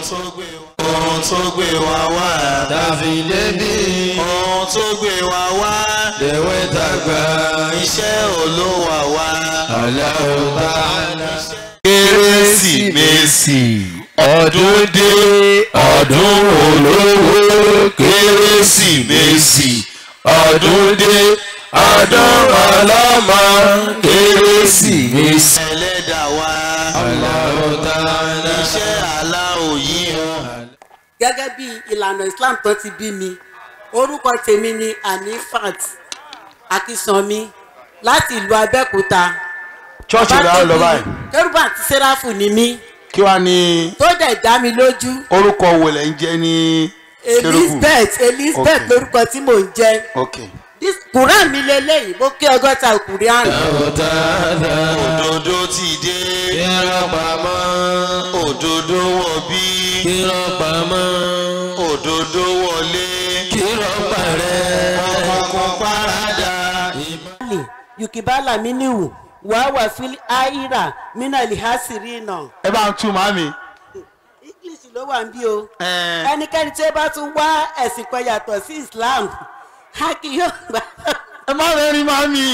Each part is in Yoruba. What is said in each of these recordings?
tó gbé wa ohun tó gbé wa wá tàfi débi ohun tó gbé wa wá lèwe tàgbà iṣẹ́ olówó wa. Allahu Ta'ala. kérésìmesì ọdún dé ọdún olówó kérésìmesì ọdún dé ọdún ọlọ́mọ kérésìmesì. ẹlẹ́dà wa Allahu Ta'ala. iṣẹ́ aláwọ̀ yìí hàn. gẹ́gẹ́ bí ìlànà islam tó ti bí mi orúkọ tèmi ni anifat akísanmi láti ìlú abẹ́òkúta. ṣọ́ọ̀ṣì rẹ̀ á lọ báyìí kérúbù àti sẹ́ráfù ni mí kí wàá ní tó dẹ̀ dá mi lójú orúkọ wo lẹ̀ ń jẹ́ ní kérúbù elizabeth elizabeth Okay. lórúkọ tí mò ń jẹ́ ok This quran mi lélẹ́yìí mo ké ọgọ́ta quran Allahu Ta'ala. òdodo ti dé Kírọ̀ pamọ́. òdodo wọ̀ bí Kírọ̀ pamọ́. òdodo wọlé Kírọ̀ parẹ́. ọkọ̀ parada. ali yukibala miniwu wàá fili aira mina lihasiri náà ẹ bá ń tú màmí. english ló wà ń bí o ẹnikẹ́ni tí ó bá tún wá ẹ̀sìn kan yàtọ̀ sí islam a kì yóò gbà. ẹ má rẹ rí màmí.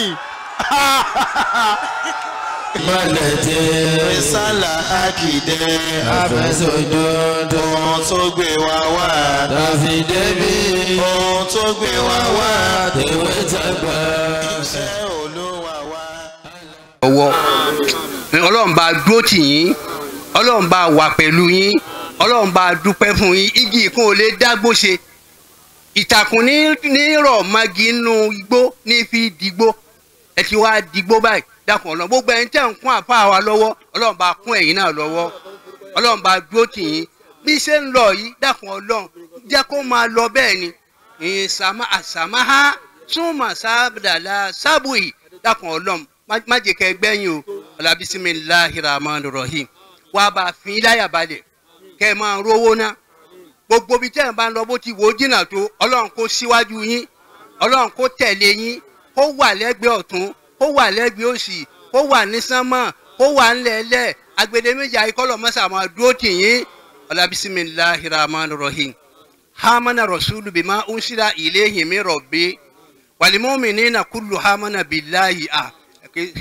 Mọ̀lẹ̀ tẹ́. Rísàlà Akide, Àfẹ́sọ̀dodo. ohun tó gbé wa wá. Tàfi débi. Ohun tó gbé wa wá. Tèwé tàgbà. Iṣẹ́ olúwa wá. ọwọ́ ọlọ́run bá dúró tì yín ọlọ́run bá wà pẹ̀lú yín ọlọ́run bá dúpẹ́ fún yín igi ìkún ò lè dágbó ṣe ìtàkùn ní ní rọ̀ magi nínú igbó ní fi dìgbó ẹ ti wá dìgbó báyìí dákun ọlọ́run gbogbo ẹni tẹ́ ń kún àfa wa lọ́wọ́ ọlọ́run bá kún ẹ̀yin náà lọ́wọ́ ọlọ́run bá dúró tì yín bí ṣe ń lọ yìí dákun ọlọ́run jẹ́ kó máa lọ bẹ́ẹ̀ ni ìsàmà àsàmáhá súnmọ̀ sábàdàlà sábùyì dákun ọlọ́run má- má jẹ́ kẹ́ gbẹ́yìn o ọ̀là bisimilahi rahman rahim wàá bá a fi láyà balẹ̀ kẹ́ ẹ máa rówó ná gbogbo bí tẹ́ ẹ̀ bá ń lọ bó ti wò ó jìnnà tó ọlọ́run kó síwájú yín ọlọ́run kó tẹ̀lé yín kó wà lẹ́gbẹ̀ẹ́ ọ̀tún kó wà lẹ́gbẹ̀ẹ́ òsì kó wà ní sánmọ̀ kó wà ńlẹ̀ẹ́lẹ̀ agbede méjì ayíkọ́lọ̀ mọ́sà máa dúró tì yín ọ̀là bisimilahi rahman rahim hamana rasulu bima unsila ilayhi min rabbi walmu'minina kullu hamana billahi ah okay.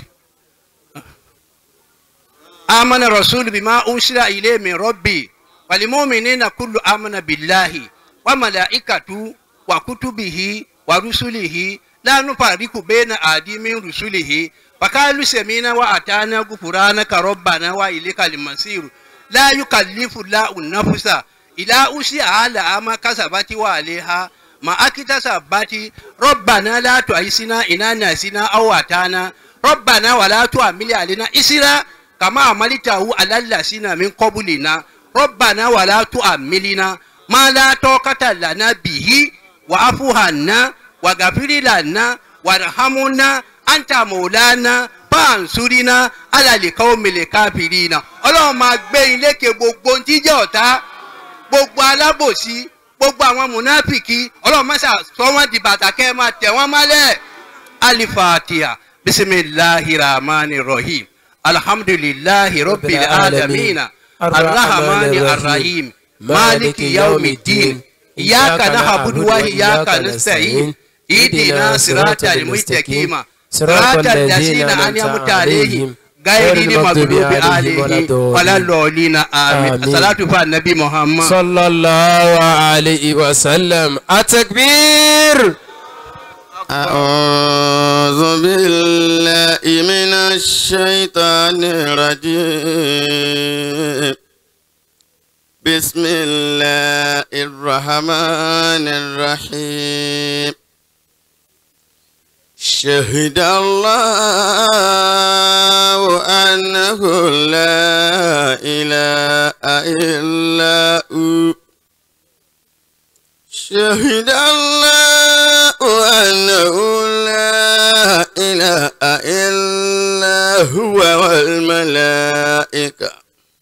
آمن الرسول بما أنزل إليه من ربي والمؤمنين كل آمن بالله وملائكته وكتبه ورسله لا نفرق بين أحد من رسله وقالوا سمعنا وأطعنا غفرانك ربنا وإليك المصير لا يكلف الله نفسا إلا وسعها لها ما كسبت وعليها ما اكتسبت ربنا لا تؤاخذنا إن نسينا أو أطعنا ربنا ولا تحمل علينا إسرا كما عملته على الذين من قبلنا ربنا ولا تحملنا ما لا طاقة لنا به واعف عنا واغفر لنا وارحمنا أنت مولانا فانصرنا على القوم الكافرين ọlọ́run máa gbé yín lékè gbogbo ohun tí jẹ́ ọ̀tá gbogbo alábòsí gbogbo àwọn mùnáfìkì ọlọ́run máa sọ wọ́n di bàtà kẹ́ ẹ máa tẹ̀ wọ́n mọ́lẹ̀ alifatiha bisimilahi rahman rahim alhamdulilahi rabbil alamin arrahman arrahim maliki yawmiddin iyaka na'budu wa iyaka nasta'in idina siratal mustaqim siratal ladzina an'amta alaihim غير المغضوب عليهم ولا الضالين آمين الصلاة على النبي محمد صلى الله عليه وسلم التكبير أعوذ بالله من الشيطان الرجيم بسم الله الرحمن الرحيم شهد الله أنه لا إله إلا هو شهد الله أنه لا إله إلا هو والملائكة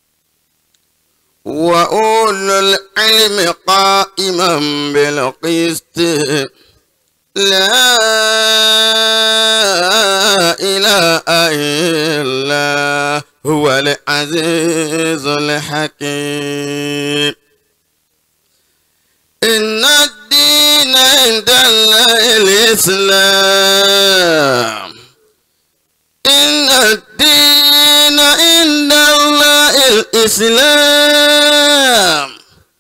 وأولو العلم قائما بالقسط لا إله إلا هو العزيز الحكيم إن الدين عند الله الإسلام إن الدين عند الله الإسلام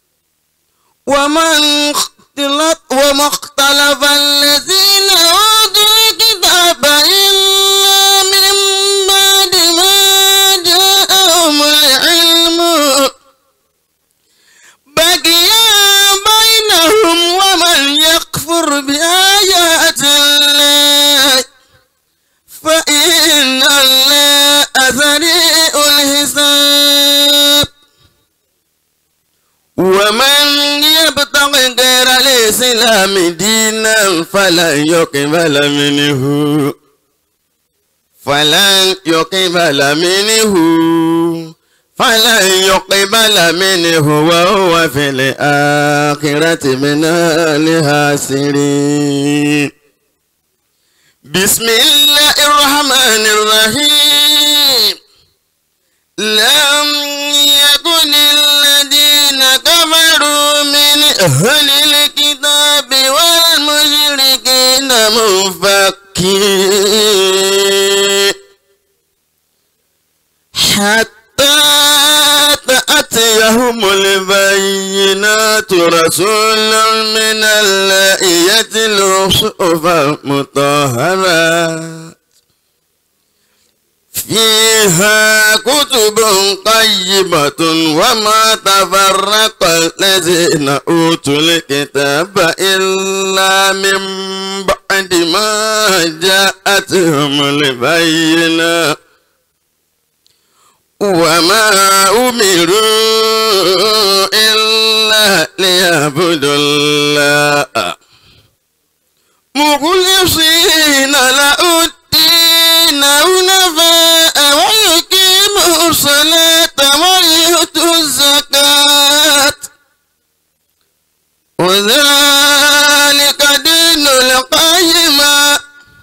ومن اختلط وما اختلف الذين أوتوا الكتاب إلا من بعد ما جاءهم العلم بقيا بينهم ومن يكفر بآيات الله فإن الله سريع الحساب ومن يبتغي غير الإسلام دينا فلن يقبل منه فلن يقبل منه فلن يقبل منه وهو في الآخرة من الخاسرين بسم الله الرحمن الرحيم لم يكن الذين كفروا من أهل الكتاب والمشركين منفكين حتى تأتيهم البينات رسول من الله يتلو صحفا مطهرة فيها كتب قيمة وما تفرق الذين أوتوا الكتاب إلا من بعد ما جاءتهم البينة وما أمروا إلا ليعبدوا الله مخلصين له الدين حنفاء ويقيموا الصلاة ويؤتوا الزكاة وذلك دين القيمة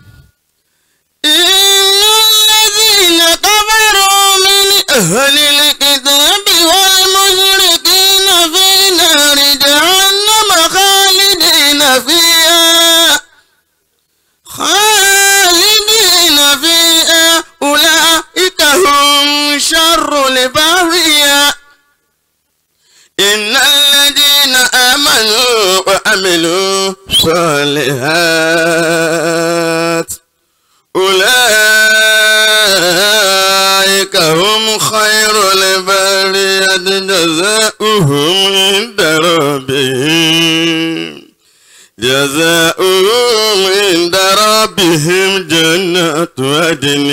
إن الذين كفروا من أهل الكتاب والمشركين في نار جهنم خالدين فيها خالدين فيها أولئك هم شر البرية إن الذين آمنوا وعملوا الصالحات أولئك هم خير البرية جزاؤهم عند ربهم جزاؤهم عند ربهم جنات عدن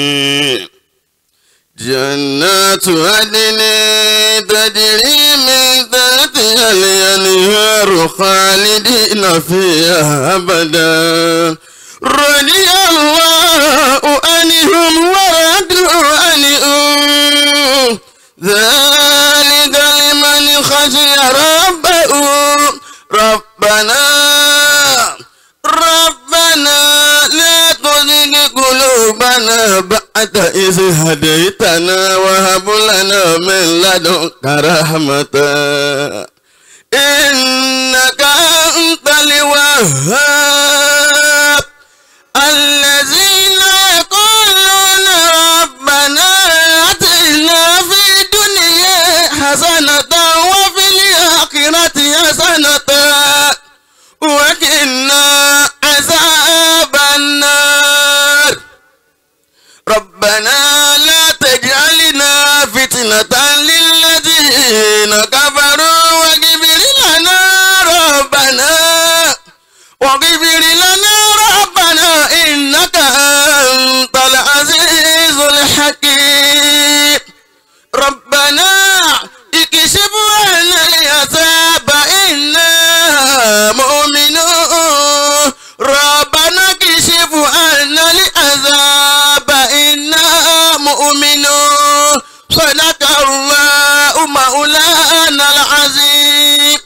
جنات عدن تجري من تحتها الأنهار خالدين فيها أبدا رضي الله عنهم ورضوا عنهم ذلك لمن خشي ربه ربنا ربنا لا تزغ قلوبنا بعد إذ هديتنا وهب لنا من لدنك رحمة إنك أنت الوهاب الذين يقولون ربنا آتنا في الدنيا حسنة وفي الآخرة حسنة وقنا عذاب النار ربنا لا تجعلنا فتنة للذين كفروا واغفر لنا ربنا واغفر لنا ربنا إنك أنت العزيز الحكيم ربنا اكشف عنا العذاب إنا مؤمنون ربنا اكشف عنا العذاب إنا مؤمنون صدق الله مولانا العظيم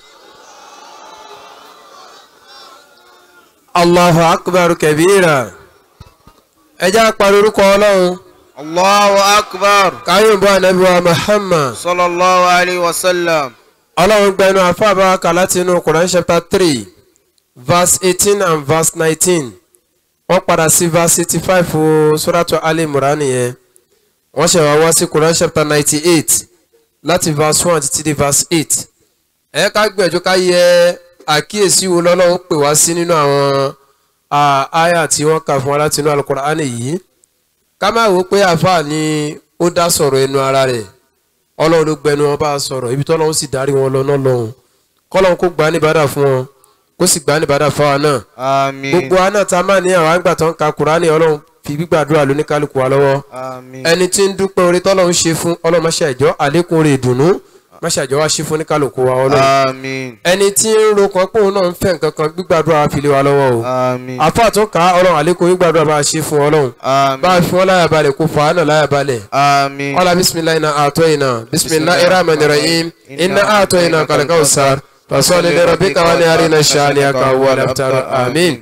allahu akbar kabira ẹ jẹ́ àpàrọ̀ orúkọ ọlọ́run Allahu akbar. káyọ̀ bọ́ ànábì wa muhammad Sallallahu alayhi wa sallam. ọlọ́run gba ẹnu àfa àbáwáka láti inú Quran chapter three verse eighteen and verse nineteen wọ́n padà sí verse eighty five fún suratu Ali Imran yẹn wọ́n ṣe wá wá sí Quran chapter ninety eight láti verse one títí di verse eight ẹ ká gbìyànjú ká yẹ àkíyèsí wo lọ́lọ́run pè wá sí nínú àwọn àyà tí wọ́n kà fún wa láti inú Al-Qur'an yìí ká má wò ó pé àáfàá ni ó dá sọ̀rọ̀ ẹnu ara rẹ̀ ọlọ́run ló gbẹnu wọn bá a sọ̀rọ̀ ibi tọ́lọ́run sì darí wọn lọ náà lọ́hùn kọ́lọ́run kó gbà á níbàdà fún wọn kó sì gbà á níbàdà fáwa náà àmín gbogbo wa náà tá a máa ní àwọn àgbà tó ń ka Kùránì ọlọ́run fi gbígbàdúrà lóníkálukú wa lọ́wọ́ àmín ẹni tí ń dúpẹ́ orí tọ́lọ́run ṣe fún ọlọ́run má ṣàjọ́ àlékún orí ìdùnnú má ṣàjọ́ wá ṣe fún oníkálukú wa ọlọ́run àmín ẹni tí ń ro kan pé òun náà ń fẹ́ nǹkan kan gbígbàdúrà wa fi lé wa lọ́wọ́ o àmín àfa tó kà á ọlọ́run àlékún gbígbàdúrà bá a ṣe fún ọlọ́run bá a àmín fi wọn láyà balẹ̀ kó fà á náà láyà balẹ̀ àmín قال بسم الله إنا أعطينا بسم الله الرحمن الرحيم إنا أعطينا كالكوثر فصل لربك ونهارنا شانئك هو الأبتر آمين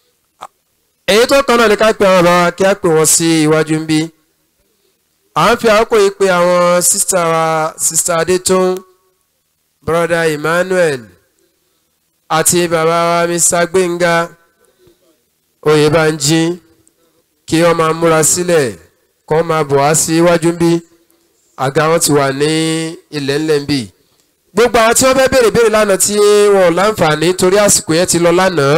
èyí tó kàn náà ni ká pe àwọn bàbá kí á pè wọ́n sí iwájú ń bí à ń fi àkókò yìí pe àwọn sísá wa sísá adétún broda emmanuel àti bàbá wa mr gbẹ̀ngà oyèbánjí kí wọ́n máa múra sílẹ̀ kọ́ máa bọ̀ wá sí iwájú ń bí àga wọn ti wà ní ilẹ̀ ńlẹ̀ ń bì gbogbo àwọn tí wọ́n fẹ́ béèrè béèrè lánàá tí wọn ò láǹfààní torí àsìkò yẹn ti lọ lánàá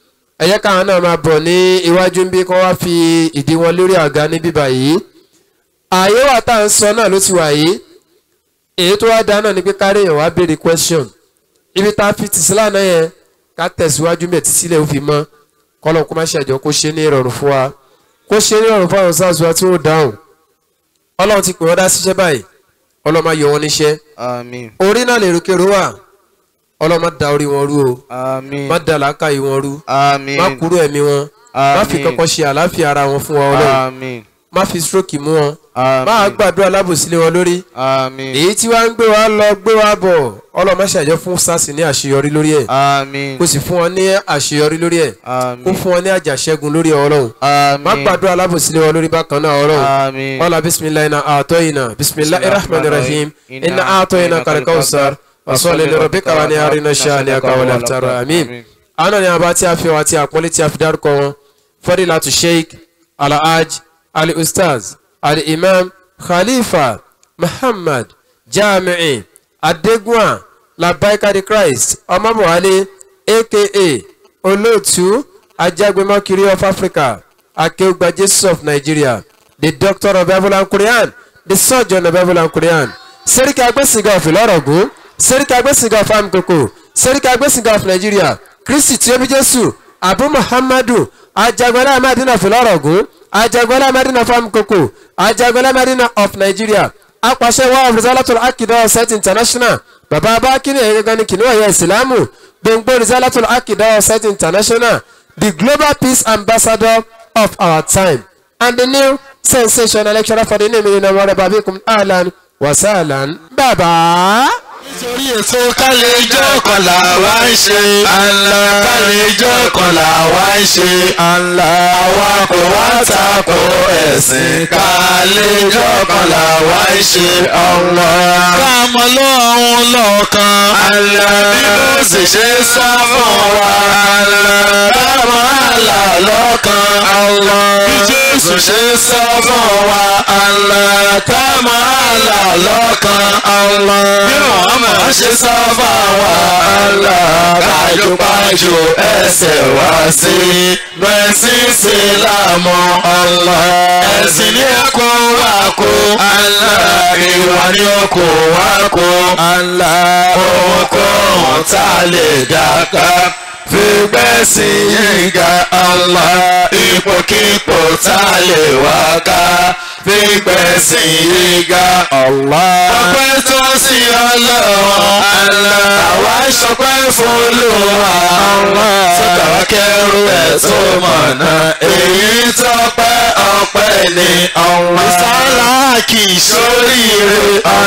ẹ jẹ́ káwọn náà máa bọ̀ ní iwájú ń bí kí wọ́n wá fi ìdí wọn lórí àga ní bíbá yìí ààyè wà tá à ń sọ náà ló ti wà yìí èyí tó wá dá náà ni pé kárí èèyàn wá béèrè question ibi tá a fi tì sí lánàá yẹn ká tẹ̀síwájú mẹ́tì sílẹ̀ ó fi mọ́ kọ́lọ́ kó má ṣàjọ kó ṣe ní ìrọ̀rùn fún wa kó ṣe ní ìrọ̀rùn fún àwọn sáà wa tí wọ́n dáhùn ọlọ́run ti pè wọ́n dá síṣẹ́ báyìí ọlọ́run máa yọ wọn níṣẹ́ àmín orí náà lè rúkèrú wà ọlọ́run má da orí wọn rú o àmín má da làákàyè wọn rú àmín má kúrò ẹ̀mí wọn má fi Àmín. kankan ṣe àlàáfíà ara wọn fún wa ọlọ́run àmín má fi stroke mú wọn má àmín gbàdúrà lábòsílẹ̀ wọn lórí àmín èyí tí wàá ń gbé wa lọ gbé wa bọ̀ ọlọ́run má ṣàjọ fún sars ní àṣeyọrí lórí ẹ̀ àmín kó sì fún wọn ní àṣeyọrí lórí ẹ̀ kó àmín fún wọn ní àjàṣẹ́gun lórí ẹ̀ ọlọ́run má àmín gbàdúrà lábòsílẹ̀ wọn lórí bákan náà ọlọ́run àmín قال بسم الله إنا أعطينا بسم الله الرحمن الرحيم إنا أعطينا الكوثر وصل لربك ونهارنا شانئك ولا ترى آمين أنا ni àbá tí a fi wá tí a pọ́nlé tí a fi dárúkọ wọn fadilatu sheikh alhaj ali ustaz ali imam khalifa muhammad jami'i adegunwa labaikadi christ ọmọbọwálé aka olóòtú ajagbemọkiri of africa akeugba jesus of nigeria the doctor of bible and quran the surgeon of bible and quran seriki agbẹ́sìngà of ìlọ́rọ̀gún seriki agbẹ́sìngà of amkoko seriki agbẹ́sìngà of nigeria kristi tí ó bí jésù abu muhammadu ajagbọ́lá amadina of ìlọ́rọ̀gún ajagbọ́lá amadina of amkoko ajagbọ́lá amadina of nigeria apàṣẹ wa of risalatul akida set international bàbá abákínì ẹ̀yẹ gangan ní kìnìún ẹ̀yẹ ìsìlámù gbòǹgbò risalatul akida set international the global peace ambassador of our time and the new sensational lecturer for the name in our babikum alan wasalan baba. nítorí èso kálẹ̀ ijó kan là wá ń ṣe. àlà kálẹ̀ ijó kan là wá ń ṣe. àlà àwa kò wá tako ẹ̀sìn. kálẹ̀ ijó kan là wá ń ṣe. ọ̀nà. káàmọ́ lọ́hún lọ́ọ̀kan. àlà bí ó sì ṣe sá fún wa. àlà káàmọ́ àlà lọ́ọ̀kan. àlà bí jésù ṣe sá fún wa. àlà káàmọ́ àlà lọ́ọ̀kan. àlà bí muhammad ṣe sá fún wa. àlà kájúpájú ẹsẹ̀ wá sí. bẹ́sìn sí láàmú. àlà ẹ̀sìn ní ẹ̀kọ́ wá kó. àlà ìwà ní ọkọ̀ wá kó. àlà ohunkóhun tá a lè dàgbà fígbẹ́ sí yínga Allah ipòkípò tá a lè wá ká fígbẹ́ sí yínga Allah. ọpẹ́ tó sí ọlọ́run Allah. àwa ṣọpẹ́ fún Olúwa Allah. sọ́kà wá kẹ́rù ẹ̀ tó mọ̀nà èyí tọ́pẹ́ ọpẹ́ ni Allah. ìsàlá kì í ṣoríire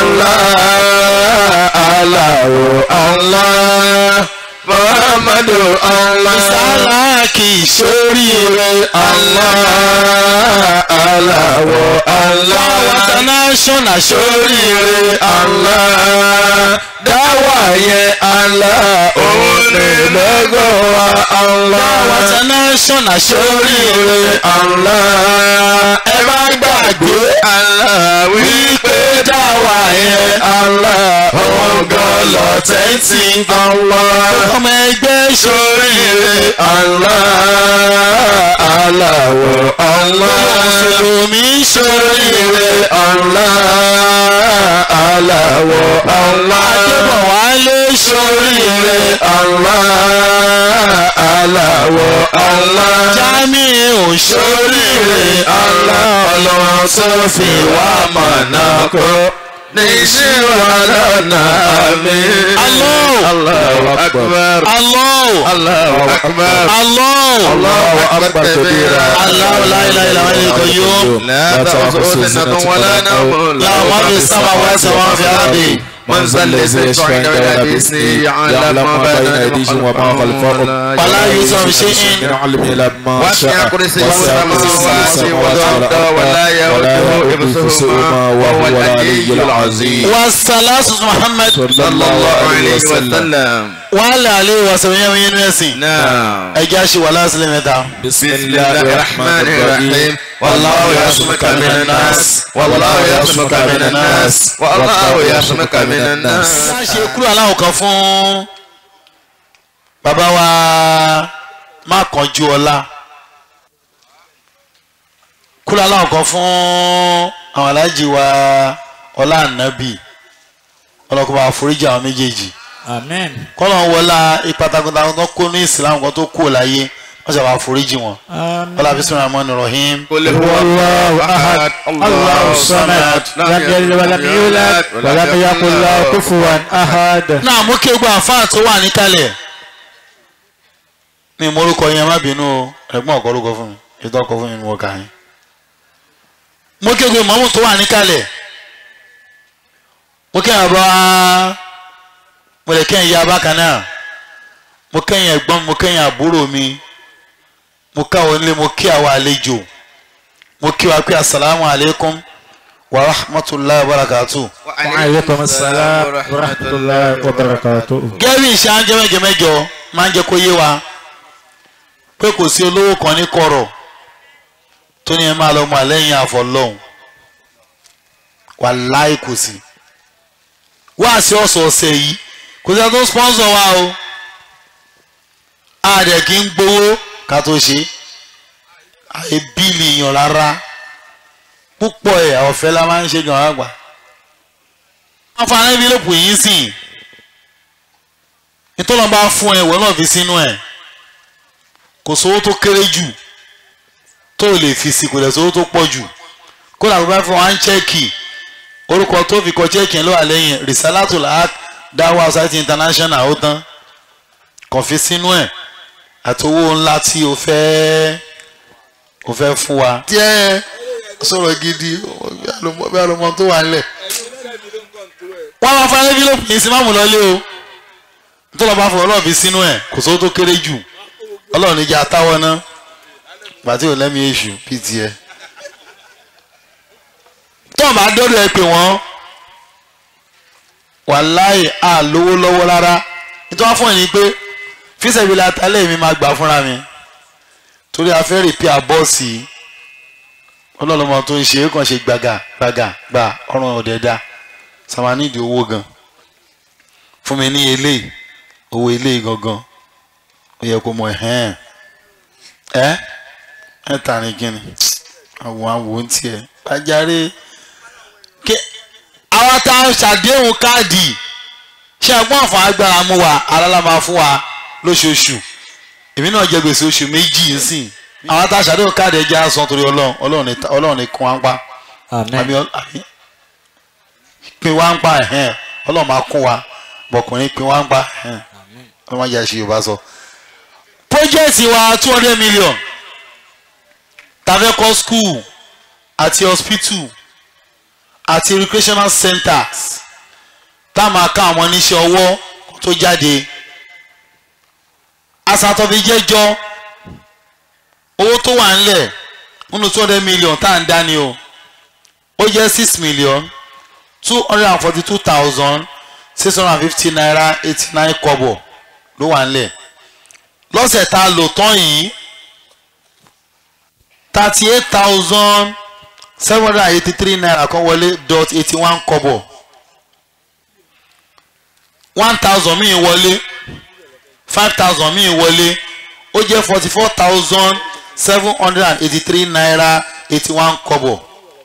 Allah. Allah Allah muhammadu allah isala kì í sóríire allah aláwọ̀ Allah international sóríire Allah dáwà yẹn Allah òun lè lọ́gọ́ wa Allah international sóríire Allah ẹ má gbàgbé Allah wípé dáwà yẹn Allah òun gan lọ tẹ́tí Allah ọmọ ẹgbẹ́ sóríire Allah aláwọ̀ Allah mùsùlùmí sóríire Allah aláwọ̀ Allah adébọ̀wálé sóríire Allah aláwọ̀ Allah jamiu sóríire Allah ọlọ́run tó fi wá mọ̀nà kó níṣìwà lọ́nà mi. Allahu akbar. Allahu Allahu akbar. Allahu Allahu akbar kabira. Allahu la ilaha illa huwal qayyum. لا تأخذه سنة ولا نوم له ما في السماوات وما في الأرض. من ذا الذي يشفع عنده بإذنه يعلم ما بين أيديهم وما خلفهم ولا يؤتى بشيء من علمه إلا بما وسع شاء كرسيه وسع السماوات كرسيه والأرض ولا يؤوده حفظهما وهو العلي العظيم والصلاة محمد صلى الله عليه وسلم وعلى عليه وسلم ينسي نعم ẹjẹ́ àṣì wà lásìlẹ̀ mẹ́ta. بسم الله الرحمن الرحيم والله يعصمك من الناس والله يعصمك من الناس والله يعصمك من الناس a ṣe kúrò aláwọ̀ kan fún bàbá wa má kánjú ọlá kúrò aláwọ̀ kan fún àwọn aláàjì wa ọlá ànábì ọlọ́kùnrin àforíjì àwọn méjèèjì Amen. kọ́lọ̀ ń wọlá ipa takuntakun tó kó ní ìsìlámù kan tó kú láyé wọ́n ṣàbà àforíjì wọn ọlá bismillahir rahmanir rahim. قل هو الله أحد الله الصمد لم يلد ولم يولد ولم يكن له كفوا أحد náà mú kí gbogbo àfáà tó wà níkàlẹ̀ ní morúkọ yẹn má bínú o ẹ̀gbọ́n ọ̀kọ́ orúkọ fún mi ètò ọkọ̀ fún mi ni mo kà yín mú kí gbogbo ìmọ̀mù tó wà níkàlẹ̀ mú kí àbá mo lè kẹ́yìn ya bákan náà mo kẹ́yìn ẹ̀gbọ́n mi mo kẹ́yìn àbúrò mi mo káwọn nílé mo kí àwọn àlejò mo kí wa pé asalaamu alaykum wa rahmatulahi wa barakatuh. وعليكم السلام ورحمة الله وبركاته. gẹ́rí ìṣe á ń jẹ́ mẹ́jọ mẹ́jọ máa ń jẹ́ kó yé wa pé kò sí olówó kan ní kọ̀rọ̀ tó ní ẹ máa lọ mọ àlẹ́yìn àfọlọ́hún wàláì kò sí wá sí ọ̀sọ̀ọ̀sẹ̀ yìí kò sí àtúntò sponsor wa o a dẹ̀ kí ń gbowó ká tó ṣe àyè bíìlì yàn rárá púpọ̀ ẹ̀ ọ̀fẹ́ la máa ń ṣe gan àgbà wọ́n fa envelope yìí sìn nítorí wọn bá fún ẹ ìwọ náà fi sínú ẹ kò sówó tó kéré jù tó lè fi sí kò lè sówó tó pọ̀ jù kó làwọn bá fún wa ń chẹ́ẹ̀kì orúkọ tó fi kọ chẹ́ẹ̀kì ló wà lẹ́yìn risalatul haq dawa society international ó tán kàn fi sínú ẹ àti owó ńlá tí o fẹ́ o fẹ́ fún wa. díẹ̀ sọ̀rọ̀ gidi bí àlọ́mọ tó wà nílẹ̀ wọ́n máa fa envelope yìí sí máàmù lọ́lé o tó lọ́ bá fọ ọlọ́run fi sínú ẹ̀ kò sówó tó kéré jù ọlọ́run níjà táwọn ná gbàtí ò lẹ́mí èṣù bíi tiẹ̀. tó o bá dọ́dọ̀ ẹ pé wọ́n wàláì á lówó lọ́wọ́ rárá nítorí wọ́n fún ẹ ní pé fíṣẹ̀bílẹ̀ atalẹ̀ mi máa gbà fúnra mi torí a fẹ́ rìpíà bọ́ọ̀sì ọlọ́run ọmọ tó ń ṣe é kàn ṣe gbàgà gbàgà gbà ọ̀run ọ̀dẹ̀dá sàmà nídìí owó gan fún mi ní eléyìí owó eléyìí gangan ó yẹ kó mọ ẹhẹn ẹ ẹ tàní kíni àwọn àwọn tiẹ bàjáre ké àwọn tá a ṣàdéhùn káàdì ṣe ẹ̀gbọ́n àfọn agbára mú wa alára máa fún wa lóṣooṣù èmi náà jẹ gbèsè oṣù méjì nsìn àwọn tá a ṣàdéhùn káàdì ẹjẹ àsán torí Ọlọ́run Ọlọ́run ní Ọlọ́run ní kún wá ń pa Amen. àmì àmì pin wá ń pa ẹ̀hẹ́n ọlọ́run máa kún wa bọ̀kùnrin pin wá ń pa ẹ̀hẹ́n ọlọ́run máa jẹ́ àṣẹ yorùbá sọ. project wa two hundred million tàfẹ́ kọ́ school àti hospital àti recreational centers tá a máa ká àwọn oníṣẹ́ ọwọ́ tó jáde asàtọ̀bí jẹ́jọ́ owó tó wà ńlẹ̀ nínú two hundred million tá à ń dání o ó jẹ́ six million two hundred and forty two thousand six hundred and fifty naira eighty nine kọ́bọ̀ ló wà nílẹ̀ lọ́sẹ̀ tá a lò tán yìí thirty eight thousand seven hundred and eighty three naira kan wọlé dot eighty one kọ́bọ̀ one thousand míì wọlé five thousand míì wọlé ó jẹ́ forty four thousand seven hundred and eighty three naira eighty one kọ́bọ̀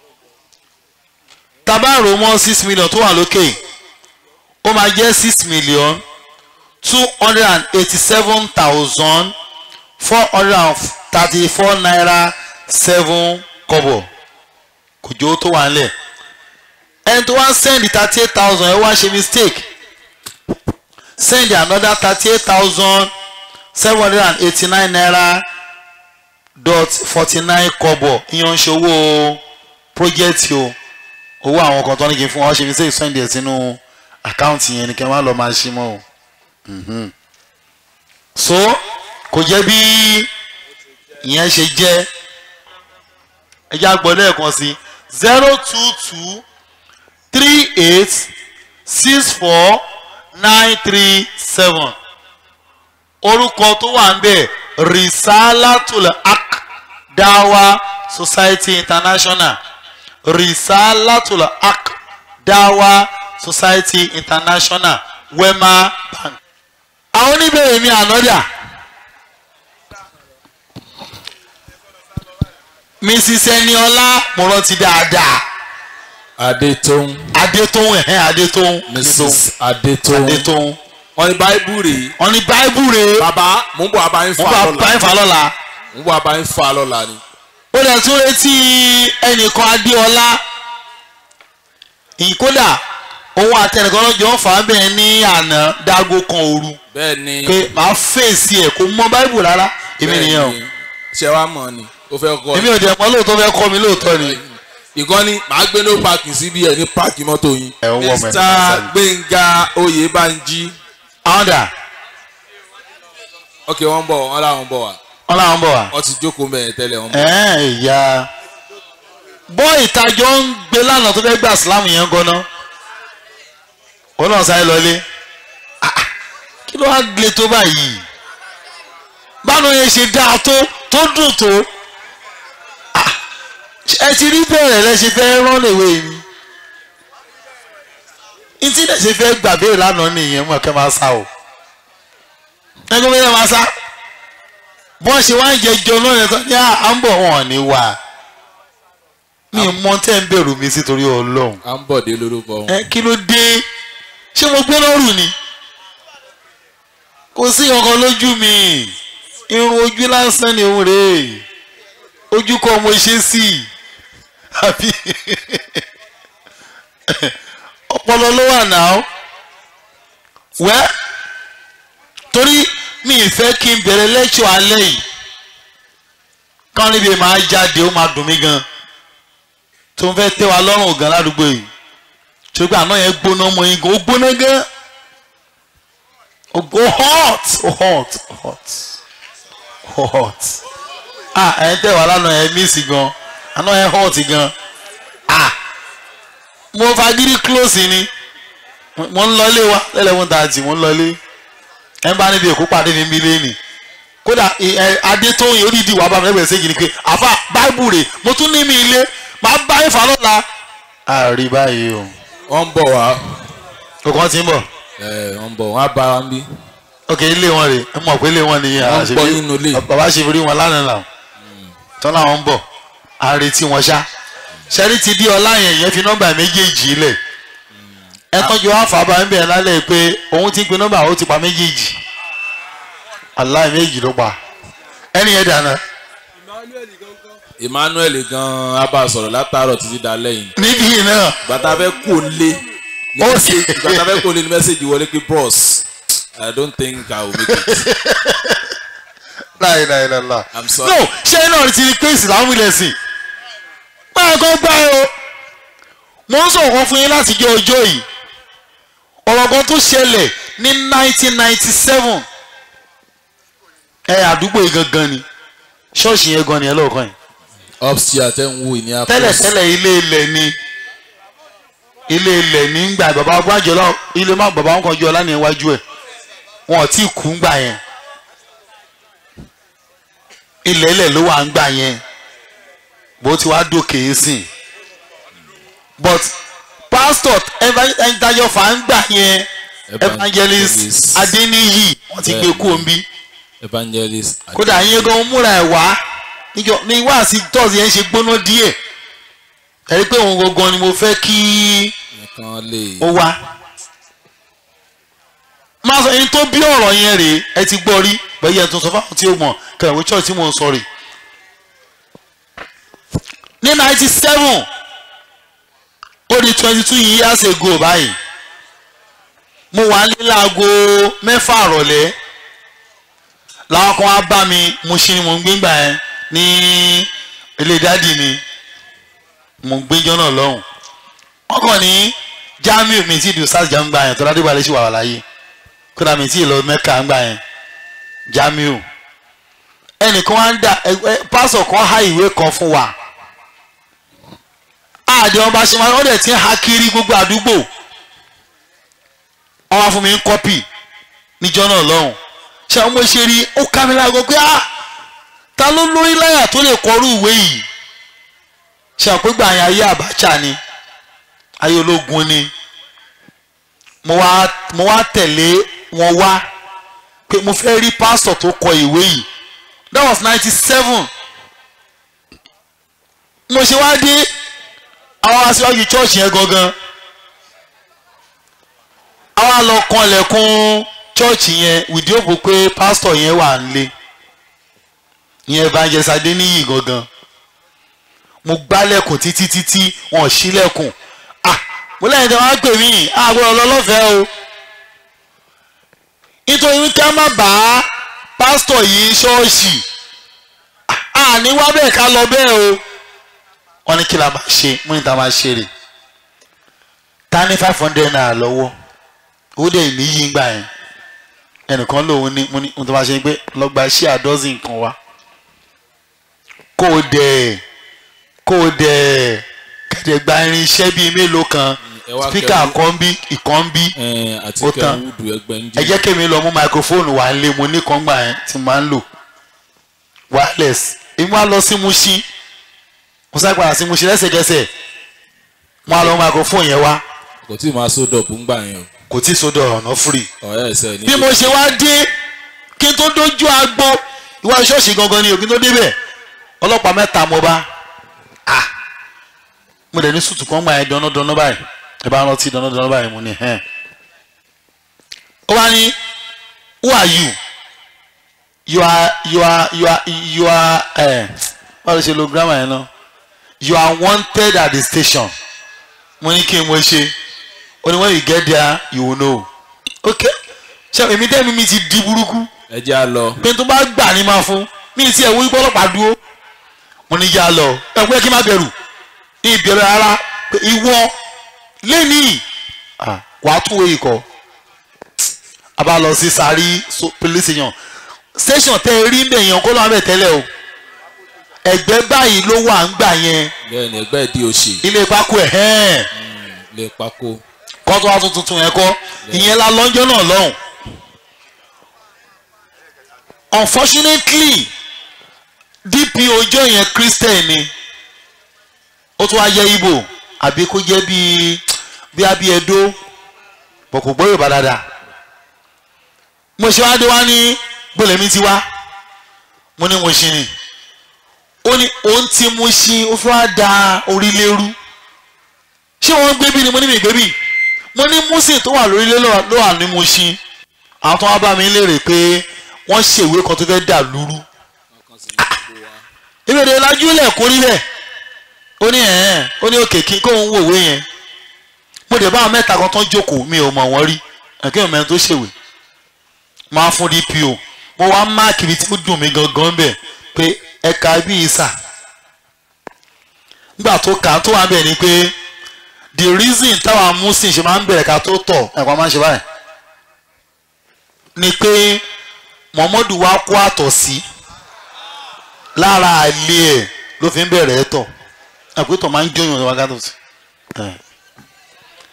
tabaro mọ́ six million tó wà lókè ó máa jẹ́ six million two hundred and eighty seven thousand four hundred and thirty four naira seven kọ́bọ̀ kò jó tó wà nílẹ̀ ẹni tó wá send thirty eight thousand ẹ wá ṣe mistake send another thirty eight thousand seven hundred and eighty nine naira dot forty nine kọ́bọ̀ ìyẹn ń ṣe owó project o owó àwọn kan tó ní kí n fún wọn ṣe mistake send ẹ̀ sínú àkáǹtì yẹn ni kí n má lọ máa ṣí mọ́ o Mhm. so kò jẹ́ bí ìyẹn ṣe jẹ́ ẹ já gbọ́ lẹ́ẹ̀kan sí zero two two three eight six four nine three seven orúkọ tó wà ń bẹ̀ risalatul haq dawa society international risalatul haq dawa society international wema bank. àwọn oníbẹ̀rẹ̀ mi ànọ́dà mrs eniola mo rántí dáadáa adétóun adétóhùn ẹ̀hẹ́n adétóhùn mrs adétóun adétóhùn wọn ní báíbù rèé wọ́n ní báíbù rèé bàbá mò ń bọ̀ abáyín wọ́n fa bá lọ́la báyìí fà lọ́la mò ń bọ̀ abáyín fa lọ́la ni. ó lè tún retí ẹnìkan adéọlá ìkódà òun àtẹnìkan lọ́jọ́ ń fà á bẹ́ẹ̀ ní àná dágó kan òru bẹ́ẹ̀ ni pé màá fèsì ẹ̀ kó mọ báíbù rárá èmi bẹ́ẹ̀ nìyẹn o ni. ṣé wàá mọ̀ ni ó fẹ́ kọ́ èmi ò dẹ̀ mọ́ lóòótọ́ fẹ́ kọ́ mi lóòótọ́ ni. ìkànnì màá gbé no parking síbi ẹ̀ ní páàkì mọ́tò yín. Ẹ ń wọ́ ọmọ ẹ̀ mr nípa sáyé. gbẹ̀ngà oyèbánjí àwọn dà ok wọ́n ń bọ̀ wọ́n làwọn ń bọ̀ wá wọ́n làwọn bọ̀ wá. wọ́n ti jókòó mẹ́rin tẹ́lẹ̀ wọ́n bọ̀. ẹ̀ẹ́n ìyá bọ́ ìtajọ́ ń gbé lánàá tó fẹ́ gbà sílámù yẹn gan-an òun náà sáré lọlé Ah, ah, kí ló wá gbé tó báyìí báwo yẹn ṣe dáa tó tó dùn tó Ah, ẹ ti rí bẹ̀rẹ̀ lẹ ṣe fẹ́ rán lèwe mi ntí lẹ ṣe fẹ́ gbàgbé lánàá nìyẹn mọ̀ kẹ́ máa sá o ẹgbẹ́ mi yẹn máa sá bọ́n ṣe wá ń jẹjọ náà yẹn tán ní à ń bọ̀ wọn ní wà mi mọ tẹ́ ń bẹ̀rù mi sí torí ọlọ́run à ń bọ̀ dé lórúkọ wọn. ẹ kí ló dé ṣé mo gbé lọ́rùn ni kò sí ọkàn lójú mi irun ojú lásán ni òun rèé ojú kọ́ mo ṣe sí i àbí ọpọlọ ló wà náà wẹ́ torí mi ì fẹ́ kí n bẹ̀rẹ̀ lẹ́kṣọ̀ alẹ́ yìí káwọn níbi máa jáde ó máa dùn mí gan tó ń fẹ́ tẹ́ wa lọ́rùn gan ládùúgbò yìí tó gbà náà yẹn gbóná mọ́ yín gan ó gbóná gan ó go hot ó hot ó hot ó hot ah ẹ̀ ń tẹ̀ wá lánàá ẹ̀ mísì gan àná ẹ̀ hot gan ah mo fagídí close ni mo ń lọlé wa lẹ́lẹ́wọ̀n tààtì mo ń lọlé ẹ bá níbi èkó pàdé mi bílé ni kódà ẹ adétóyìn onídìí wàá bá mi lẹ́gbẹ̀ẹ́ ségi ni pé àfa báìbù rè mo tún ní mi ilé màá bá ìfà lọ́la. a rí báyìí o. wọ́n ń bọ̀ wá kòkàn ti ń bọ̀. ẹ̀ wọ́n ń bọ̀ wọ́n á bá wa ń bí. ok ilé wọn rè é mọ̀ pé ilé wọn nìyẹn Wọ́n ń àṣebí- bọ̀ nínú ilé. bàbá ṣe fi rí wọn lánàá là tán làwọn ń bọ̀ a retí wọn ṣá ṣẹ́rí ti di ọlá yẹn yẹn fi nọ́mbà méjèèjì lẹ̀ ẹ tọ́jú àfàbà ń bẹ̀rẹ̀ lálẹ́ pé òun ti ń pe nọ́mbà ó ti pa méjèèjì aláì méjì ló pa ẹni yẹn dáná emmanuel gan a bá a sọ̀rọ̀ látàárọ̀ títí dalẹ́ yìí níbí yìí náà gbàtà fẹ́ kó lé ní Ó mẹ́sẹ̀gì sì- gbàtà fẹ́ kó lé ní mẹ́sẹ̀gì wọlé pé bros i don't think i will make it láì láì láì láì. i'm sorry. no ṣé náà ti rí pé ìsìlámù ilẹ̀ sìn báyìí kan gbá ẹ o mo ń sọ̀rọ̀ kan fún yín láti jẹ́ ọjọ́ yìí ọ̀rọ̀ kan tó ṣẹlẹ̀ ní 1997 ẹ àdúgbò yìí gangan ni ṣọ́ọ̀ṣì yẹn gan ni ẹ lọ́ọ̀kan yìí upstairs tẹ́ ń wo ìní apos tẹ́lẹ̀tẹ́lẹ̀ ilé ilẹ̀ ni ilé ilẹ̀ nígbà bàbá gbàjọ́lá ilé má bàbá wọn kan jọ ọlá ní iwájú ẹ̀ wọn ò tí ì kú ńgbà yẹn ilẹ̀ ilẹ̀ ló wà ńgbà yẹn bó ti wá dòkè é sìn but pastor ẹnìtajọ fà ń gbà yẹn evangelist adeniyi wọn ti gbé kú omi evangelist kódà yín gan múra ẹ̀ wá níjọ ní wáàsí tọ́sí yẹn ṣe gbóná díẹ̀ ẹ̀rí pé òun gangan ni mo fẹ́ kí nìkan lè ó wá máa sọ ẹni tó bí ọ̀rọ̀ yẹn rèé ẹ ti gbọ́ rí bẹ́ẹ̀ yẹn tó sọ fáwọn tí ó mọ̀ kẹrìnwé church tí mò ń sọ rèé ní ninety seven ó di twenty two years ago báyìí mo wà ní láago mẹ́fà àrọ̀lẹ́ làwọn kan wá bá mi mo ṣe ni mo ń gbé gbà yẹn ní ilé dádì mi mo ń gbéjọ́ náà lọ́hùn wọ́n kàn ní jamiu mi ti dùn sars jamiu gbà yẹn tọ́lá dìbò alẹ́ sí wàhálà láyé kódà mi ti lọ mẹ́ka gbà yẹn jamiu ẹnìkan wá ń dà ẹ ẹ pásọ̀ kan há ìwé kan fún wa àdé wọn bá ṣe máa wọ́n dẹ̀ ti ń ha kiri gbogbo àdúgbò wọ́n wá fún mi ń kọ́pì níjọ́ náà lọ́hùn ṣé àwọn ọmọ ṣe rí ó ká mi lágbo pé ah ta ló lórí láyà tó lè kọrú ìwé yìí ṣe àpégbà yẹn ayé Abacha ni ayé ológun ni mo wá mo wá tẹ̀lé wọn wá pé mo fẹ́ rí pásítọ̀ tó kọ ìwé yìí that was ninety seven mo ṣe wá dé àwọn aṣíwájú church yẹn gangan àwa lọ kanlẹ̀kùn church yẹn wìdí òpó pé pásítọ̀ yẹn wà nílé ìyẹn evangelist adéníyì gangan mo gbálẹ̀kùn títí títí wọn ò ṣílẹ̀kùn ah mo lẹ́yìn tí wọ́n á pè mí àgbọ̀rọ̀ ọlọ́lọ́fẹ́ o nítorí wípé a má bá pásítọ̀ yìí ṣọ́ọ̀ṣì àní wá bẹ́ẹ̀ ká lọ bẹ́ẹ̀ o wọ́n ní kí la máa ṣe mú ní ta máa ṣe rè ta ní five hundred naira lọ́wọ́ ó dẹ̀ níyì gbà yẹn ẹnìkan lòun ní mo ní mo tó máa ṣe pé lọ́gba iṣẹ́ àdọ́sìn kan wá kó o dẹ̀ kó o dẹ̀ kẹ̀dẹ̀ gba irinṣẹ́ bíi mélòó kan ẹ wá spíkà kẹrù. kan bí ìkan bí ẹ àti Ó tán. kẹwùdù ẹgbẹ́ ń ẹ jẹ́ kémi lọ mú máikrófóònù wá lé mo ní kan gbà yẹn tí mo máa ń lò wireless èmi wá lọ sí Mushin mo sá padà sí Mushin lẹ́sẹ̀kẹsẹ̀ mo á lọ mú máikrófóònù yẹn wá kò tí ì máa sódò fún gbà yẹn kò tí ì sódò ọ̀nà free ọ̀rẹ́ ẹ̀sẹ̀ ní. bí mo ṣe wá dé kí n tó dójú agbo ìwà ṣọ́ọ̀ṣì gangan ni òkè tó débẹ̀ ọlọ́pàá mẹ́ta mo bá ah mo dẹ̀ ní sùtù kan gbà yẹn dánádáná báyìí ẹ bá rántí dánádáná báyìí mo ní hẹ́n ó wá ní who are you you are you are you are you are ẹ báwo ló ṣe lo grammar yẹn náà you are wanted at the station mo ní kí n mo ṣe ó ní when you get there you will know ok ṣe èmi tẹ́mi mi ti di burúkú ẹ jẹ́ à lọ. pé tó bá gbà ní máa fún mi ti ẹ̀ wí pọ́lọ́pàá dúró mo ní yá lọ ẹ̀ pé kí n má bẹ̀rù ní ìbẹ̀rù rárá pé ìwọ lẹ́nìí ah, wàá tún wé ikọ̀ a bá lọ sí sáré so- police station station tẹ́ ẹ rí ń bẹ̀ yẹn kó lọ́wọ́ bẹ̀ tẹ́lẹ̀ o ẹgbẹ́ báyìí ló wà ń gbà yẹn bẹ́ẹ̀ ni ẹgbẹ́ ìdí òṣè ilé pákó ẹ̀ hẹ́ẹ̀ lè pákó. kọ́ tó wá tún tuntun yẹn kọ́ ìyẹn la lọ́jọ́ náà lọ́hùn. unfortunately dpo ọjọ́ yẹn christian ni ó tún wá jẹ́ ibo àbí kó jẹ́ bíi bí abí ẹdó bọ̀ kò gbọ́ yorùbá dáadáa mo ṣe wá dé wá ní gbọ́lẹ̀ mi ti wá mo ní mo ṣe ni ó ní òun ti mo ṣe ó fi wá da orílẹ̀-èrú ṣé wọ́n gbé bí ni mo ní mi gbé bí mo ní Mósè tó wà lórílẹ̀ ló wà ní Mùṣín àwọn tó wá bá mi léèrè pé wọ́n ṣèwé kan tó fẹ́ dà lúrú ìbéèrè lajúlẹ̀ kó rí bẹ́ẹ̀ ó ní ẹ̀ẹ́n ó ní òkè kí kóun wò wé yẹn mo dẹ̀ bá àwọn mẹ́ta kan tán jókòó mi ò mọ̀ wọ́n rí ẹ̀kẹ́ ìmọ̀ ẹni tó ṣèwé máa fún DPO mo wá máàkì ibi tí ó dùn mí gangan bẹ̀ pé ẹ̀ka bí ìsà nígbà tó kà á tó wà bẹ̀ ni pé the reason táwa muslim ṣe máa ń bẹ̀rẹ̀ ká tó tọ̀ ẹ̀kọ́ máa ń ṣe báyìí ni pé muhammadu wa kó àtọ̀ sí lára àlè ẹ̀ ló fi ń bẹ̀rẹ̀ ẹ̀ tọ̀ àpótọ̀ máa ń jóyún ọ̀dọ̀ wákàtí sí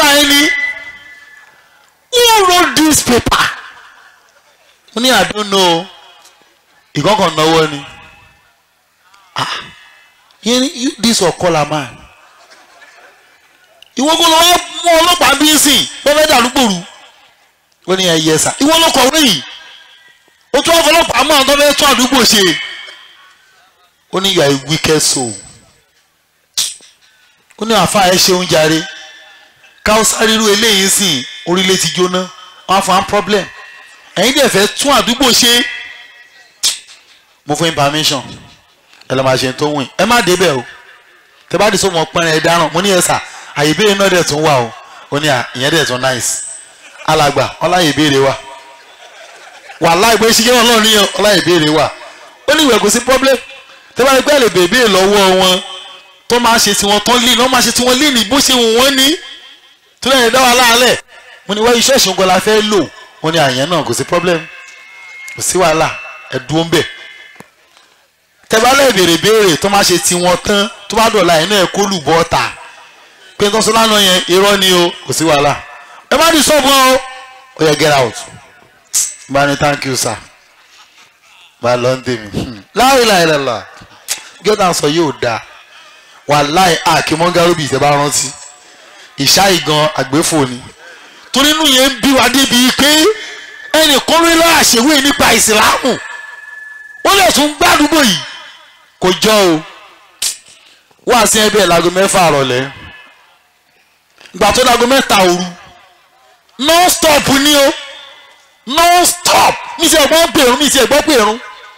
báyìí ni who wrote this paper mo ní I don't know ìkọ̀kọ̀ náwó ni ah yẹn ni you this ọ̀kọ́lá man ìwọ kó lọ wá mú ọlọ́pàá bí ń sìn bẹ́ẹ̀ dàlúgbòrú ó ní ẹ yẹ sà ìwọ ló kọ̀wé yìí ó tún ọlọ́pàá mọ́ àwọn tó fẹ́ tún àdúgbò ṣe ó ní you are a wicked soul ó ní àfa ẹ ṣeun jàre káwọ́sá ríru eléyìí sìn orílẹ̀ ti jóná wọ́n á fún one problem ẹ̀yin dẹ̀ fẹ́ tún àdúgbò ṣe mo fún information ẹ lọ́ máa ṣe tó wìn ẹ má débẹ̀ o tẹ bá di sọ́mọ pẹ́rẹ́ ẹ dáràn mo ní ẹ sà àyè ìbéèrè náà dẹ̀ tún wà o ó ní à ìyẹn dẹ̀ tún nice alàgbà ọláyè ìbéèrè wà wàhálà ìgbé ṣíkẹ́ wọn lọ́ọ̀ níyàn ọláyè ìbéèrè wà ó ní ìwẹ̀ kò sí problem tẹ bá rí pé ẹ lè bèbè lọ́wọ́ wọn tó máa ṣe tiwọn tán lé náà máa ṣe tiwọn lé ní bó ṣe wù wọ́n ní tó lẹ́yìn dá wa láàlẹ̀ mo ní wáyé iṣẹ́ ìṣòǹgọ́ la fẹ́ lò wọ́n ní àyẹn náà kò sí problem kò sí wàhálà ẹ dúró ń bẹ̀ tẹ bá lè béèrè béèrè tó máa ṣe tiwọn tán tó bá dọ̀la ẹ̀ náà ẹ kó lù bọ́ ta pé tó ń sọ lánàá yẹn irọ́ ni o kò sí wàhálà ẹ má di sọ́ọ̀bù ọ́ ó yẹ get out bá ní thank you sir bá lọ ń tèmi láìláìlàlà gẹ́gẹ́ sọ yóò dáa wàláì àkímọ́ngárùbì tẹ́ bá rántí ìṣá ìgan àgbéfò ni torí inú yẹn ń bí wa débi pé ẹnìkan ló lọ́ọ́ àṣewé nípa ìsìlámù wọ́n lè tún gbádùgbò yìí kò jọ o wá sí ẹbẹ̀ láago mẹ́fà àrọ̀lẹ́ ìgbà tó láago mẹ́ta òru non stop ni o non stop mi ti ẹ̀gbọ́n pèrún mi ti ẹ̀gbọ́n pèrún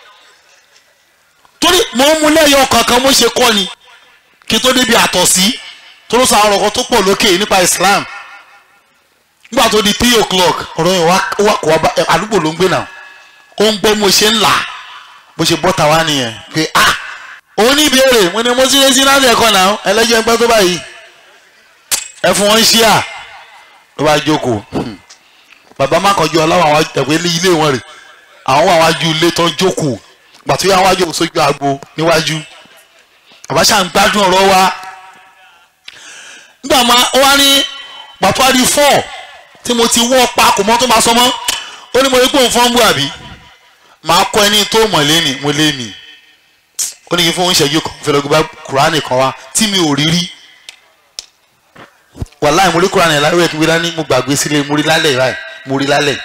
torí mò ń mú lẹ́yọ̀ kankan mo ṣe kọ́ ni kí n tó débi àtọ̀sí tó ló sọ àwọn ọ̀rọ̀ kan tó pọ̀ lókè nípa Islam nígbà tó di three o'clock ọ̀rọ̀ yẹn wá wá kó wá bá àdúgbò ló ń gbé náà ó ń gbọ́ mo ṣe ń là bó ṣe bọ́ta wá nìyẹn pé ah òun ní ìbéèrè mo ní mo ti lé sí láti ẹ̀kọ́ náà ẹlẹ́jọ́ ẹgbẹ́ tó báyìí ẹ fún wọn ṣíà ló bá jókòó bàbá má kọjú ọláwọ àwọn ẹgbẹ́ ilé wọn rè àwọn wà wájú ilé tó ń jókòó gbàtúyà àwọn wájú sójú agbo níwájú bàbá ṣáà ń gbádùn ọ̀rọ̀ wa nígbà máa ó wá ní pàtàkì fọ́ tí mo ti wọ́ pa kò mọ́ tó máa sọ mọ́ ó ní mo rí pé òun fọ́n bú àbí màá kọ́ ẹni tó mọ̀ léni mo léni ó ní kí fún oúnjẹ kan fẹ́ lọ́gbẹ́ bá kùránì kan wá tí mi ò rí rí wàláì mo rí kùránì láwé ẹ̀ kí wíwá ní mo gbàgbé sílé mo rí lálẹ́ ráì mo rí lálẹ́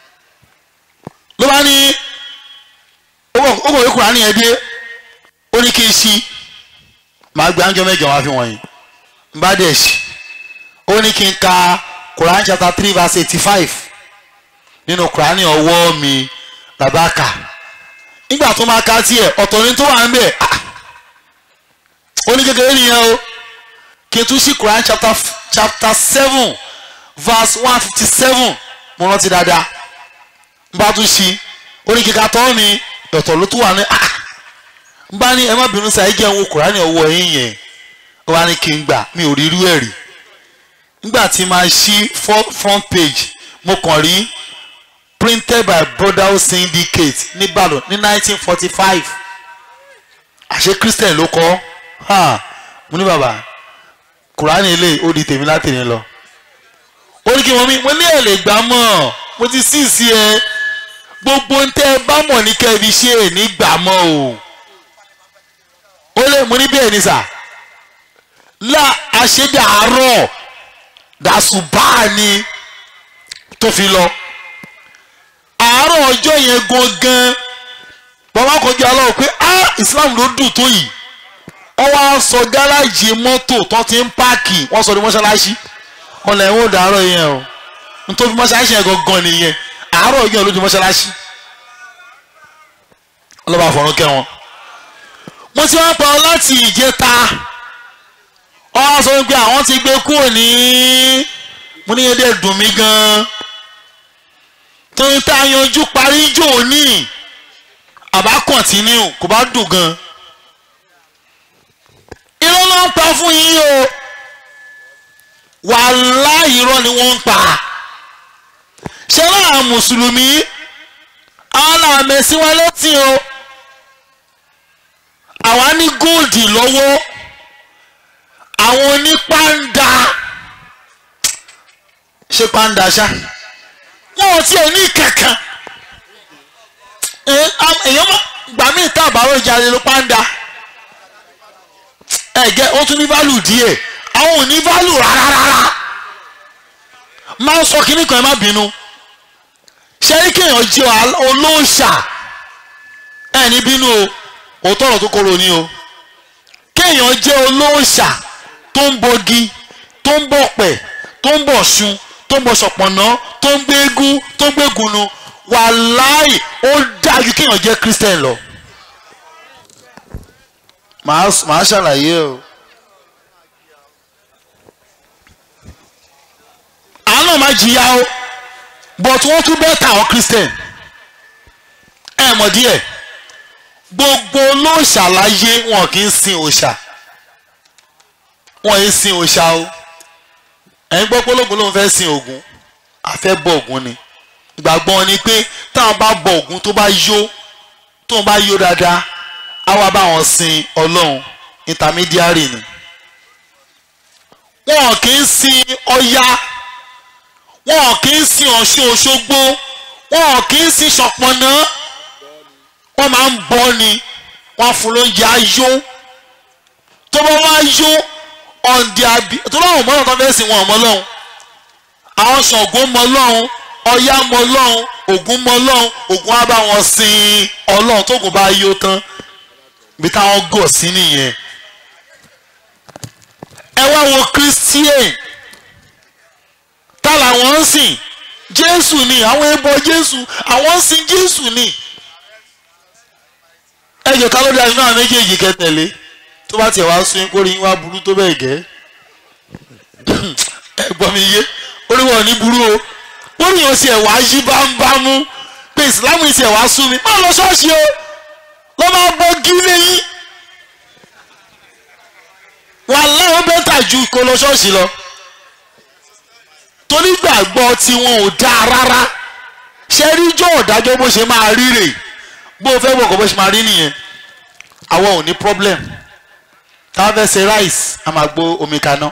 ló bá ní ó kọ̀ wí kùránì yẹn dé ó ní kí n ṣí màá gbé àńjọ mẹ́jọ wá fi wọ̀nyí n bá dẹ̀ ṣí ó ní kí n ka Quran chapter three verse eighty-five nínú Quran ọwọ́ mi bàbá kà nígbà tó máa ka tiẹ̀ ọ̀tọ̀ ni tó wà ń bẹ̀ ó ní kékeré nìyẹn o kí n tún ṣí Quran chapter chapter seven verse one fifty seven mo rántí dáadáa n bá tún ṣí ó ní kíka tọ́ mi ọ̀tọ̀ ló tún wà ní n bá ní ẹ má bínú sáà ẹ jẹ́ ń wo Quran ọwọ́ yín yẹn ó wá ní kí n gbà mi ò rí irú ẹ̀ rí nígbà tí máa ṣí front page mo kàn rí printed by brotherhood syndicate nìbàdàn ní 1945 àṣé christian ló kọ ha mo ní bàbá kùránì ilé ó di tèmi láti ní lọ ó ní kí wọ́n mi mo ní ẹ̀ lè gbà mọ́ mo ti sí sí ẹ gbogbo ń tẹ́ ẹ bá mọ̀ ní kẹ́ẹ̀bí ṣe é ní gbà mọ́ o ó lè mo ní bẹ́ẹ̀ ni sà la àṣedàárọ̀ dàṣùbáà ni tó fi lọ àárọ̀ ọjọ́ yẹn gangan bàbá kọjú aláwọ̀ pé ah Islam ló dùn tó yìí wọ́n wá sọ gáràjì mọ́tò tó ti ń páàkì wọ́n sọ ní mọ́ṣáláṣí ọ̀nà ẹ̀wọ̀n ò dàárọ̀ yẹn o nítorí mọ́ṣáláṣí yẹn gangan nìyẹn àárọ̀ yẹn ló di mọ́ṣáláṣí ọlọ́ba àfọ̀rún kẹ́ wọn. mo ti wá pa ọ láti ìjẹta wọ́n sọ pé àwọn ti gbé kúrò ní mo ní yẹn dẹ̀ dùn mí gan-an torí tá a yanjú parí jò ní àbá kọ̀ntínú kò bá dùn gan. irọ́ ló ń pa fún yín o wàláhì irọ́ ni wọ́n ń pa ṣé láà mùsùlùmí àwọn làwọn mẹ̀sí wọn létí o àwa ní góòdì lọ́wọ́ àwọn onípàǹdà ṣe pàǹdà ṣá wọn ò tiẹ̀ ní kankan ẹ am- èèyàn má gbà mí tá àbárò ìjàre ló pàǹdà ẹ gẹ ó tún ní válù díẹ̀ àwọn ò ní válù rárá rárá máa ń sọ kínní kan ẹ má bínú ṣe é kéèyàn jẹ́ al- olóòṣà ẹ ní bínú o òótọ́ ọ̀rọ̀ tó kóró ni o kéèyàn jẹ́ olóòṣà tó ń bọgi tó ń bọ̀pẹ̀ tó ń bọ̀ṣun tó ń bọ ṣọ̀pọ̀nà tó ń gbégún tó ń gbégunu wàláì ó dájú kéèyàn jẹ́ christian lọ. màá màá ṣàlàyé o. àwọn náà máa jìyà o but wọ́n tún bẹ́ẹ̀ ta àwọn christian ẹ mọ̀ díẹ̀ gbogbo olóòṣà láyé wọn kì í sin òòṣà wọn yìí sin òòṣà o ẹ̀yin gbọ́ pé ológun ló ń fẹ́ sin ògún àfẹ́ bọ ògún ni ìgbàgbọ́ wọn ni pé táwọn bá bọ ògún tó bá yó tó bá yó dáadáa á wá bá wọn sin ọlọ́run intermediary ni wọn kì í sin ọya wọn kì í sin ọ̀ṣun òṣogbo wọn kì í sin ṣọ̀pọ̀nà wọ́n máa ń bọ́ ni wọ́n á fún lóúnjẹ ayó tó bá wá yó ọ̀ǹdí àbí tó láwọn ọmọ náà tó fẹ́ sìn wọn ọmọ lọ́hùn àwọn Ṣàngó mọ lọ́hùn Ọya mọ lọ́hùn Ògún mọ lọ́hùn Ògún á bá wọn sin Ọlọ́hun tógun bá yó tán ibi táwọn gọ̀ sí nìyẹn ẹ wá wo Christian tá làwọn ń sìn Jésù ni àwọn ẹbọ Jésù àwọn ń sìn Jésù ni ẹjọ ká ló dé àyínú àwọn méjèèjì kẹtẹlé tó bá tiẹ̀ wá sún yín kórìí yín wá burú tó bẹ́ẹ̀ gẹ́ ẹ gbọ́ mi yé oríwọ̀ ní burú o kórìí yóò tiẹ̀ wá yí bámúbámú pé ìsìlámù yìí tiẹ̀ wá sún mi má lọ ṣọ́ọ̀ṣì o lọ́ máa bọ́ gílé yín wà láwọn bẹ́tà ju kó lọ ṣọ́ọ̀ṣì lọ torí gbàgbọ́ tiwọn ò dáa rárá ṣe rí jọ́ ọ̀dájọ́ bó ṣe máa rí rèé bó o fẹ́ wọ̀ kọ́ bó ṣe máa rí nìyẹn àwọn ò ní problem tá a fẹ́ ṣe rice a máa gbó omi kaná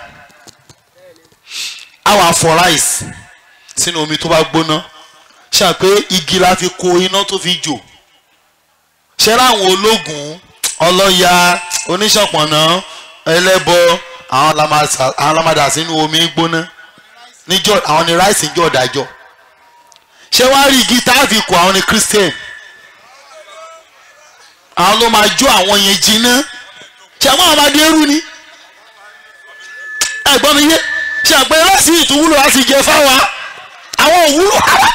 a wà fọ rice sínú omi tó bá gbóná ṣáà pé igi la fi ko iná tó fi jò ṣé láwọn ológun ọlọ́ya oníṣọ̀pọ̀nà ẹlẹ́bọ àwọn la máa sà- àwọn la máa dà sínú omi gbóná níjọ́ àwọn ni rice ń jọ ọ̀dájọ́ ṣé wàá rí igi tá a fi kó àwọn ni christian àwọn ló máa jó àwọn yẹn jiná ṣe àwọn àmàdé ẹrú ni ẹ̀gbọ́n mi yé ṣe àgbẹ̀ láti ìtúwúlò láti jẹ fáwa àwọn òwúlò rárá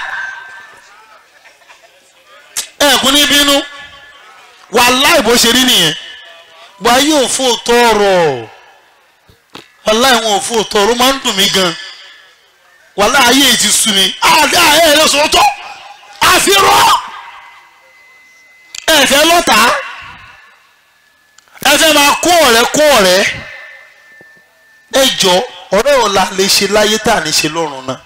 ẹ̀kún ní bínú wàláì bó ṣe rí nìyẹn wà yóò fún òótọ́ ọ̀rọ̀ wàláì wọn ò fún òótọ́ ọ̀rọ̀ ó máa ń dùn mí gan wàláì ayé yìí ti sú mi àdá ẹ̀ ẹ̀ lọ́sọ̀rọ̀ tó àfihàn ẹ fẹ́ lọ́tà ẹ fẹ́ máa kó ọ̀rẹ́ kó ọ̀rẹ́ ẹ jọ ọ̀rẹ́ ọ̀la lè ṣe láyé tá à ní ṣe lọ́run náà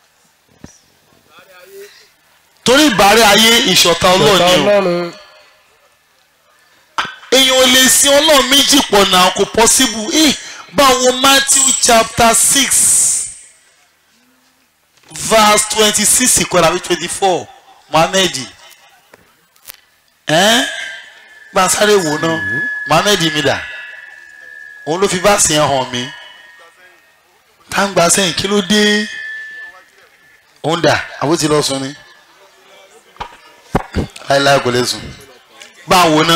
torí ìbárẹ́ ayé ìṣọ̀tá ọlọ́ọ̀ni o ọlọ́run èèyàn ò lè sin ọlọ́run méjì pọ̀ náà kò possible eh báwo Matthew chapter six verse twenty six ìkọ́ni àbí twenty four Muhammed ẹ́n gba sáré wò ná Muhammed mi dà òun ló fi báàsì yẹn hàn mí táǹgbà sẹ́yìn kí ló dé òun dà àbó ti lọ sùn ni láìláì kò lè sùn bá a wò ná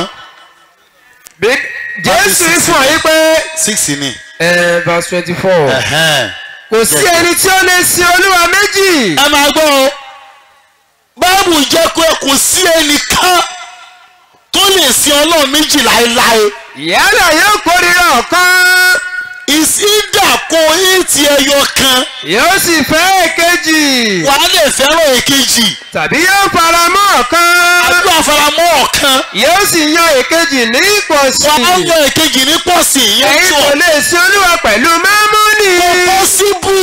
jésù fún ọ yí pé six ni ẹ verse twenty four ẹ̀hẹ́n. kò sí ẹni tí ó lè sin olúwa méjì ẹ máa gbọ́ o báàbù jẹ́ pé kò sí ẹnìkan tó lè sin ọlọ́run méjì láéláé yálà yóò kórìíra ọ̀kan ìsídà kó ìtì ẹyọ kan yóò sì fẹ́ èkejì wàá lè fẹ́ràn èkejì tàbí yóò fara mọ́ ọ̀kan àdúrà faramọ́ ọ̀kan yóò sì yan èkejì ní ìpọ̀sí wàá yan èkejì ní pọ̀sì ìyẹn ẹ̀yin tó kò lè sin olúwa pẹ̀lú mámúnì kò pọ́síbù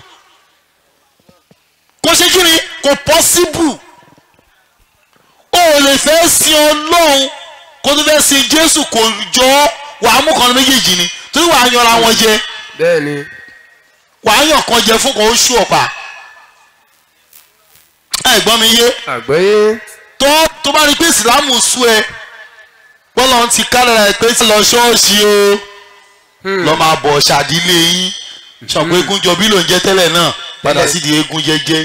kò ṣe kí ni kò pọ́síbù o ò lè fẹ́ sin ọlọ́run kó tó fẹ́ sin jésù kò jọ wàá mú kan ní méjèèjì ni torí wàá yanra wọn jẹ bẹ́ẹ̀ni wàá yàn kan jẹ fún kan ó ṣú ọ̀pá ẹ̀gbọ́n mi yé àgbọ́yé tó tó bá rí pé ìsìlámù sú ẹ bọ́lá ti kálẹ̀ rẹ̀ pé tí lọ ṣọ́ọ̀ṣì o lọ máa bọ̀ ṣàdílé yín ṣọ̀pọ̀ eégún jọbí ló ń jẹ́ tẹ́lẹ̀ náà padà sídìí eégún jẹ́jẹ́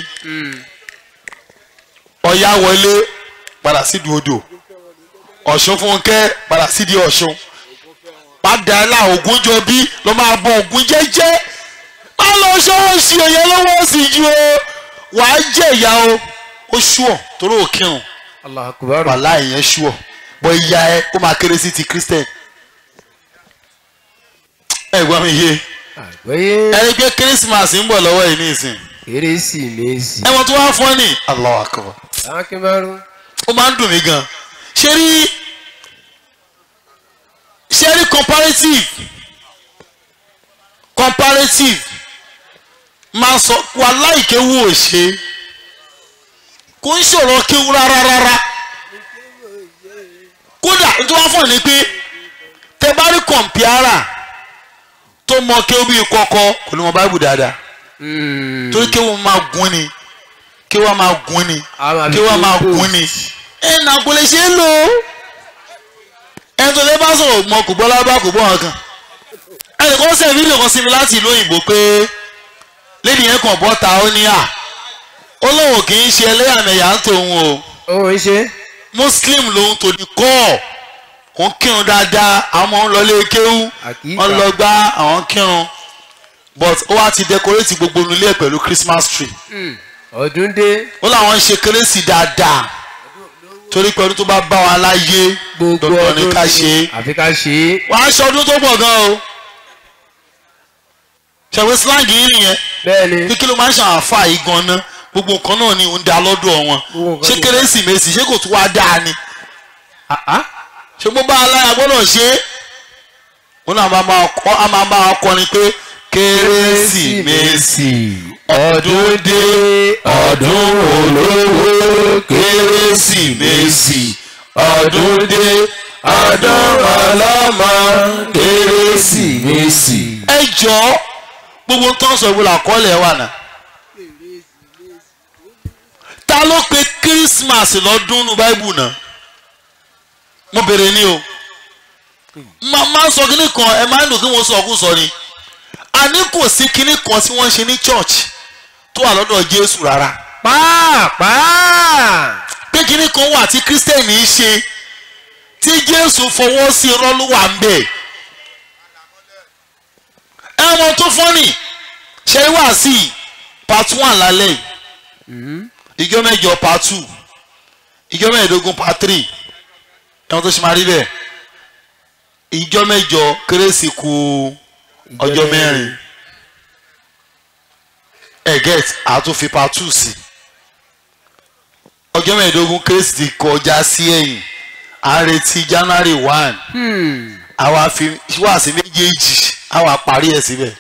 ọ̀yá wọlé padà sídìí odò ọ̀ṣun fúnkẹ́ padà sídìí ọ̀ṣun padà là ògún jọbí lọ máa bọ̀ ògún jẹ́jẹ́ má lọ ṣọ́ọ̀ṣì òye lọ́wọ́ sí ju o wàá jẹ́ ìyá o ó ṣùọ̀ torí òkírun allah akubar wàhálà ìyẹn ṣùọ̀ bọ́ ìyá ẹ ó máa kéré sí ti christian ẹ gbọ́ mi yé àgbọ́yé ẹni pé christmas ń bọ̀ lọ́wọ́ yìí nísìn kérésìmesì ẹ wọ́n tún wá fún ọ ní Allahu Akbar akínbárú ó máa ń dùn mí gan ṣé rí ṣé rí comparative comparative máa sọ wàhálà ìkéwù ò ṣe kò ń ṣòro kéwù rárá rárá kódà tó wá fún ọ ní pé tẹ bá rí kọ̀m̀pìárà tó mọ kéwù bíi kọ́kọ́ kò ní mọ báìbù dáadáa torí kéwù máa gún ni kéwù máa gún ni kéwù máa gún ni ẹ nà kò lè ṣe é lò ó ẹni tó lè bá sọ̀rọ̀ mọ kò gbọ́ lábá kò gbọ́ ọ̀kan ẹnì kan sẹ́ fídíò kan sí mi láti ìlú òyìnbó pé lẹ́nu yẹn kàn bọ́ ta ó ní à ó lóun kì í ṣe ẹlẹ́yàmẹ̀yà ń tòun o ó ń ṣe muslim lòun tò ní kọ́ òun kírun dáadáa àwọn ọmọ ń lọ lé kéwú Àkíkà. wọ́n lọ gbá àwọn kírun but ó wá ti decorate gbogbo nílé ẹ̀ pẹ̀lú christmas tree ọdún dé ó láwọn ń ṣe kérésì dáadáa torí pé ọdún tó bá bá wa láyé gbogbo dandan ni ọdún ká ṣe é àfi ká ṣe é wàá aṣọ ọdún tó pọ̀ gan o ṣàwọn slang yìí nìyẹn bẹ́ẹ̀ ni pé kí ló máa ń ṣàwọn àfa yìí gan ná gbogbo nǹkan náà ni ń da lọ́dọ̀ wọn Gbogbo nǹkan ṣé ni- kérésìmesì ṣé kò tún wá dáa ni ṣé mo bá aláya gbọ́dọ̀ ṣe é wọn náà máa máa kọ́ á máa máa kọrin pé kérésìmesì ọdún dé ọdún olówó kérésìmesì ọdún dé ọdún ọlọ́mọ kérésìmesì. ẹ jọ gbogbo tó ń sọ ìwé làkọọ́lẹ̀ wà náà. ta ló pe christmas lọ́dún nu báíbù náà mo bèrè ní o máa máa sọ kínní kan ẹ máa ń dùn kí wọ́n sọ ọkùn sọ ni àní kò sí kínní kan tí wọ́n ṣe ní church tó wà lọ́dọ̀ jésù rárá pàápàá pé kínní kan wà tí kírísítẹ́nì ń ṣe tí jésù fọwọ́ sí rọ́lúwà ń bẹ̀ ẹ mọ tó fọ́nì ṣe wá sí i part one lálẹ́ yìí ìjọ mẹ́jọ part two ìjọ mẹ́ẹ̀ẹ́dógún part three ẹ̀wọ̀n tó ṣe máa rí bẹ́ẹ̀ ìjọ mẹ́jọ kérésì kù ọjọ́ mẹ́rin ẹ̀ get àtúnfi part two sí ọjọ́ mẹ́ẹ̀ẹ́dógún kérésì ti kọjá sí ẹ̀yìn à ń retí january one àwa fi wá sí méjèèjì àwa parí ẹ̀ síbẹ̀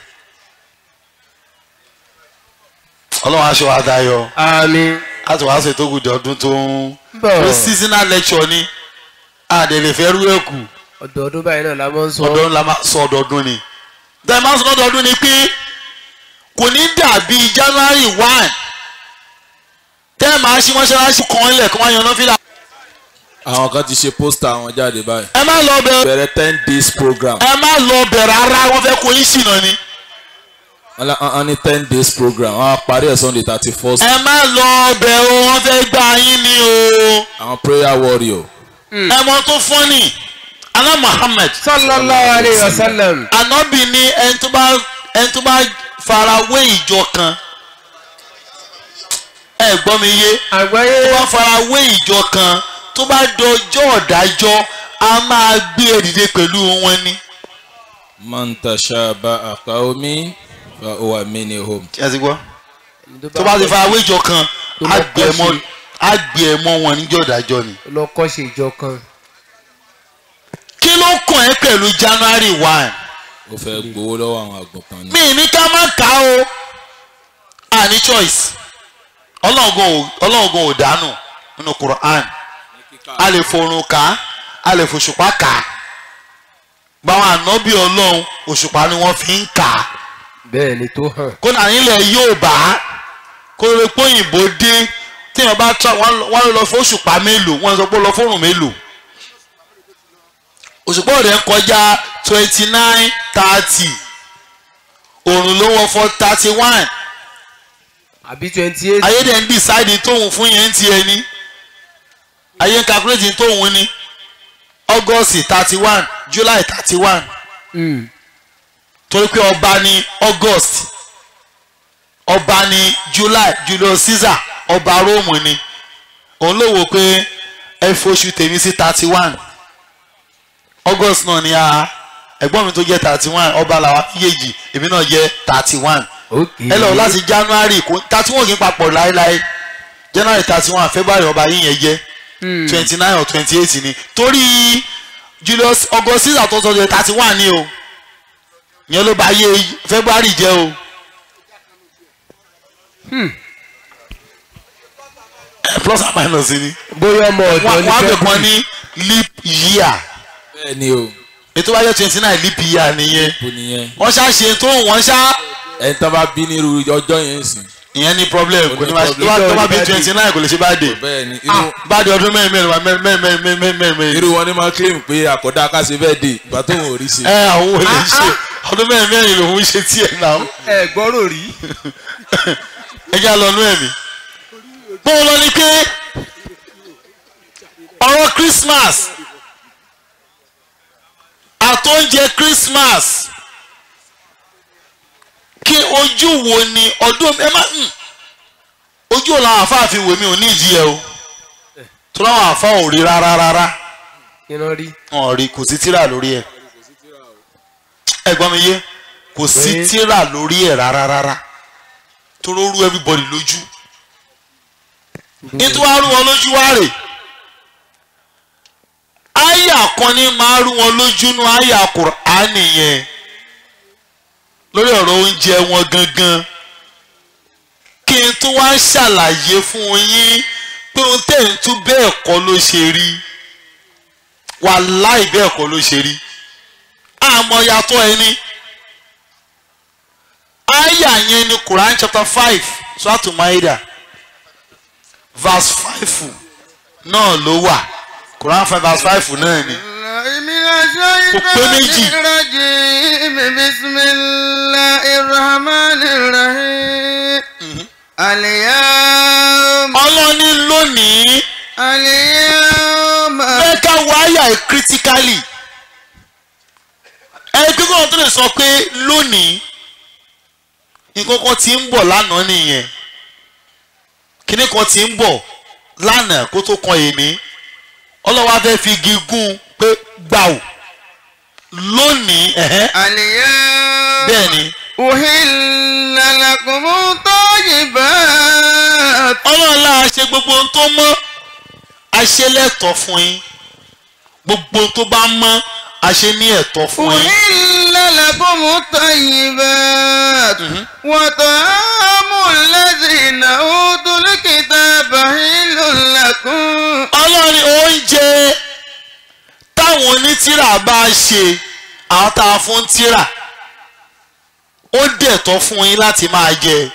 ọlọ́run aṣọ àdáyọ àmín láti wàá ṣètò ògùdì ọdún tó ń bọ̀ pé seasonal lecture ni àdèlè fẹ́ rú ẹ̀kú ọdọọdún báyìí náà la máa ń sọ ọdọọdún la máa sọ ọdọọdún ni tẹ́lẹ̀ máa sọ ọdọọdún ni pé kò ní dàbí january one tẹ́lẹ̀ máa ṣí mọ́ṣáláṣí kan ilẹ̀ kí wọ́n yan nọ́fìlà. àwọn kan ti ṣe pósítà àwọn jáde báyìí. ẹ má lọ bẹ bẹ̀rẹ̀ ten days program. ẹ má lọ bẹ rárá wọ́n fẹ́ kó yín ṣìnà ni. wọ́n lá- wọ́n ní ten days program wọ́n á parí ẹ̀ sunday thirty first. ẹ má lọ bẹ o wọ́n fẹ́ gbá yín ni o. àwọn prayer warrior. ẹ mọ tó fọ́nì aná muhammed sallallahu alayhi wa sallam anabi ní ẹni tó bá ẹni tó bá fara wé ìjọ kan ẹ gbọ́ mi yé àgbáyé tó bá fara wé ìjọ kan tó bá dọjọ́ ọ̀dájọ́ a máa gbé e dìde pẹ̀lú wọn ni. man tashabaha qawmi fa huwa minhum. ẹ ti gbọ́ tó bá ti fara wé ìjọ kan á gbé ẹ mọ́ á gbé ẹ mọ́ wọn níjọ́ ọ̀dájọ́ ni. lọ kọ́ṣe ìjọ kan kí ló kàn ẹ́ pẹ̀lú january one ó fẹ́ gbowó lọ́wọ́ àwọn àgùntàn ni. mi ní ká má kà á o a ní choice ọlọ́ọ̀gùn ò ọlọ́ọ̀gùn ò dánù nínú quran a lè forun kà á a lè fòṣùpá kà á báwọn ànábì ọlọ́run òṣùpá ni wọ́n fi ń kà á bẹ́ẹ̀ ni tó hàn kó nà nílẹ̀ yóò bá kó lè pé òyìnbó dé téèyàn bá tra wọ́n lọ fún òṣùpá mélòó wọ́n sọ pé ó lọ fóòrùn mélòó òṣùpá ọ̀rẹ́ ń kọjá twenty nine thirty òrùn ló wọ fọ thirty one àbí twenty eight. ayé dẹ̀ ń decide tóun fún yẹn ń tiẹ̀ ní ayé ń calculate tóun ní august thirty one july thirty one torí pé ọba ní august ọba ní july julius caesar ọba rome ni òun ló wò pé ẹ foṣù tèmi sí thirty one august náà ni a ẹ̀gbọ́n mi tó jẹ́ thirty one ọba làwọn méjèèjì èmi náà jẹ́ thirty one ẹ lọ láti january thirty one kì í papọ̀ láéláé january thirty one february ọba yìí yẹn jẹ́ twenty nine or twenty eight ni torí julius august caesar tó sọ jẹ́ thirty one ni o yẹn ló bá yé february jẹ́ o. plus and minus ni. bóyá ọmọ ọ̀dọ́ ní wọ́n á bẹ̀ kàn ní leap year bẹ́ẹ̀ ni o ètò bá jẹ́ twenty nine leap year nìyẹn kò nìyẹn wọ́n ṣá ṣe tó wọ́n ṣá ẹni tán bá bí nírú ọjọ́ yẹn sìn ìyẹn ní problem kò ní ma ṣe problem. tó bá bí twenty nine kò lè ṣe bá dé bẹ́ẹ̀ ni irú bá dé ọdún mẹ́rin mẹ́rin wa mẹ́rin mẹ́rin mẹ́rin mẹ́rin mẹ́rin mẹ́rin irú wọn ni máa claim pé àkọ́dá káṣe bẹ́ẹ̀ dé ìgbà tó wọn ò rí ṣe. ẹ àwọn ò lè ṣe ọdún mẹ́rin mẹ́rin lòún ṣe tiẹ̀ náà ẹ gbọ́rò rí. ẹ já lọ nú ẹ̀mí. bó o lọ ni pé ọ̀rọ̀ Christmas àtọ́njẹ Christmas kí ojú wo ni ọdún ẹ má hmm, ojú ò làwọn àfáà fi wèmí ò ní ìdí ẹ o tó láwọn àfáà ò rí rárá rárá kí ló rí. wọn ò rí kò sí tíra lórí ẹ ẹ gbọ́ mi yé kò sí Pé- tíra lórí ẹ rárá rárá tó ló rú everybody lójú nítorí wàá rú wọn lójú wá rè àyà kan ní máa rú wọn lójú nú àyà Kùránì yẹn lórí ọ̀rọ̀ oúnjẹ wọn gangan kí n tún wá ṣàlàyé fún yín pé ohun tẹ̀ ń tún bẹ́ẹ̀ kọ́ ló ṣe rí wàláì bẹ́ẹ̀ kọ́ ló ṣe rí àmọ́ yàtọ̀ ẹni àyà yẹn ni Quran chapter five suratu Maida verse five náà ló wà Quran five verse five náà ni Kò pé méjì. bismillahirrahmanirrahim aliyam ọlọ́ni lónìí aliyam fẹ́ ká wọ àyà ẹ̀ critically ẹni pé kóhun tó lè sọ pé lónìí nǹkan kan ti ń bọ̀ lánàá nìyẹn kíní kan ti ń bọ̀ lánàá kó tó kan èmi ọlọ́wọ́ á fẹ́ fi igi gún pé gbàù lónìí ẹ̀hẹ́n aliyam bẹ́ẹ̀ ni uhilla lakumu tayyibat ọlọ́run láà ṣe gbogbo ohun tó mọ́ a ṣe lẹ́tọ̀ọ́ fún yín gbogbo ohun tó bá mọ́ a ṣe ní ẹ̀tọ́ fún yín. uhilla lakumu tayyibat wa ta'amu alladhina utul kitaba hillun lakum ọlọ́run ní oúnjẹ táwọn onítìrà bá ṣe àwọn tá a fún tìrà ó dẹ̀tọ́ fún yín láti máa jẹ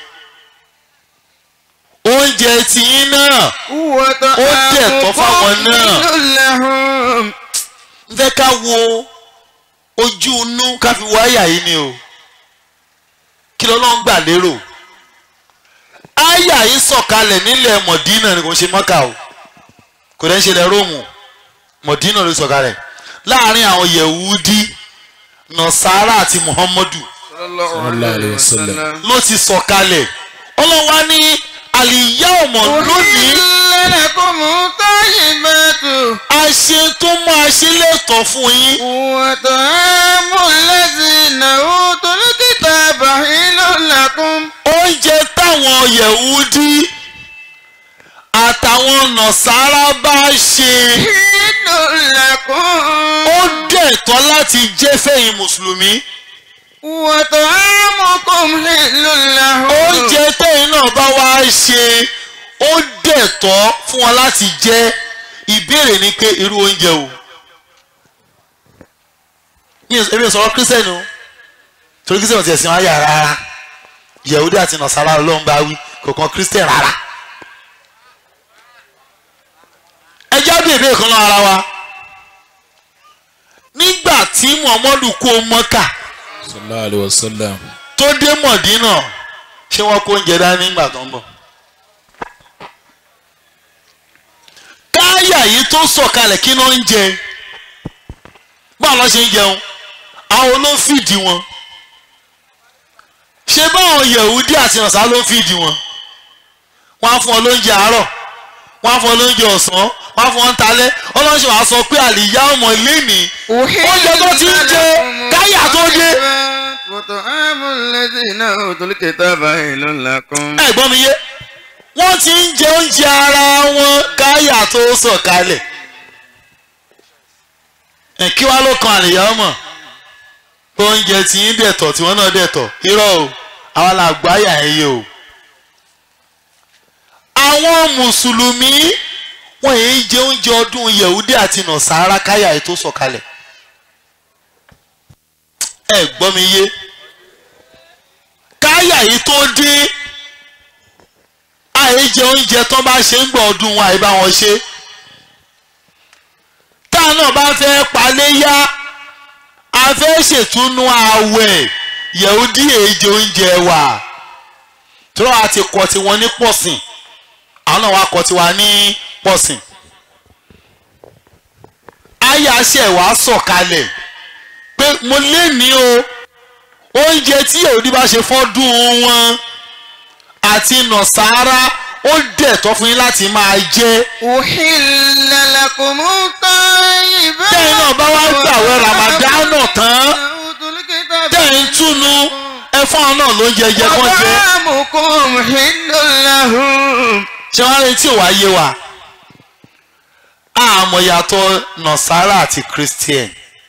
oúnjẹ tiyín náà wa dẹ̀ tọ́ fáwọn náà. hillun lahum ń fẹ́ ká wo ojú inú ká fi wọ àyà yìí ni o kí ló ló ń gbà lérò àyà yìí sọ̀kalẹ̀ nílẹ̀ mọ̀dínà ni kò ń ṣe mọ́kà o kò dẹ́ ń ṣe ilẹ̀ róòmù mọ̀dínà ló sọ̀kalẹ̀ láàrin àwọn yẹ̀wúdí nọ̀sára àti muhammadu sallallahu alayhi wa sallam. ló ti sọ̀kalẹ̀ ọlọ́wà ní àlìyá ọmọ lónìí uhilla lakumu tayyibatu àṣẹ tó máa ṣe lẹ́tọ̀ọ́ fún yín wa ta'amu alladhina utul kitaba hillun lakum oúnjẹ táwọn yẹ̀wúdí àtàwọn nọ̀sára bá ṣe hillun lakum ó dẹ̀tọ́ láti jẹ́ fẹ̀yìn mùsùlùmí wa ta'amukum hillun lahum oúnjẹ tẹ̀yìn náà bá wá ṣe ó dẹ̀tọ́ fún wọn láti jẹ́ ìbéèrè ni pé irú oúnjẹ o ní ebi sọ̀rọ̀ kírísítẹ́nì o torí kírísítẹ́nì ti ẹ̀sìn wáyà rárá yẹ̀wúdí àti nọ̀sára ọlọ́run bá wí kò kan kírísítẹ́nì rárá ẹjọ́ bèbè kan lọ ara wa nígbà tí muhammadu kó mọ́kà sallallahu alayhi wa sallam. tó dé mọ̀dínà ṣé wọ́n kó oúnjẹ dání nígbà tó ń bọ̀. káyà yìí tó sọ̀kalẹ̀ kí ló ń jẹ báwo ló ṣe ń jẹun àwọn ló ń fìdí wọn ṣé báwọn yẹ̀wúdí àti ọ̀sán ló ń fìdí wọn wọ́n á fún ọ lóúnjẹ àárọ̀ wọ́n á fún ọ lóúnjẹ ọ̀sán wọ́n á fún ọ ń talẹ́ ọlọ́sìn wàá sọ pé àlìyá ọmọ lẹ́nìí oúnjẹ tó ti ń jẹ káyà tó dé وطعام الذين أوتوا الكتاب حل لكم ẹ gbọ́ mi yé wọ́n ti ń jẹ oúnjẹ ara wọn káyà tó sọ̀kalẹ̀ ẹ kí wá ló kan àlìyá ọmọ oúnjẹ tí ń dẹ̀tọ̀ tí wọ́n náà dẹ̀tọ̀ irọ́ o àwọn làgbáyà ẹ yé o àwọn mùsùlùmí wọ́n yìí jẹ oúnjẹ ọdún yẹ̀wúdí àti nọ̀sára káyà ẹ tó sọ̀kalẹ̀ ẹ gbọ́ mi yé káyà yìí tó dín àì jẹ oúnjẹ tó bá ṣe ń gbọ́ ọdún wọn àì bá wọn ṣe táà náà bá fẹ́ paléyá a fẹ́ ṣètúnú ààwẹ̀ yẹ̀húdí èjì oúnjẹ wa tí wọ́n á ti kọ́ tiwọn ní pọ̀sìn àwọn náà wá kọ́ tiwa ní pọ̀sìn àyà ṣẹ̀ wá sọ̀kalẹ̀ pé mo lé ní o oúnjẹ tí yẹ̀húdí bá ṣe fọ́dún wọn àti nọ̀sára ó dẹ̀tọ́ fún yín láti máa jẹ. أحل لكم الطيبات tẹ́yìn náà bá wá gbàwẹ̀ ramadana tán أوتوا الكتاب tẹ́yìn túnú ẹ̀fọ́n náà ló ń jẹ jẹ kán jẹ. وطعامكم حل لهم ṣé wàá rí tí ò wá yé wa àmọ́ yàtọ̀ nọ̀sára àti christian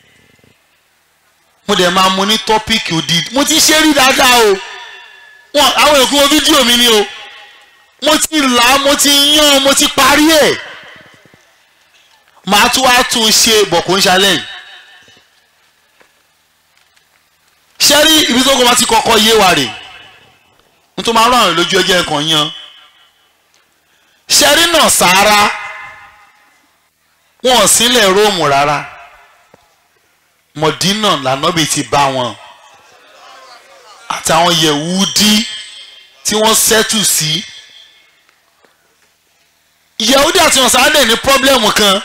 mo dẹ̀ máa mu ní tọ́píìkì òdì mo ti ṣe rí dáadáa o wọn àwọn èkó wo fídíò mi ni o mo ti là á mo ti yán mo ti parí ẹ̀ màá tún wá tún un ṣe bọ̀ kó ń ṣalẹ̀ yìí ṣé rí ibi tó kọ́ bá ti kọ́kọ́ yé wa rè n tó máa rán àwọn lójú ẹjẹ́ kan yan ṣé rí náà sáárá wọn ò sílẹ̀ róòmù rárá mọ̀dínà lànàbì ti bá wọn àtàwọn yẹ̀wúdí tí wọ́n ṣẹ́tù sí yẹ̀wúdí àti ọ̀sán ní pọ́blẹ́mù kan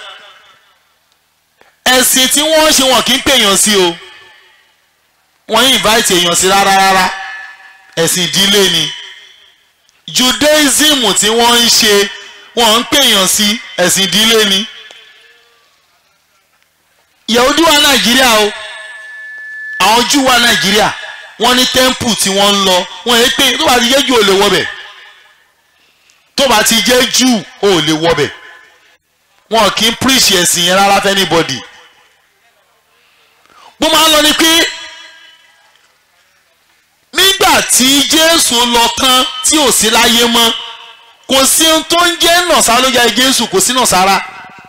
ẹ̀sìn tí wọ́n ṣe wọn kì í pèèyàn sí o wọ́n yìí invite èèyàn sí rárá rárá ẹ̀sìn ìdílé ni judaism tí wọ́n ń ṣe wọ́n ń pèèyàn sí ẹ̀sìn ìdílé ni yẹ̀wúdí wà nàìjíríà o àwọn júù wà nàìjíríà wọ́n ní temple tí wọ́n ń lọ wọ́n yẹ pé tó bá ti jẹ́ jù ò lè wọbẹ̀ tó bá ti jẹ́ jù ò lè wọbẹ̀ wọn kì í preach ẹ̀sìn yẹn rárá fẹ́ anybody bó máa ń lọ ni pé nígbà tí jésù lọ tán tí ò sí láyé mọ́ kò sí ohun tó ń jẹ́ nọ̀sá ló jẹ́ jésù kò sí nọ̀sára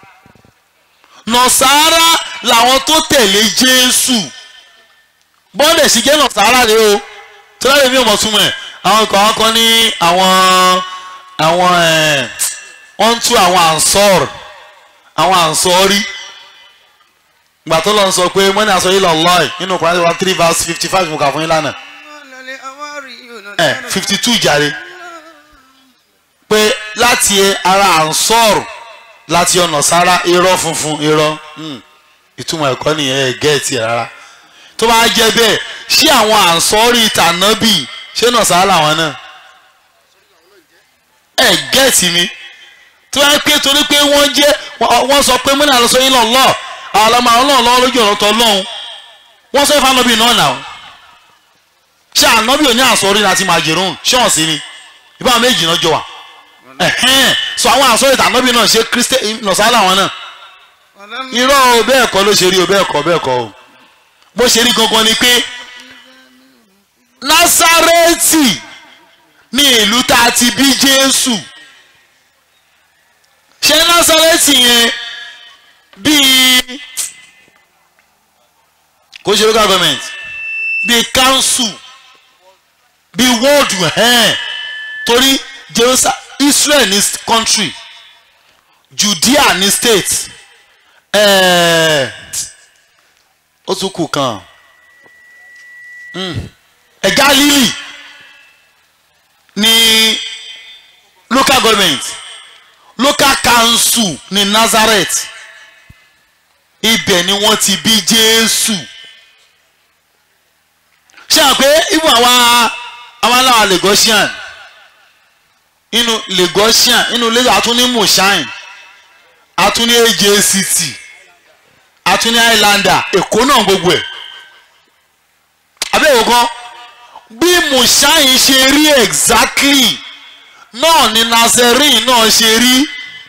nọ̀sára làwọn tó tẹ̀lé jésù bọ́ọ̀dẹ̀ sì jẹ́ nọ̀sára rẹ o tí wọ́n lè fi ọmọ túmọ̀ ẹ̀ àwọn kan kan ní àwọn àwọn ẹ̀ wọ́n ń tú àwọn ànsọ́ọ̀rù àwọn ànsọ́ọ̀rí gbà tó lọ sọ pé mọ́ni àsọ yìí lọ lọ́ọ̀ nínú Kùránì one three verse fifty five mo kà fún yín lánàá ẹ̀ fifty two jàre pé láti ara ànsọ́ọ̀rù láti ọ̀nà sára irọ́ funfun irọ́ ìtumọ̀ ẹ̀kọ́ nìyẹn ẹ̀ gẹ́ẹ̀tì rárá tó bá jẹ́ bẹ́ẹ̀ ṣé àwọn ànsọ́ọ̀rì tànábì ṣé náà sára làwọn náà ẹ̀ gẹ́ẹ̀tì mi tó bá pé torí pé wọ́n jẹ́ wọ́n sọ pé múnà lọ́sọ yín lọ́lọ́ àwọn ọlọ́mọ àwọn náà lọ́wọ́ lójú ọ̀rọ̀ tọ́ lọ́hùn wọ́n sọ ìfànàbì náà nà ó ṣé ànábì ò ní àsọ̀rí láti máa jẹ̀rún ṣọ́ọ̀n sí ni ìbá méjì náà jọ wà ẹ̀hẹ́n sọ àwọn àsọ̀rí tànábì náà ṣe kírísítẹ́ nọ̀sálà wọn náà irọ́ o bẹ́ẹ̀ kọ́ ló ṣe rí o bẹ́ẹ̀ kọ́ bẹ́ẹ̀ kọ́ o bó ṣe rí gangan ni pé Násárẹ́tì ní ìlú tá a ti bí Jésù ṣé Násárẹ́tì yẹn bíi kò ṣe local government bíi council bíi ward ẹ̀hẹ́n torí Jerusalem Israel ní country judea ní state ẹ̀ẹ́ ó tún kù kan Mm. ẹ̀ galili ní local government local council ní nazareth ibẹ̀ ni wọ́n ti bí jésù ṣé àwọn pé ibù àwọn àwọn aláwọ̀ lagosian inú lagosian inú lagos àtúní mushain àtúní ajct àtúní highlander èkó náà gbogbo ẹ̀ abẹ́wò kan bí mushain ṣe rí exactly náà ni nazarene náà ṣe rí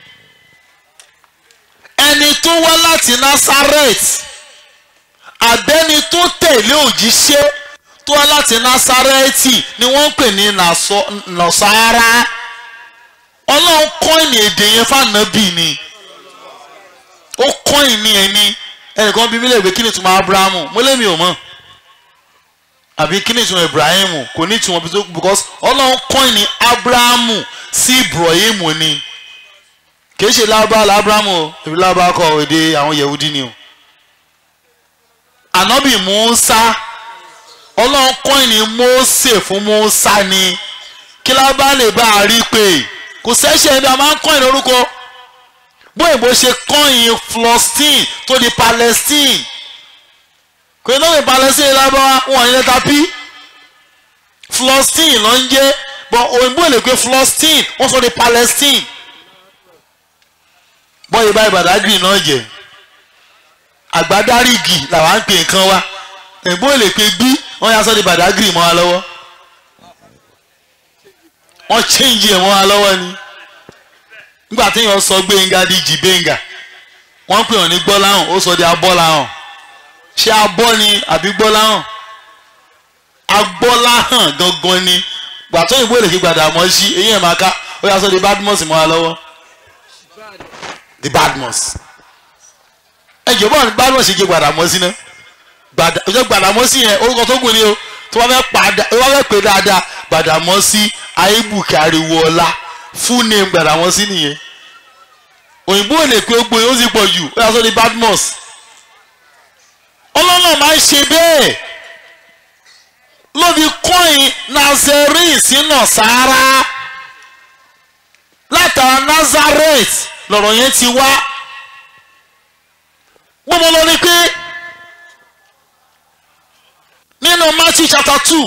ẹni tó wá láti nazareth àbẹ́ni tó tẹ̀lé òjíṣẹ́ tó wá láti nazareti ni wọ́n ń pè ní Naso- nasara ọlọ́run kọ́ìnì èdè yẹn fànàbì ni ó kọ́ìnì ẹni ẹnìkan bí mílẹ̀ ìwé kí ni ìtumọ̀ abrahamu mo lémi ò mọ̀ àbí kí ni ìtumọ̀ ibrahimu kò ní ìtumọ̀ bí- because ọlọ́run kọ́ìnì abrahamu sí ibrahimu ni kì í ṣe lábá lábrahamu o èmi lábá kọ èdè àwọn yehudi ni o ànábì musa ọlọ́run kọ́ìnì mósè fún musa ni kí lábá lè bá a rí pé kò sẹ́sẹ̀ ẹni a máa ń kọ́ìnì orúkọ bóyá bó ṣe kọ́ìn Palestine tó di Palestine kò ní lóye Palestine lábáwá wọn ní lẹ́tà p Palestine ló ń jẹ́ bọ́ òyìnbó lè pe Palestine wọ́n sọ di Palestine bọ́yì báyìí Badagry náà jẹ́ àgbádárìgì làwọn ń pè nǹkan wa òyìnbó lè pe bí wọ́n yà sọ di Badagry mọ́ wa lọ́wọ́ wọ́n change ẹ̀ mọ́ wa lọ́wọ́ ni nígbà téèyàn sọ gbẹ̀ngà di jìbẹ́ngà wọ́n pè wọ́n ní gbọ́láhàn ó sọ di abọ́láhàn ṣé abọ́ ni àbí gbọ́láhàn agbọ́láhàn gangan ni gbàtọ́ ìbò èlèké gbàdà mọ́ sí eyín ẹ̀ máa ká ó yà sọ di badmus mọ́ wa lọ́wọ́ di badmus ẹ jọ̀bọ́ ní badmus ṣe jẹ́ gbàdà mọ́ sí náà gbàdà ọjọ́ gbàdà mọ́ sí yẹn orúkọ tó gùn ni o tó wọ́n fẹ́ padà tó wọ́n fẹ́ pè dáadáa gbàdà mọ́ sí ayébùkẹ́ ariwo ọlá full name gbàdà mọ́ sí nìyẹn òyìnbó ò lè pe ó gbóyè ó sì pọ̀ jù ó yà sọ di badmus ọlọ́nà máa ń ṣe bẹ́ẹ̀ ló fi kọ́ìn nazarene sínú sáárá látara nazareth lọ̀rọ̀ yẹn ti wá wọ́n mọ̀ lọ ní pé nínú Matthew chapter two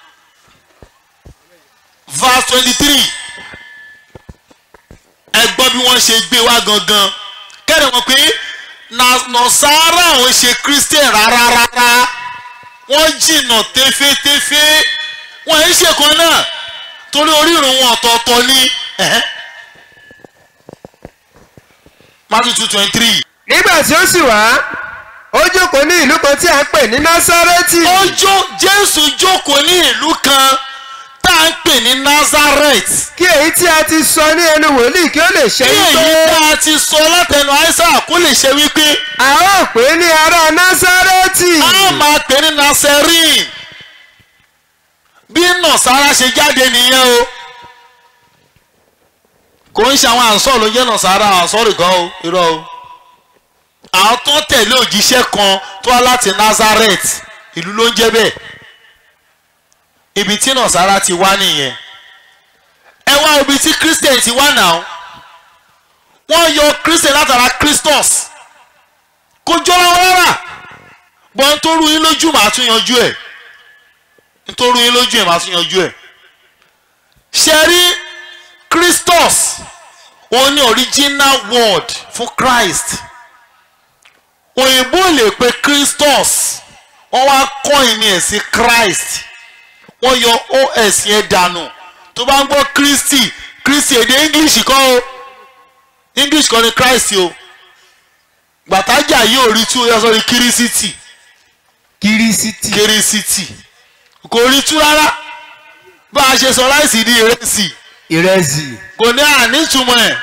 verse twenty-three ẹ gbọ́ bí wọ́n ṣe gbé wá gangan kẹ́rẹ̀ wọn pé nọ̀sára àwọn ṣe christian rárá rárá wọ́n jìnnà tẹ́fẹ́tẹ́fẹ́ wọ́n ń ṣe kan náà torí orírun wọn ọ̀tọ̀ọ̀tọ̀ ní Matthew two twenty three. nígbà tí ó sì wá ó jókòó ní ìlú kan tí a ń pè ní násárẹ́tì ó jó Jésù jókòó ní ìlú kan tá à ń pè ní Nazareth kí èyí tí a ti sọ ní ẹnu wòlíì kí ó lè ṣe kí èyí wípé tá a ti sọ látẹnu Aísà kó lè ṣe wípé a ó pè é ní ará násárẹ́tì a máa pè ní Nazarene bí Nọ̀sára ṣe jáde nìyẹn o kò ń ṣe àwọn àǹsọ̀ ló ń jẹ́ Nọ̀sára àǹsọ̀rì kan o irọ́ o àwọn tó ń tẹ̀lé òjíṣẹ́ kan tó wá láti Nazareth ìlú ló ń jẹ́ bẹ́ẹ̀ ibi tí Nọ̀sára ti wá nìyẹn ẹ wá ibi tí Christian ti wá náà wọ́n yọ Christian látara Christos kò jọra wọn rárá bọ́n nítorí yín lójú màá tún yanjú ẹ̀ nítorí yín lójú ẹ̀ màá tún yanjú ẹ̀ ṣe rí Christos òun ni original word fún Christ òyìnbó lè pe Christos wọ́n wá kọ́ìn ní ẹ̀ sí Christ wọ́n yọ os yẹn dànù tó bá ń gbọ́ Christy Christy èdè English kọ́ o English kọ́ ni Christ o gbàtájà yóò rí tú yọ sọ́rí kírísítì kírísítì kírísítì kò rí tú rárá bá a ṣe sọ láìsí di ìrẹsì ìrẹsì kò ní ànítumọ̀ ẹ̀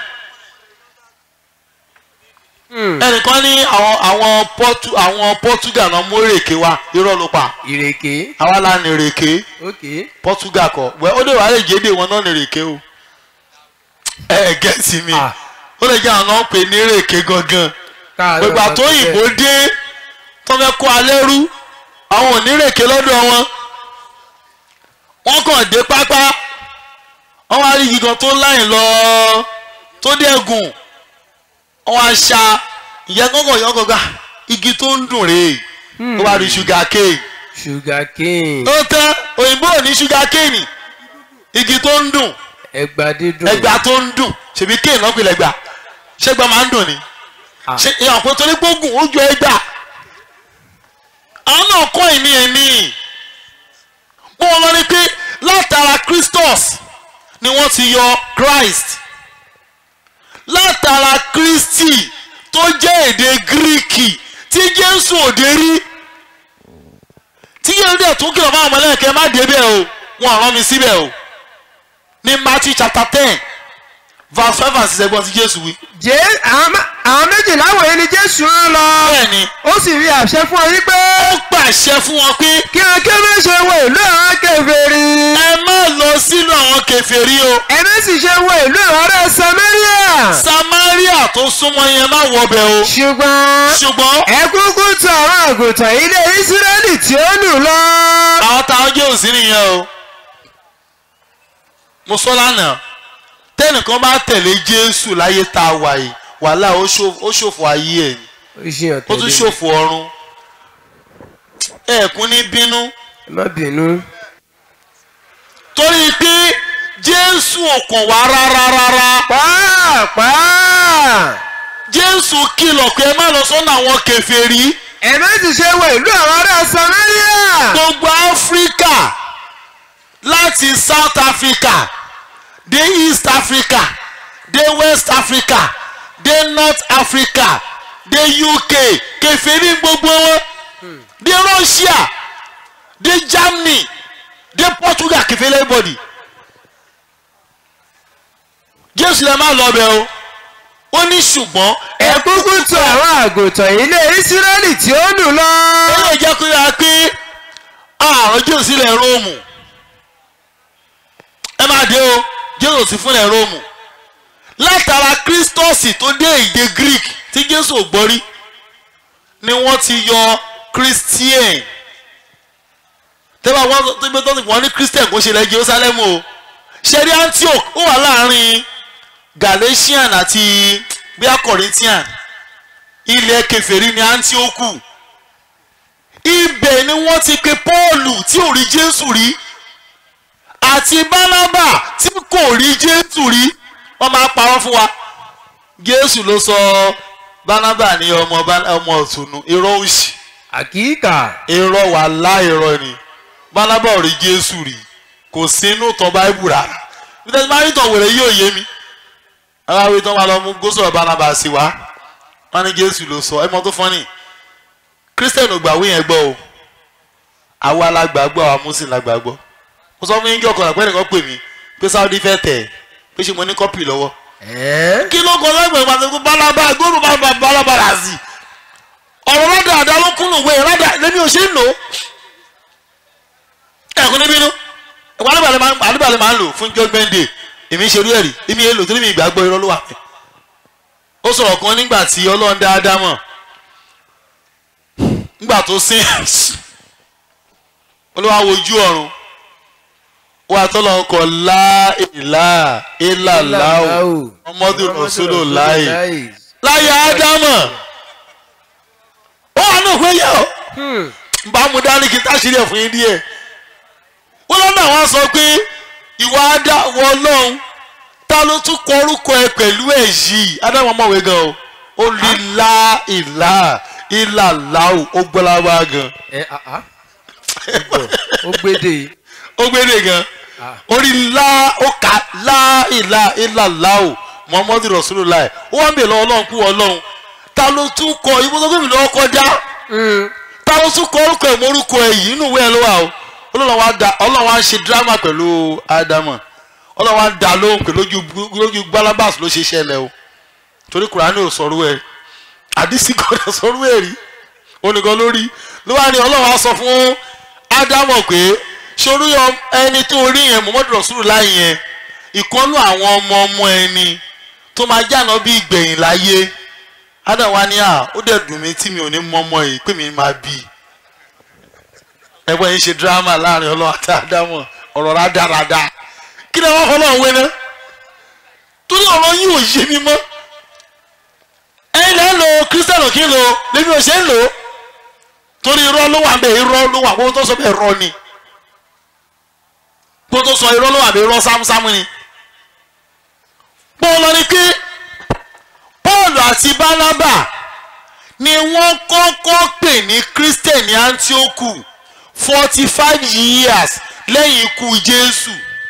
ẹnìkan ní àwọn àwọn pọ́tù àwọn Portugal náà mú èrèké wá irọ́ ló pa ìrèké àwa la ní èrèké ok Portugal kọ wẹ́ ó lè wà lè jédè wọn náà ní èrèké o ẹ ẹ gẹ́sì mi Ah. ó lè jẹ́ àwọn náà pè ní rèké gangan káàárọ̀ gbogbo bá àtóyìnbó tó bẹ́ẹ̀. dé tó fẹ́ kó alẹ́ rú àwọn ò ní rèké lọ́dọ̀ wọn wọ́n kàn dé pápá wọ́n wá rí igi kan tó láyìn lọ tó dẹ́gùn wọ́n wá ṣá ìyẹn kọ́kọ́ yọ kọ́kọ́ igi tó ń dùn rèé ó wá rí ṣúgà kéè sugar cane ó tán òyìnbó ò ní ṣúgà kéènì igi tó ń dùn ẹgbà dídùn ẹgbà tó ń dùn ṣèbí kéè náà pèlè ẹgbà ṣẹgbà máa ń dùn ni Ah. ṣe ìyàn pé torí gbógun ó jọ ẹgbà àwọn náà kọ́ ìní ẹ̀mí bó wọn lọ ni pé látara Christos ni wọ́n ti yọ Christ látara Christi tó jẹ́ èdè Gíríkì tí Jésù òde rí tí yẹn dẹ̀ tún kìlọ̀ fáwọn ọmọlẹ́kẹ́ má débẹ̀ o wọn rán mi síbẹ̀ o ní Matthew chapter ten verse five and six ẹgbọ́n tí Jésù wí. jẹ́ àwọn mé- àwọn méjìlá wọ̀nyí ni jésù rán lọ bẹ́ẹ̀ni ó sì rí àṣẹ fún ọ yí pé ó pàṣẹ fún wọn pé kí wọn kí wọn ṣe wọ ìlú àwọn kèfèrí ẹ má lọ sínú àwọn kèfèrí o ẹni sì ṣe wọ ìlú àwọn ará samaria Samaria tó súnmọ́ yẹn má wọbẹ̀ o ṣùgbọ́n ṣùgbọ́n ẹ kúkú tọ̀ àwọn àgùntàn ilé ísírẹ́lì tí ó nù lọ. àwọn táwọn jẹ́ òsín nìyẹn o mo sọ lánàá tẹ́nìkan bá tẹ̀lé Jésù láyé tá a wà yìí wàhálà ó ṣòfò- ó ṣòfò ayé ẹ̀ ni ó ṣe hàn ó tún tẹ̀lé ṣòfò ọ̀run ẹ̀ẹ̀kún ní bínú ẹ má bínú. torí pé Jésù ò kàn wá rárá rárá pàápàá Jésù kìlọ̀ pé ẹ má lọ sọ́nà àwọn kèfèrí ẹni sì ṣe wọ ìlú àwọn ará samaria. gbogbo Áfíríkà láti South Africa dé East Africa dé West Africa dé North Africa dé UK kèfèrí gbogbo wọn dé Russia dé Germany dé Portugal kèfèrí everybody Jésù lè má lọ bẹ̀ o ó ní ṣùgbọ́n ẹ kúkú tọ̀ àwọn àgùntàn ilé ísírẹ́lì tí ó nù lọ. ó jẹ́ kó yára pé àrùn jésù sílẹ̀ róòmù ẹ máa dé o jésù sí fúnlẹ̀ róòmù látara kírísítọ́ọ̀sì tó dé èdè greek tí jésù ò gbọ́ rí ni wọ́n ti yọ christian tẹ́lẹ̀ wọ́n tó gbé tọ́sí wọ́n ní christian kò ṣe lẹ́ jerusalem o ṣẹ́rí antioch ó wà láàrin galatian àti bíi corinthian ilẹ̀ kèfèrí ní antioch ibẹ̀ ni wọ́n ti pe Pọ́ọ̀lù tí ò rí Jésù rí àti Bánábà tí kò rí Jésù rí wọ́n máa parọ́ fún wa Jésù ló sọ Bánábà ní ọmọ Bá- ọmọ ọ̀túnú irọ́ òsì àkíkà irọ́ wà láìrọ́ ni Bánábà ò rí Jésù rí kò sínú tán Báíbù rárá bí tẹ́sí máa rí tàn wèrè yóò yé mi àwọn àwọn ìtàn máa lọ mú gósọ̀rọ̀ Bánábà sí wa wọ́n ní Jésù ló sọ ẹ mọ tó fọ́nì christian ò gbàwé yẹn gbọ́ o àwa la gbàgbọ́ àwa muslim la gbàgbọ́ mo sọ fún yín kí ọkọ̀ àpẹẹrẹ kan pè mí pé saudi fẹ́ tẹ̀ ẹ́ pé ṣe mo ní kọ́pì lọ́wọ́ ẹ́ kí ló kọ lẹ́gbẹ̀ẹ́ pàṣẹ balaba gbóòrò balaba balaba rà sí ọ̀rọ̀ rádà àdá ló kúnnù wẹ̀ rádà lẹ́mi ò ṣe ń lò ó ẹ̀kún níbí inú ẹ̀kún alíbalẹ̀ máa ń alíbalẹ̀ máa ń lò fún judgment day èmi ṣe irú ẹ̀rí èmi yẹn lò torí mi ìgbàgbọ́ irọ́ ló wà pẹ́ ó sọ̀rọ̀ kan nígbà tí ọlọ́run dáadáa mọ̀ nígbà tó sin olúwa wojú ọ̀run wà tọ́lọ̀ ọkọ̀ láìlá ìlàláwò ọmọdé rọ̀ṣọ́lò láì láyé ádámọ̀ ó wà náà pé yẹ ọ́ bá mu dání kí n táṣírí ẹ̀ fún yín díẹ̀ wọ́n lọ́nà àwọn sọ pé ìwà ádáwọ̀ ọlọ́run ta ló tún kọ orúkọ ẹ pẹ̀lú ẹ̀ yìí ádámọ̀ mọ̀wé gan o ó lè láìlá ìlàláwò ó gbọ́láwá gan ẹ àá ó gbédè ó gbére gan orí ńlá ó kà láìlá ìlàláwò muhammadu rasulullah ó wá ń bèèrè lọ́wọ́ ọlọ́run kú ọlọ́run ta ló tún kọ ibùdókòwò mi lọ́wọ́ kọjá ta ló tún kọ orúkọ ẹ̀ mórúkọ ẹ̀ yìí inú ìwé ẹ̀ ló wà o ọlọ́run wa da ọlọ́run wa ń ṣe dírámà pẹ̀lú ádámù ọlọ́run wa ń da lóhùn pé lójú lójú gbálábàs ló ṣe ṣẹlẹ̀ o torí kùránì ò sọ̀rọ̀ ẹ̀ àdìsí gbọ́dọ̀ sọ̀rọ̀ ẹ̀ rí oníkan lórí ló wá ní ọlọ́run wa sọ fún ádámù pé sórí ẹni tó rí yẹn muhammadu rasulullah yẹn ìkọ́nú àwọn ọmọ ọmọ ẹni tó máa jáná bí ìgbẹ̀yìn láyé adam wa ní à ó dẹ̀ dùn mí tí mi ò ní mọ́mọ́ yìí pé mi máa bí i ẹgbẹ́ yìí ṣe dírámà láàrin ọlọ́run àti ádámọ̀ ọ̀rọ̀ rádaràda kí ni wọ́n fọlọ́ òwe náà torí ọ̀rọ̀ yìí ò yé mi mọ́ ẹ̀yin lẹ́ ń lo kírísítẹ́nù kí n lo lèmi ò ṣe ń lò ó torí irọ́ ló wà bẹ́ẹ̀ irọ́ ló wà gbogbo tó sọ bẹ́ẹ̀ irọ́ ni gbogbo tó sọ irọ́ ló wà bẹ́ẹ̀ irọ́ sámúsámú ni bọ́ọ̀lù ni pé Pọ́ọ̀lù àti Bánábà ni wọ́n kọ́kọ́ pè ní Christian ní Antioch forty five years lẹ́yìn ikú Jésù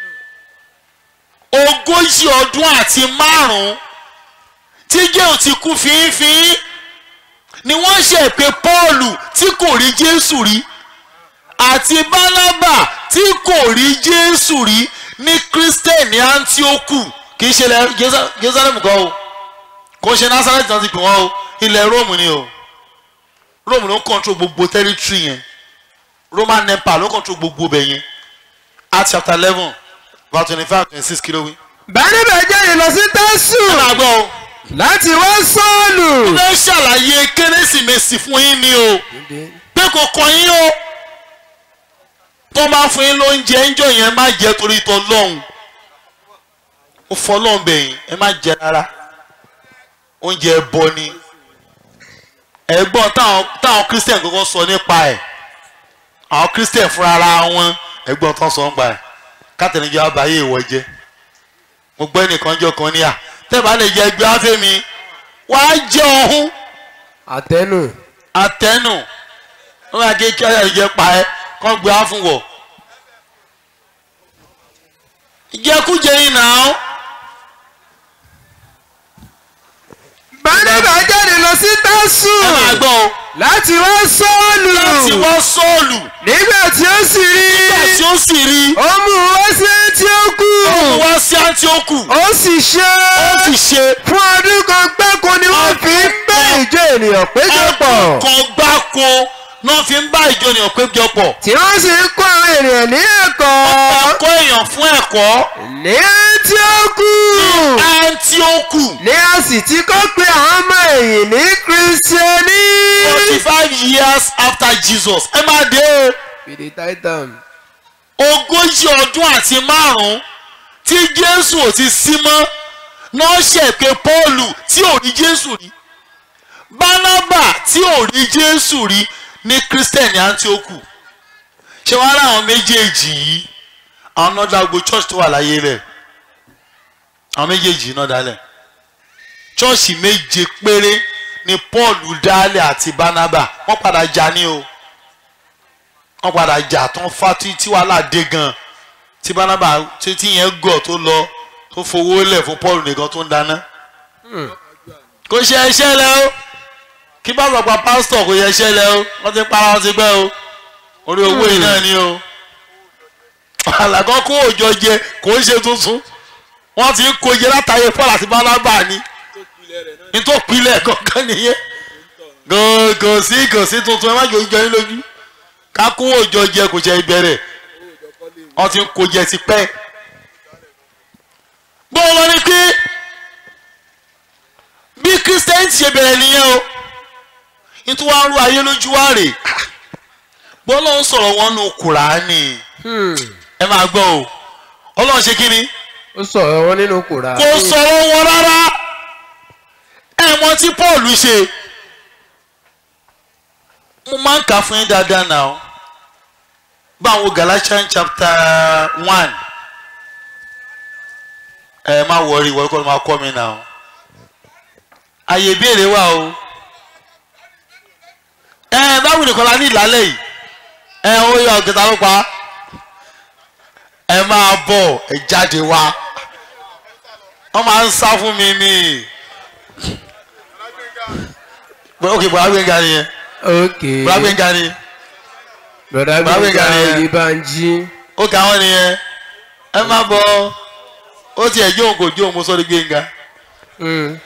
ogójì ọdún àti márùn-ún tí Jéhù ti kú fínfín ni wọ́n ṣe pé Pọ́ọ̀lù tí kò rí Jésù rí àti Bánábà tí kò rí Jésù rí ní Christian ní Antioch kì í ṣe ilẹ̀ Jerusa- Jerusalem kan o kò ń ṣe Nazareth náà ti pè wọ́n o ilẹ̀ Rome ni o Rome ló ń control gbogbo territory yẹn Roman Empire ló ń control gbogbo bẹ̀ yẹn Acts chapter eleven verse twenty five twenty six kilo wí. báníbà jáde lọ sí tẹ́sù ẹ máa gbọ́ o láti wá sọ́ọ̀lù. mo fẹ́ ṣàlàyé kérésìmesì fún yín ni o pé kò kàn yín o tó bá fún yín lóúnjẹ ńjọ yẹn má jẹ torí tọ lọ́hùn ó fọlọ́hùn bẹ̀yìn ẹ má jẹ rárá oúnjẹ ẹbọ ni ẹ̀gbọ́n táwọn táwọn christian kọ́kọ́ sọ nípa ẹ̀ àwọn christian fúnra ara wọn ẹ̀gbọ́n tán sọ nípa ẹ̀ kátẹ́nìjọ́ àbáyé ìwọ jẹ́ mo gbọ́ ẹnìkan jọ kan ní à tẹ́ẹ̀bá lè jẹ ẹgbẹ́ afẹ́mi wàá jẹ ọ̀hún àtẹnu. àtẹnu wọn máa ké kí ọyọ ìjẹ pa ẹ kọ́ gbé á fún wọ. ìjẹkújẹ yìí nà án báníbà jáde lọ sí tẹ́sù ẹ máa gbọ́ o láti wá sọ́ọ̀lù. láti wọ́ sọ́ọ̀lù nígbà tí ó sì rí nígbà tí ó sì rí ó mú un wá sí Áńtíókù ó mú wá sí Áńtíókù ó sì ṣe ó sì ṣe fún ọdún kan gbáko ni wọ́n fi ń bá ìjọ ènìyàn péjọpọ̀ ẹ̀kọ́ kan gbáko náà fi ń bá ìjọ ènìyàn péjọpọ̀ tí wọ́n sì ń kọ́ àwọn ènìyàn ní ẹ̀kọ́ ẹ̀kọ́ èèyàn fún ẹ̀kọ́ ní Áńtíókù Áńtíókù ní a sì ti kọ́ pé àwọn ọmọ ẹ̀yìn ní kírísítíẹ́nì. forty five years after Jesus ẹ máa dé o. Fìdí Titan. ogójì ọdún àti márùn-ún tí jésù ò ti sí mọ́ náà ṣe pé pọ́ọ̀lù tí ò rí jésù rí bánábà tí ò rí jésù rí ní kírísítẹ̀nì antioku ṣé wàá láwọn méjèèjì yìí àwọn náà dàgbò church tó wà láyé rẹ̀ àwọn méjèèjì náà dálẹ̀ chọ́ọ̀ṣì méje péré ni pọ́ọ̀lù dálẹ̀ àti bánábà wọ́n padà jà ní o wọ́n padà jà tán fati tí wàhálà dé gan tí bánábà tí tí yẹn gọ̀ tó lọ tó fowó lẹ̀ fún paul nìkan tó ń dáná. kò ṣe ẹṣẹ́ lẹ o kí bá sọ pa pásítọ̀ kò yẹ ẹṣẹ́ lẹ o wọ́n ti para wọn ti gbẹ́ o orí owó yìí náà ni o. àlàkọ́ kó òjò jẹ kò ń ṣe tuntun wọ́n ti ń kó jẹ látàyè paul àti bánábà ni nítorí pilẹ̀ kankan nìyẹn kò sí kò sí tuntun ẹ má jò ń jọ yín lójú kákó òjò jẹ kò jẹ ìbẹ̀rẹ̀ wọ́n ti ń kó jẹ ti pẹ́. bó o lọ ní pé bí kristian ti ṣe bẹ̀rẹ̀ nìyẹn o nítorí wàá rú ayé lójú wa rè bọ́lá ń sọ̀rọ̀ wọn nù kùránì ẹ máa gbọ́ o ọlọ́run ṣe kí ni ó sọ̀rọ̀ wọn nínú kùrà. kò sọ̀rọ̀ wọn rárá ẹ mọ tí paul ṣe mo máa ń kà fún yín dáadáa náà báwo galatians chapter one ẹ má wọrí ìwọ kọ́ ló máa kọ́ mi náà àyè ìbéèrè wà o ẹ báwo nìkan la ní ìlàlẹ̀ yìí ẹ ó yọ ọ̀gẹ̀dà ló pa ẹ máa bọ̀ ẹ jáde wá wọ́n máa ń sá fún mi ní ok bọ̀dá gbẹ̀ngà nìyẹn ok bọ̀dá gbẹ̀ngà ni broda Bàbá gbẹ̀ngà Gbénga nìyẹn. Oyèbánjí. ó kà wọ́n nìyẹn ẹ má bọ̀ ó tiẹ̀ jó òun kò jó òun mo sọ ní gbẹ̀ngà Mm.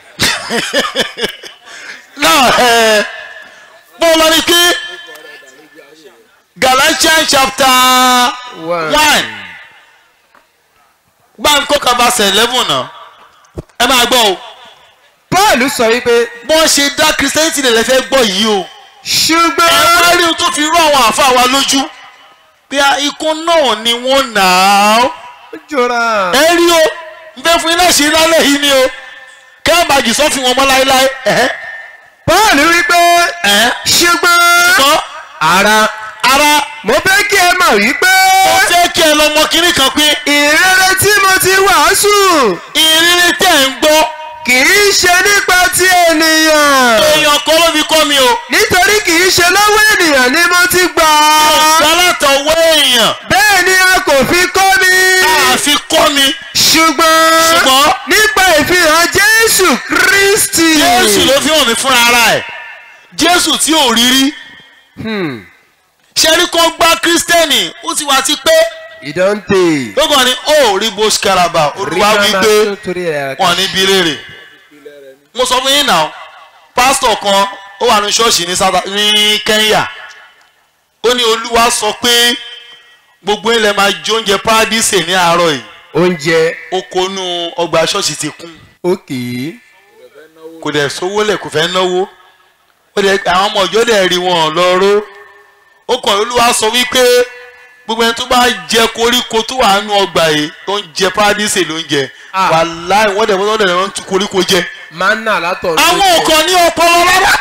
náà ẹ bọ́ lọ ní kí Galatians chapter One. one gbáǹkó kaba verse eleven náà ẹ máa gbọ́ o paul sọ wípé bọ́n ṣe dá christianity lè fẹ́ gbọ́ yìí o ẹ ṣùgbọ́n wá rí ohun tó fi rú àwọn àfa wa lójú bí a ikú náà ni wọ́n nà á ó jọra ẹ rí o n fẹ́ fún yín láṣẹ lálẹ́ yìí ni o kẹ́ ẹ máa jì sọ́ fún wọn mọ́ láéláé ẹ̀hẹ́ paul wípé ẹ̀hẹ́ ṣùgbọ́n gbọ́ ara ara mo fẹ́ kí ẹ mọ̀ wípé ó fẹ́ kí ẹ lọ mọ kínní kan pé ìrere tí mo ti wàásù ìrírí tẹ̀ ń gbọ́ kì í ṣe nípa ti ènìyàn èèyàn kan ló fi kọ́ mi o nítorí kì í ṣe lọ́wọ́ ènìyàn ni mo ti gbà á sálátọ̀wọ́ èèyàn bẹ́ẹ̀ ni a kò fi kọ́ mi àfi kọ́ mi ṣùgbọ́n ṣùgbọ́n nípa ìfihàn jésù kristi. jésù ló fi hàn mí fúnra ara ẹ̀ jésù tí ò rí rí ṣẹ́rí kan gbá kírísítẹ́nì ó ti wá ti pé ìdánte. lókàn ni ó rí bó ṣkaraba olúwa wí pé wọn ní bí léèrè mo sọ fún yín náà pásítọ̀ kan ó wà ní ṣọ́ọ̀ṣì ní South- ní Kenya ó ní olúwa sọ pé gbogbo ilẹ̀ máa jẹ oúnjẹ paradíṣe ní àárọ̀ yìí oúnjẹ oko inú ọgbà ṣọ́ọ̀ṣì ti kún òkè. kò dẹ̀ sówó lẹ̀ kò fẹ́ náwó ó dẹ̀ àwọn ọmọ ọjọ́ dẹ̀ rí wọn lọ́rọ́ ó kàn olúwa sọ wípé gbogbo ẹni tó bá jẹ koríko tó wà nínú ọgbà yìí tó ń jẹ paradíṣe ló ń jẹ Ah. wàláì wọ́n dẹ̀ wọ́n dẹ̀ wọ́n tún koríko jẹ manna látọ̀ àwọn òkan ní ọpọlọ rárá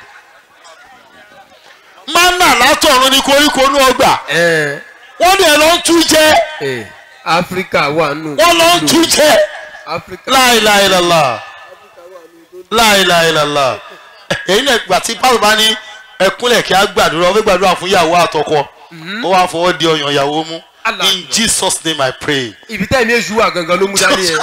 mánà látọ̀run ní koríko ní ọgbà ẹ wọ́n dẹ̀ lọ ń tú jẹ ẹ áfíríkà wà nù. wọ́n lọ ń tú jẹ áfíríkà láìláìlàlà láìláìlàlà èyí náà gbà tí pásítọ̀ bá ní ẹkúnlẹ̀ kí á gbàdúrà ó fẹ́ gbàdúrà fún ìyàwó àtọkọ ó wá fọwọ́ di ọyàn ìyàwó mú Allah. in Jesus name I pray. ibi tẹ́ mi èṣù wà gangan ló mú dání yẹn.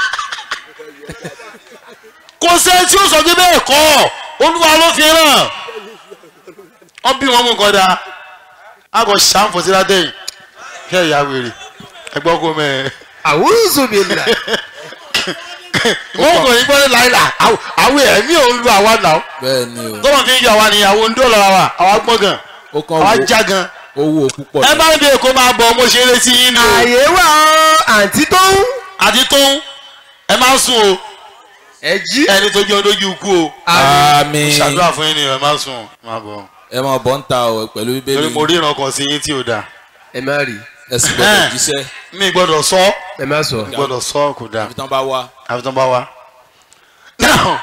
kò sẹ́ni tí ó sọ pé bẹ́ẹ̀ kọ́ olúwa ló fi ràn wọ́n bí wọn mú nǹkan dáa a kò ṣàǹfò sí ládẹ́yìn kẹ́ ìyá wèrè ẹgbọ́n kó mẹ́ẹ̀. àwùjọ mi là. wọ́n kò ní gbọ́dọ̀ láìla àwọn ẹ̀mí ò ń lu àwa náà bẹ́ẹ̀ ni o tọ́mọ̀ fi ń yọ àwa nìyàwó ń dó lọ́ra wa àwa gbọ́n gan ó kàn àwa wo já gan owó púpọ̀ ẹ bá ń bẹ èkó máa bọ̀ mo ṣe é létí yín ni o àyè wà ó àǹtí tó ń. àti tó ń ẹ máa sùn o ẹ jí. ẹni tó jẹun lójú ikú o àmín ṣàdúrà fún yín ni ẹ máa sùn máa bọ̀ ẹ máa bọ̀ ń ta ọ pẹ̀lú torí bíbélì mo rí ìrànkan sí yín tí ò dáa ẹ má rí ẹ sì gbọ́dọ̀ Eh. jíṣẹ́ mi gbọ́dọ̀ sọ ẹ má sọ. mi gbọ́dọ̀ sọ kò dáa àfi tán bá wá àfi tán bá wa. now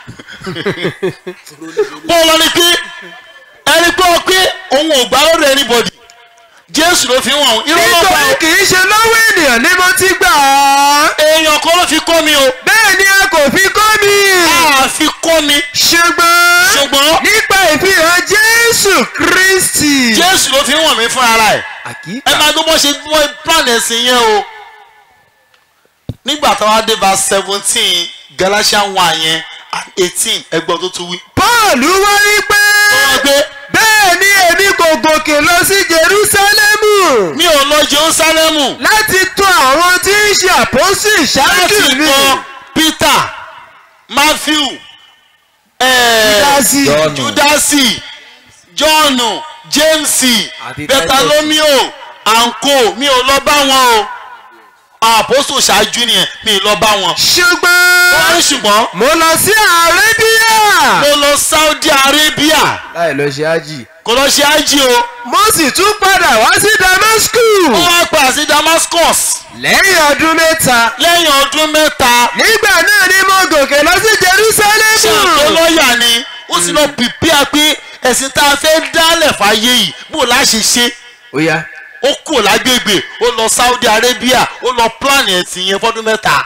bọ́ọ̀lù ni pé ẹni gbọ́ pé òun ò gbá lọ́dọ̀ anybody jésù ló fi ń wọ̀n irọ́ ló pa nítorí kì í ṣe lọ́wọ́ ènìyàn ni mo ti gbà á. èèyàn kan ló fi kọ́ mi o bẹ́ẹ̀ ni a kò fi kọ́ mi. a fi kọ́ mi ṣùgbọ́n ṣùgbọ́n nípa ìfihàn jésù kristi. jésù ló fi ń wọ̀n mí fún ara ẹ̀ ẹ àkíkà. máa gbọ́ bó ṣe bọ́ plan ẹ̀sìn yẹn o nígbà táwa dé bá seventeen galatians one yẹn and eighteen ẹgbọ́n tó tún wí. paul wá rí pé wọ́n gbé bẹ́ẹ̀ ni èmi kò gòkè lọ sí jerusalemu mi ò lọ jerusalemu láti tọ̀ àwọn tí ń ṣe àpọ́sù ìṣáájú láti mi. kọ peter matthew eh, Júdásì. Jọ́ọ̀nù. judasi john james Àti betalomio anko mi ò lọ bá wọn o àpòsò ṣáájú nìyẹn mi ì lọ bá wọn. ṣùgbọ́n wọ́n ní ṣùgbọ́n mo lọ sí arabia. mo lọ saudi arabia láì lọ ṣe ájì. kò lọ ṣe ájì o mo sì tún padà wá sí ó damascus. wá padà sí damascus lẹ́yìn ọdún mẹ́ta. lẹ́yìn ọdún mẹ́ta nígbà náà ni mo gòkè lọ sí ṣé àpò jerusalemu. lọ́ọ̀yà ni ó sì lọ pìpìà pé ẹ̀sìn tá a fẹ́ dálẹ̀ fàyè yìí bó la ṣe ṣe ó yá ó kúrò lágbègbè ó lọ saudi arabia ó lọ plan ẹ̀sìn yẹn fọ́dún mẹ́ta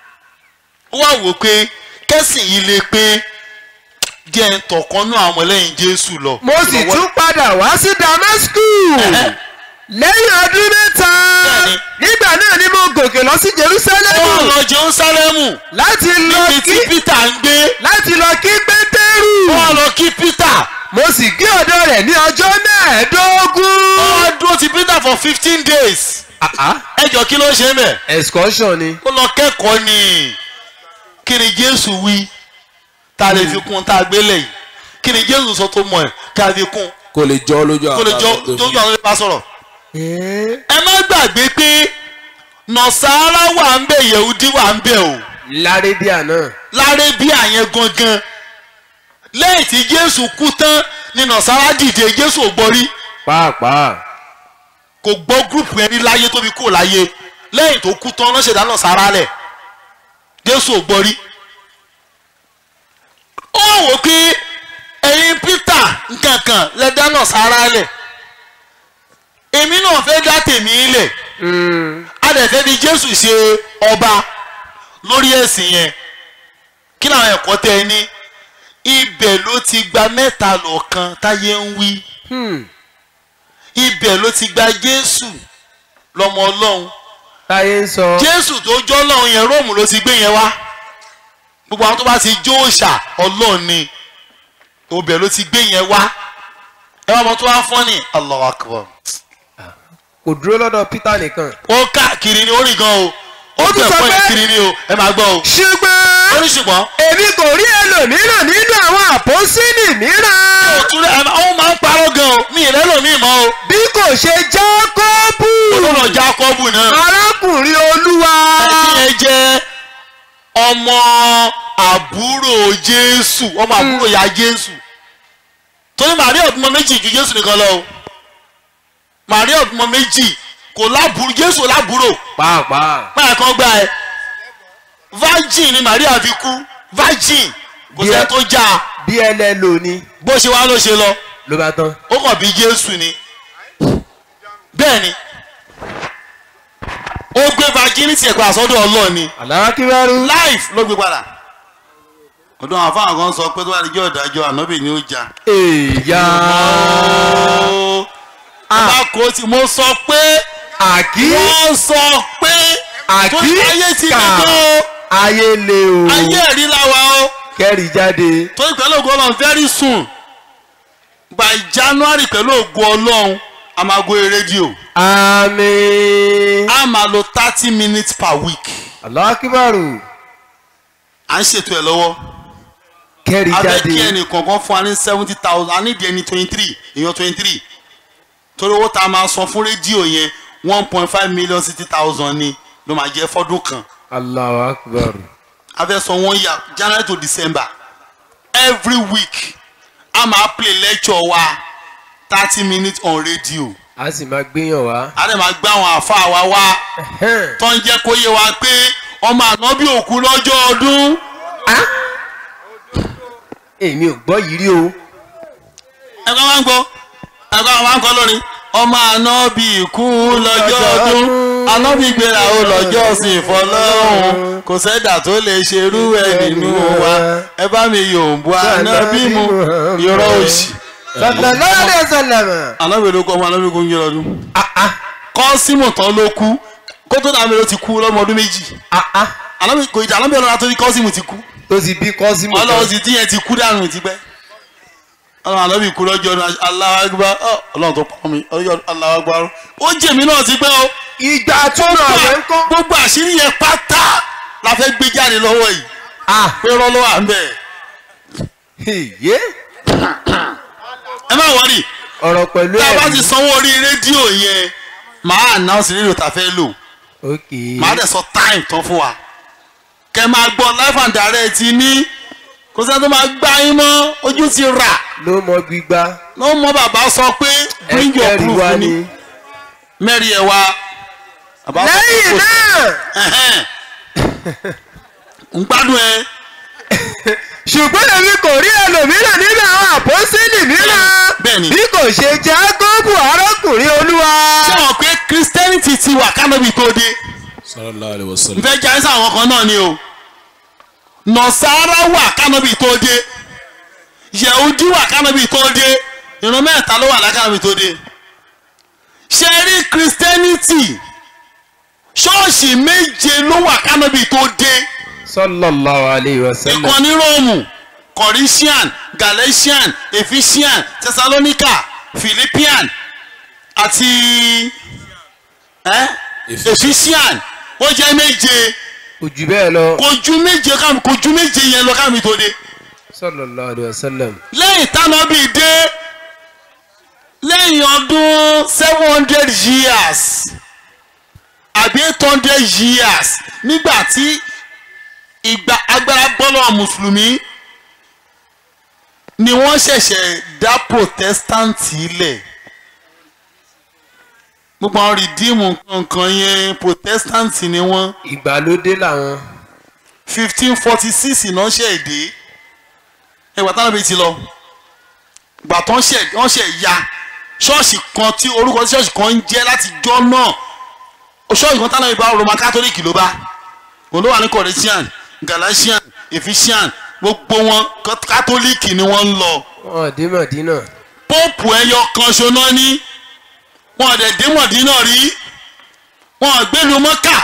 ó wá wò pé kẹ́sìn yìí lè pé díẹ̀ ń tọ̀kan náà àwọn ẹlẹ́yìn jésù lọ. mo sì tún padà wá sí damascus. Ẹ̀hẹ́. lẹ́yìn ọdún mẹ́ta. Bẹ́ẹ̀ni. nígbà náà ni mo gòkè lọ sí ó jerusalemu. lọ jerusalemu láti lọ níbi tí kí peter ń gbé láti lọ kí pétérù. ó wá lọ kí peter mo sì gbé ọ̀dọ̀ rẹ̀ ní ọjọ́ mẹ́ẹ̀ẹ́dógún. ó wá dúró ti peter for fifteen days ẹ jọ kí ló ṣe mẹ́ excursion ni. ó lọ kẹ́kọ̀ọ́ ni kí ni jésù wí tá a lè fi kún tá a gbé lẹ́yìn kí ni jésù sọ tó mọ̀ ẹ́ ká a fi kún kó lè jọ lójú kó lè jọ tó tó jọ àwọn ẹgbẹ́ sọ̀rọ̀. Ẹ́ẹ́. ẹ má gbàgbé pé nọ̀sára wà ń bẹ̀ yẹ̀húdí wà ń bẹ̀ o lárédíà náà. lárébíà yẹn gangan lẹ́yìn tí jésù kú tán ní nàṣàrà dìde jésù ò gbọ́ rí pàápàá. kò gbọ́ gúrùpù yẹn rí láyé tóbi kúrò láyé lẹ́yìn tó kú tán lọ́sẹ̀ dáná sára lẹ̀ jésù ò gbọ́ rí. ó wò ó pé ẹ̀yin peter nkankan lẹ dáná sára lẹ̀ èmi náà fẹ́ dá tèmi lẹ̀ a dẹ̀ fẹ́ fi jésù ṣe ọba lórí ẹ̀sìn yẹn kí làwọn ẹ̀kọ́ tẹ ẹ ní ibẹ̀ ló ti gba mẹ́ta lọ́kan táyé ń wí ibẹ̀ ló ti gba jésù lọ́mọ ọlọ́run táyé ń sọ. jésù tó jọ́ ọlọ́run yẹn róòmù ló ti gbé yẹn wá gbogbo àwọn tó bá ti jó òòṣà ọlọ́run ni ibẹ̀ ló ti gbé yẹn wá ẹ wá mọ tó wá fọ́ ni Allahu Akbar kò dúró lọ́dọ̀ peter nìkan. ó káàkiri ni ó rìn gan o ó Ó tún tún sọ ẹ̀kọ́ pé- yẹn kiri ni o ẹ máa gbọ́ o ó ṣùgbọ́n ní ṣùgbọ́n èmi kò rí ẹlòmíràn nínú àwọn àpọ́sílì mìíràn òtún rẹ̀ ó máa ń parọ́ gan o mi ìrẹ́ lòmí mọ́ o bí kò ṣe jákọ́bù ó lọ jákọ́bù náà arákùnrin olúwa. ẹbí yẹn jẹ́ ọmọ àbúrò jésù ọmọ àbúrò ya jésù torí màríà ọdúnmọ méjì ju jésù nìkan lọ o màríà ọdúnmọ méjì kò lábúrò jésù lábúrò pàápàá. báyà kan gbà ẹ virgin ni màríà fi kú virgin kò Bí ẹ- sẹ́ tó já a bí ẹlẹ́lò ni bó ṣe wá ló ṣe lọ ló bá tán. ó kàn bí jésù ni bẹ́ẹ̀ ni ó gbé virginity ẹ̀kọ́ àsọdọ̀ ọlọ́ọ̀ ni aláwákíwárú. life ló gbé padà. ọdún àwọn afáwọn kan sọ pé tó bá di jẹ́ ọ̀dájọ́ ànábì ni ó jà. èèyà bá kó tí mo sọ pé àkí wọ́n sọ pé tó àkí ayé ti kà gbẹ̀gbẹ́ o ayé le o ayé ẹ̀rí làwa o kẹ́rì jáde. tó ìpẹ́lú ògùn ọlọ́run very soon by january pẹ̀lú ògùn ọlọ́run a máa gbé rédíò àmín. a máa lo thirty minutes per week aláwákíwárú à ń ṣètò ẹ̀ lọ́wọ́ kẹ́rì a fẹ́ kí jáde. ẹnì kọ̀ọ̀kan fún wa ní seventy thousand a nídìí ẹni twenty three èèyàn twenty three torí owó tá a máa san fún rédíò yẹn one point five million sixty thousand ni ló máa jẹ́ fọ́dún kan aláwákíwárú. a fẹ́ san one year january to december every week a máa play lecture wa thirty minutes on radio a sì máa gbéyàn wá. a dẹ̀ máa gbé àwọn àfa wa wá tó ń jẹ́ kó yé wa pé ọmọ ànábì òkú lọ́jọ́ ọdún èmi ò gbọ́ yìí rí o. ẹ̀kọ́ máa ń gbọ́ ẹ̀kọ́ máa ń kọ́ lórí ọmọ ànábì kú lọ́jọ́ ọdún ànábì gbéra ó lọ́jọ́ sí ìfọlọ́hún kò sẹ́dà tó lè ṣerú ẹ̀ nínú wa ẹ bá mi yòǹbó ànábì mu yọrọ òsì. sallallahu alaihi wasallam. ànábì ló kọ́ ọmọ ànábì kú ń yọrọ ọdún. kọ́símù tán ló kú kó tó dàbí ló ti kú lọ́mọ ọdún méjì. ànábì kò ìjà ànábì ọlọ́run àtọ́jú kọ́símù ti kú tó ti bí kọ́símù kan. ọlọ́run sì tíyẹn ti kú dànù ti pẹ́ ọlọ́run ànábì kú lọ́jọ́ ọdún Allahu Akbar ọ, ọlọ́run tó pọ́n mi ọjọ́ Allahu Akbar ó jèmi náà ti pẹ́ o ìgbà tó rà rẹ̀ ń kọ́. gbogbo àṣírí yẹn pátá la fẹ́ gbé jáde lọ́wọ́ yìí ah pé rọ́lọ́ wà ń bẹ̀ yé ẹ má wọrí ọ̀rọ̀ pẹ̀lú tá a bá ẹ̀rí. ti sanwó orí rédíò yẹn màá announce rédíò tá a fẹ́ lò ok màá dẹ̀ sọ time tán fún wa kẹ́ máa gbọ́ live and direct ní kò sẹ́ni tó máa gbá yín mọ́ ojú ti rà ló mọ gbígbá. ló mọ bàbá sọ pé bring your ẹ̀kẹ́rì proof wa ni ni. mẹ́rin ẹ̀ wá. Bàbá sọ pé lẹ́yìn kò sí. náà Ẹ̀hẹ́n. ń gbádùn ẹ ṣùgbọ́n èmi kò rí ẹlòmíràn nínú àwọn àpọ́sílì mìíràn Bẹ́ẹ̀ni. bí kò ṣe jágọ́bù arákùnrin olúwa. ṣé wọn pé christianity ti wà kánábì tó dé sallallahu alaihi wasallam. nfẹ́ jẹ́ àìsàn àwọn kan náà ni o nọ̀sára wà kánábì tó dé yẹ̀húdí wà kánábì tó dé ìran mẹ́ta ló wà lákánábì tó dé ṣe rí christianity ṣọ́ọ̀ṣì méje ló wà kánábì tó dé sallallahu alayhi wa sallam. ìkan ní róòmù corinthian galatian ephesian thessalonica philippian àti eh? ephesian ó jẹ́ méje kò jù bẹ́ẹ̀ lọ. kò ju méje kámi kò ju méje yẹn lọ kámi tó dé sallallahu alayhi wa sallam. lẹ́yìn tánábì dé lẹ́yìn ọdún seven hundred years àbí eight hundred years nígbà tí ìgbà agbára bọ́lọ̀ mùsùlùmí ni wọ́n ṣẹ̀ṣẹ̀ dá protestant ilẹ̀ gbogbo àwọn rìdíìmù kankan yẹn protestant ni wọ́n ìgbàlódé làwọn. fifteen forty six náà ṣe èdè ẹgbà táwọn bíi ti lọ gbà tán ṣe wọ́n ṣe ya ṣọ́ọ̀ṣì kan tí orúkọ tí ṣọ́ọ̀ṣì kan ń jẹ́ láti jọ́ náà ṣọ́ọ̀ṣì kan táwọn ìbá roman catholic ló bá òun ló wà ní corinthian galatian ephesian gbogbo wọn catholic ni wọ́n ń lọ wọn dé mọ̀dínà. póòpù ẹyọ kan ṣoná ní wọn dẹ̀ dé mọ̀dínà rí wọn gbẹ́lu mọ́kà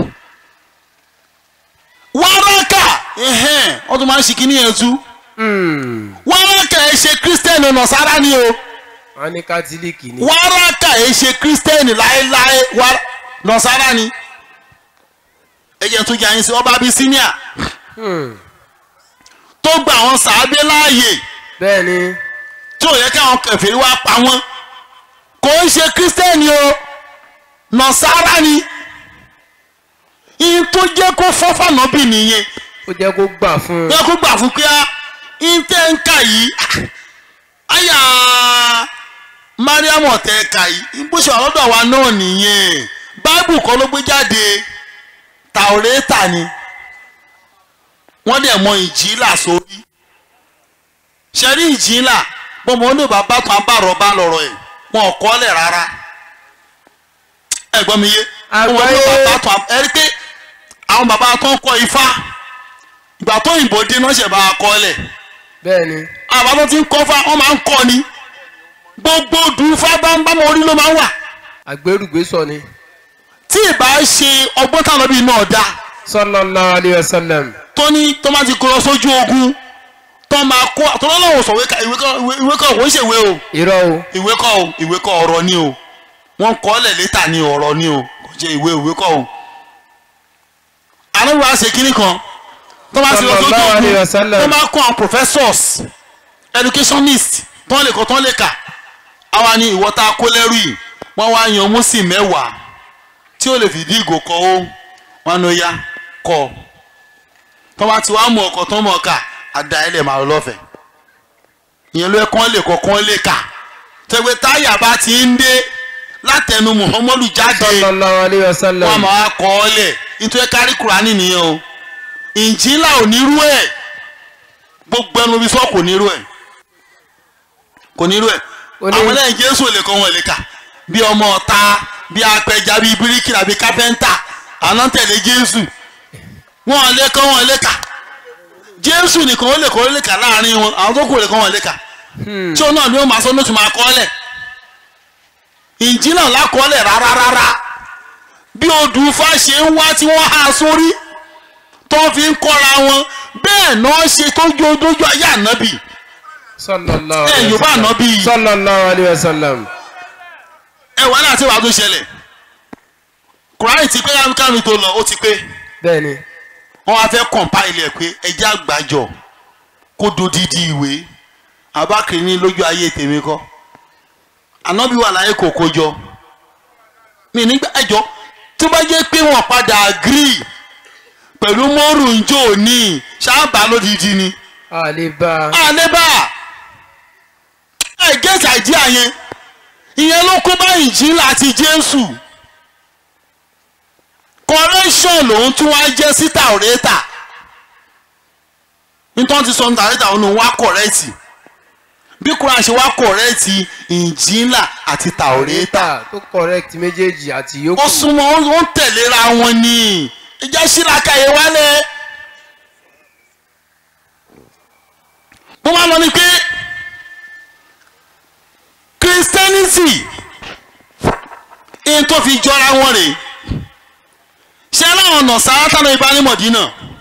wáràkà ẹ̀hẹ́n wọ́n tún máa ń ṣe kíní yẹn tú wáràkà ẹ̀ ṣe kírísítẹ́nì nọ̀sára ni o wọn ní kátólíìkì ni. wáràkà ẹ̀ ṣe kírísítẹ́nì láéláé wá- nọ̀sára ni ẹ̀jẹ̀ tó jẹ́ àyín sí ọba abisinia tó gba àwọn sàábé láàyè bẹ́ẹ̀ ni tí ò yẹ kí àwọn kẹfìrí wá pa wọ́n kò ń ṣe kírísítẹ́nì o nọ̀sára ni ihun tó jẹ́ kó fọ́fà nọ́bì nìyẹn ó jẹ́ kó gbà fún un. yẹ kó gbà fún pé ihun tẹ́ ń kà yìí àyà mariamu tẹ́ ń kà yìí bó ṣe wà lọ́dọ̀ wa náà nìyẹn báìbù kọ́ ló gbé jáde tàwórẹ́tà ni wọ́n dẹ̀ mọ ìjìlá sórí ṣẹ́rí ìjìlá bọ́mọ ní bàbá tó ń bá rọ̀bá lọ́rọ̀ ẹ̀ wọn ò kọ́lẹ̀ rárá ẹ̀gbọ́n mi yé bọ́mọ ní Àgbáyé. bàbá tó ń ẹ̀rí pé àwọn bàbá tó ń kọ́ ifá ìgbà tó òyìnbó dé náà ṣẹ̀ bá a kọ́lẹ̀ bẹ́ẹ̀ ni àwọn bàbá tó ti ń kọ́ fá wọ́n máa ń kọ́ ni gbogbo dùnfá bá ń bá mọ orí ló máa ń wà àgbérùgbésọ ni. tí ì bá ṣe ọgbọ́n táwọn bíi náà dá sallallahu alayhi wa sallam. tó ní tó máa ti kó lọ sójú ogun tó máa kó tó lọ́wọ́ sọ ìwé kan ìwé kan kò ń ṣèwé o irọ́ o ìwé kọ́ o ìwé kọ́ ọ̀rọ̀ ni o wọ́n kọ́ ọ́ lẹ̀ létà ní ọ̀rọ̀ ni o kò ṣe ìwé ìwé kọ́ o. àná wàá ṣe kínní kan tó máa ti lọ sójú Sallallahu alayhi wa ogun sallam. tó máa kọ́ àwọn professors educationist tó lè kọ́ tó lè kà àwa ni ìwọ tá a kó lẹ́rú yìí wọ́n wá yan mùsì mẹ́wàá tí ó lè fìdí ìgò kọ́ ó wọn ló yá kọ́ ọ tó bá ti wá mú ọkọ̀ tó mọ̀ ká àdá ẹ̀ lè máa lọ lọ́fẹ̀ẹ́ ìyẹn ló yẹ kán lè kọ́ kán lè kà tẹ̀wé táyà bá ti ń dé látẹnu muhammadu jáde sallallahu alayhi wa sallam. wọn máa kọ́ ọ lẹ̀ nítorí kárí kurani nìyẹn o ìjìnlá ò ní rú ẹ̀ gbogbo ẹnu bí sọ kò ní rú ẹ̀ kò ní rú ẹ̀ Ó ní- àwọn ẹlẹ́yìn jésù ò lè kọ́ wọn lè kà bí ọmọ ọ̀ta bí apẹja bí bíríkìlà bí kápẹ́ńtà àná tẹ̀lé jésù wọn ò lè kọ́ wọn lè kà jésù nìkan ó lè kọ́ lè kà láàrin wọn àwọn tó kù ò lè kọ́ wọn lè kà tí ó náà ni ó máa sọ ní oṣù máa kọ́ lẹ̀ ìjìnlá lákọ́ọ́lẹ̀ rárá rárá bí odù Ifá ṣe ń wá tí wọ́n há sórí tó fi ń kọ́ra wọn bẹ́ẹ̀ náà ṣe tó jó dójú ayé ànábì sallallahu ẹ alayhi wa yorùbá sallam. ànábì yìí sallallahu alayhi wa sallam. ẹ wà láti wàá tó ṣẹlẹ̀ kùráì ti pé kámi tó lọ ó ti pé bẹ́ẹ̀ ni wọ́n wá fẹ́ kọ̀ǹpáìlì ẹ̀ pé ẹjẹ́ àgbàjọ kó dodidi ìwé abákiri ní lójú ayé tèmi kọ́ ànábì wà láyé kò kójọ mi nígbà ẹjọ́ tó bá jẹ́ pé wọ́n padà agree pẹ̀lú mọ́rùnjó ní sábà lódìdí ni àlebá àlébà ẹ gẹ́tì àìdíà yẹn ìyẹn ló kó bá ìjìnlá àti jésù correction lòun tún wá jẹ́ sí tàwọ́rẹ́tà nítorí ti sọ ní tàwọ́rẹ́tà òun wá kọ̀rẹ́tì bí kúrán ṣe wá kọ̀rẹ́tì ìjìnlá àti tàwọ́rẹ́tà ta tó correct méjèèjì àti ó yòókù. súnmọ́ ó ń tẹ̀léra wọn ni ìjà sílaka yẹn wálẹ̀ mo máa lọ ni pé christianity ihun tó fi jọra wọn rèé ṣé aláwọn ọ̀nà sàátánà ìbánimọ̀dínà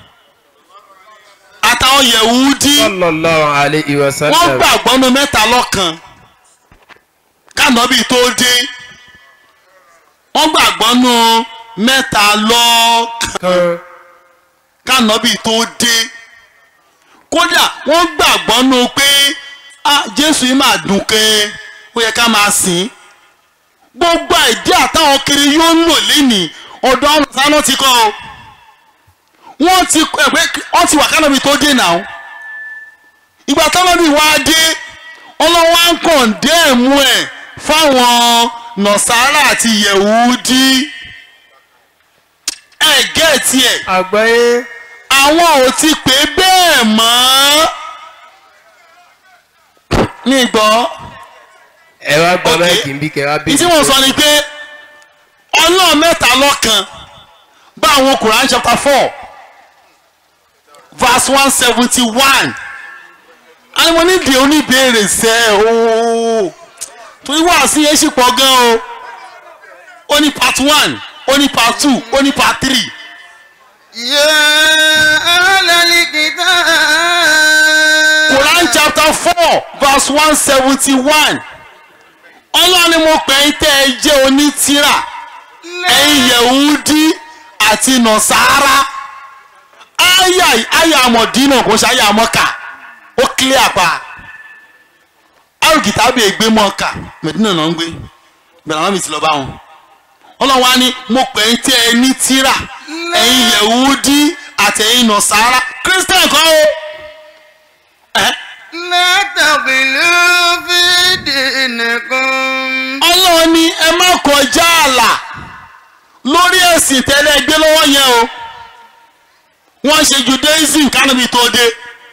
àtàwọn yẹ̀wúdí sallallahu alayhi wa wọ́n sallam. gbàgbọ́ nu mẹ́ta lọ́kan kánọ́bì tó dé wọ́n gbàgbọ́ nu mẹ́ta lọ́kan kan kánọ́bì tó dé kódà wọ́n gbàgbọ́ nu pé ah, jésù yìí máa dùn kẹ́ ó yẹ ká máa sìn gbogbo àìdí àtàwọn kiri yóò ń lò lẹ́nìí ọ̀dọ̀ ọ̀run sáná ti kọ́ ọ wọ́n ti ẹ̀pẹ́ wọ́n ti wà kánábì tó dé náà ìgbà kánábì wá dé ọlọ́wọ́ á ń kàn dẹ́ẹ̀mú ẹ̀ fáwọn nọ̀sára àti yẹ̀wúdí ẹ̀ gẹ́ẹ̀tì ẹ̀ àgbáyé àwọn ò ti pè bẹ́ẹ̀ mọ́ ní gbọ́ ẹ wá gba Ok. máìkì ń bí kẹ wá ìtí wọ́n sọ ni pé ọlọ́run mẹ́ta lọ́kan bá àwọn Quran chapter four verse one seventy one àwọn onídìí oníbèrè sẹ́ ooo torí wá sí yẹn sì pọ̀ gan o ó ní part one ó ní part two ó ní part three يا أهل الكتاب Quran chapter four verse one seventy one ọlọ́run ni mo pè é tẹ́ ẹ jẹ́ onítìrà ẹ̀yin yẹ̀wúdí àti nọ̀sára àyà àyà àmọ̀dínà kò ṣe àyà àmọ́kà ó clear pa alùkìtàbí ègbé mọ́ọ̀kà mẹ̀dínà náà ń gbé bẹ̀rẹ̀ àwọn mi ti lọ bá wọn ọlọ́run wa ni mo pè é tẹ́ ẹ ní tìrà ẹ̀yin yẹ̀wúdí àti ẹ̀yin nọ̀sára christian kan o. Eh? لا تغلوا في دينكم ọlọ́run ni ẹ má kọjá ààlà lórí ẹ̀sìn tẹ́lẹ̀ gbé lọ́wọ́ yẹn o wọ́n ṣe judaism kánàbí tó dé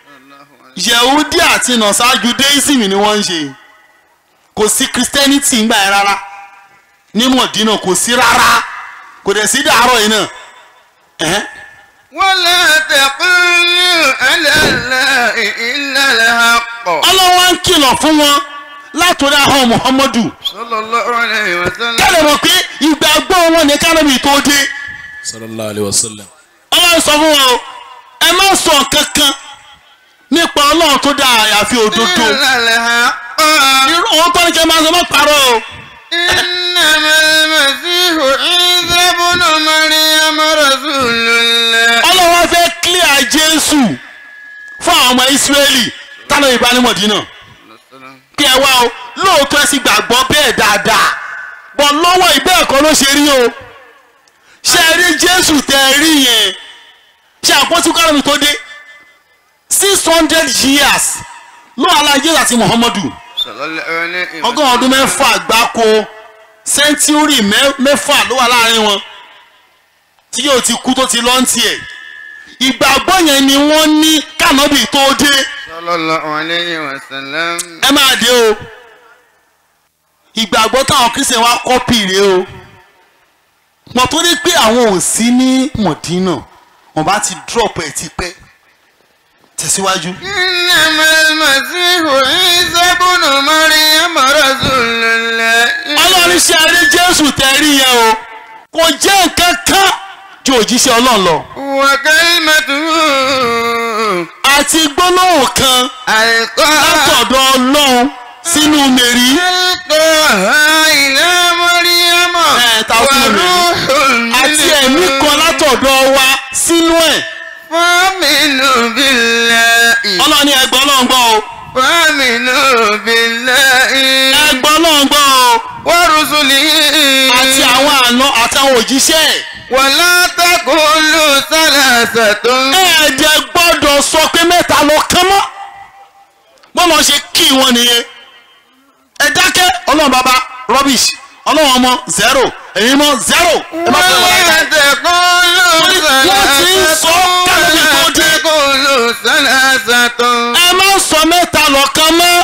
yehudi àti nọ̀sá judaism ni wọ́n ń ṣe kò sí christianity ń gbà yẹn rárá ní mọ̀dínà kò sí rárá kò dẹ̀ sí dàárọ̀ yìí náà ẹ̀hẹ́n. ولا تقولوا على الله إلا الحق ọlọ́run wá ń kìlọ̀ fún wọn látòrí ahọ́n muhammadu صلى الله عليه وسلم kálẹ̀ mọ̀ pé ìgbàgbọ́ wọn ní kánàbí tó dé. sallallahu alayhi wa sallam. ọlọ́run sọ fún wọn o ẹ má sọ kankan nípa ọlọ́run tó dá àyàfi òdodo إلا الحق irú òun tó ní kí ẹ máa sọ má parọ́ o إنما المسيح عيسى ابن مريم رسول الله ọlọ́run wá fẹ́ clear jésù fún àwọn ọmọ ìsírẹ́lì tánà ìbánimọ̀dínà kí ẹ wá o lóòótọ́ ẹ sì gbàgbọ́ bẹ́ẹ̀ dáadáa bọ̀ lọ́wọ́ ìbẹ́ ẹ̀kọ́ ló ṣe rí o ṣe ẹ rí jésù tẹ ẹ rí yẹn ṣe àpótí kọ́lọ́mì tó dé six hundred years ló alájẹ́ àti muhammadu صلى الله عليه وسلم ọgọ́rùn ọdún mẹ́fà gbáko sẹ́ńtúrì mẹ́- mẹ́fà ló wà láàrin wọn tí yóò ti kú tó ti lọ́ǹtì ẹ̀ ìgbàgbọ́ yẹn ni wọ́n ní kànábì tó dé صلى الله عليه وسلم ẹ máa dé o ìgbàgbọ́ táwọn kristian wá kọ́pì rèé o mọ̀ tó ní pé àwọn ò sí ní mọ̀dínà wọ́n bá ti drop ẹ̀ ti pẹ́ tẹ̀síwájú. إنما المسيح عيسى ابن مريم رسول الله ọlọ́run ṣe eré jésù tẹ̀rí yẹn o kò jẹ́ nǹkan kan ju òjíṣẹ́ ọlọ́run lọ. وكلمته àti gbólóhùn kan ألقاها látọ̀dọ̀ ọlọ́run sínú mèrí ألقاها إلى مريم ẹ̀ ta sínú mèrí وروح àti ẹ̀mí kan látọ̀dọ̀ wa sínú ẹ̀ فآمنوا بالله ọlọ́run ní ẹgbẹ́ ọlọ́run gbọ́ o فآمنوا بالله ẹgbẹ́ ọlọ́run gbọ́ o ورسله àti àwọn àna àti àwọn òjíṣẹ́ ẹ̀ ولا تقولوا ثلاثة ẹ̀ẹ́dẹ̀ gbọ́dọ̀ sọ pé mẹ́ta lọ kán mọ́ bọ́lá ṣe kí wọn nìyẹn ẹ dákẹ́ ọlọ́run bàbá rubbish ọlọ́run ọmọ zero ẹ̀yin mọ́ zero ẹ má fẹ́ wọlé ولا ká تقولوا wọ́n ti ń sọ kálí tó dé تقولوا ثلاثة ẹ má sọ mẹ́ta lọ kán mọ́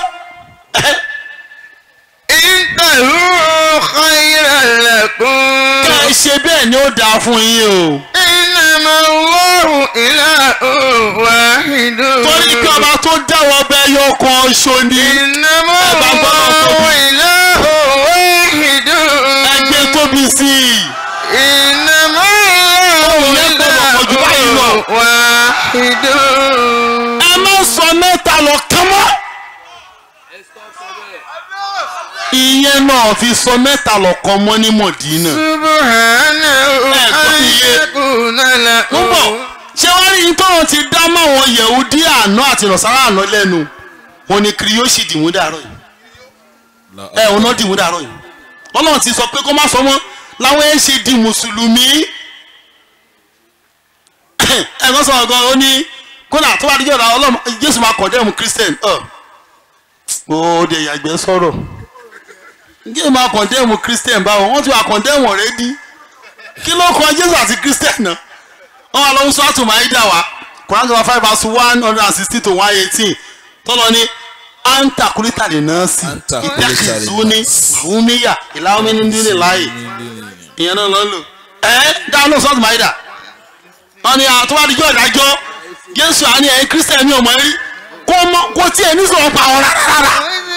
انتهوا خيرا لكم ká ẹ ṣe bẹ́ẹ̀ ni ó dáa fún yín o إنما الله إله واحد torí pé ọba tó dáwọ́ bẹ́ẹ̀ yọ kan ṣo ni إنما ẹ bá gbọ́dọ̀ الله tóbi. إله واحد ẹgbẹ́ tóbi sí i إنما Ohùn الله yẹn gbọ́dọ̀ pọ̀ jù báyìí lọ. إله واحد ẹ má sọ mẹ́ta lọ kán mọ́. ìyẹn náà fi sọ mẹ́ta lọ́kọ mọ́ ní mọ̀dínà. سبحانه Eh, kò أن níye. يكون له ń bọ̀ ṣé wàá rí tọ́run ti dá máwọn yẹ̀wúdí àná àti nọ̀sára àná lẹ́nu wọn ni kiri yóò sì dìmú dàrọ̀ yìí ẹ òun náà dìmú dàrọ̀ yìí ọlọ́run ti sọ pé kó má sọ mọ́ láwọn ẹ̀ ṣe di mùsùlùmí ẹ ẹ̀gbọ́n sọ̀rọ̀ gan ó ní kódà tó bá dijọ́ ọ̀la ọlọ́mọ jésù máa kọ̀ndẹ́mù christian ọ̀ ó de ìyàgbẹ́ sọ̀rọ̀ jésù máa kọ̀ndẹ́mù christian báwo wọ́n ti wà kọ̀ndẹ́mù ọ̀rẹ́dí kí ló kọ jésù àti christian náà wọ́n wà lọ́wọ́ sọ́ọ̀tù máìdá wa Quran chapter five verse one hundred and sixteen to one eighteen tọ́lọ ní anta kulita lè ná sí Anta kulita lè ìtẹ́kìzú ní wùmíyà ìlàwọ́mí ní nílẹ̀ láàyè ìyẹn náà lọ́n lò ẹ́ dáhùn náà sọ́ọ̀tù máìdá wọ́n ní àtúwádìjọ́ ìdájọ́ jésù àní ẹ̀yin christian mi ò mọ̀ rí kó mọ kó tiẹ̀ ní sọ̀rọ̀ pa àwọn rárá rárá.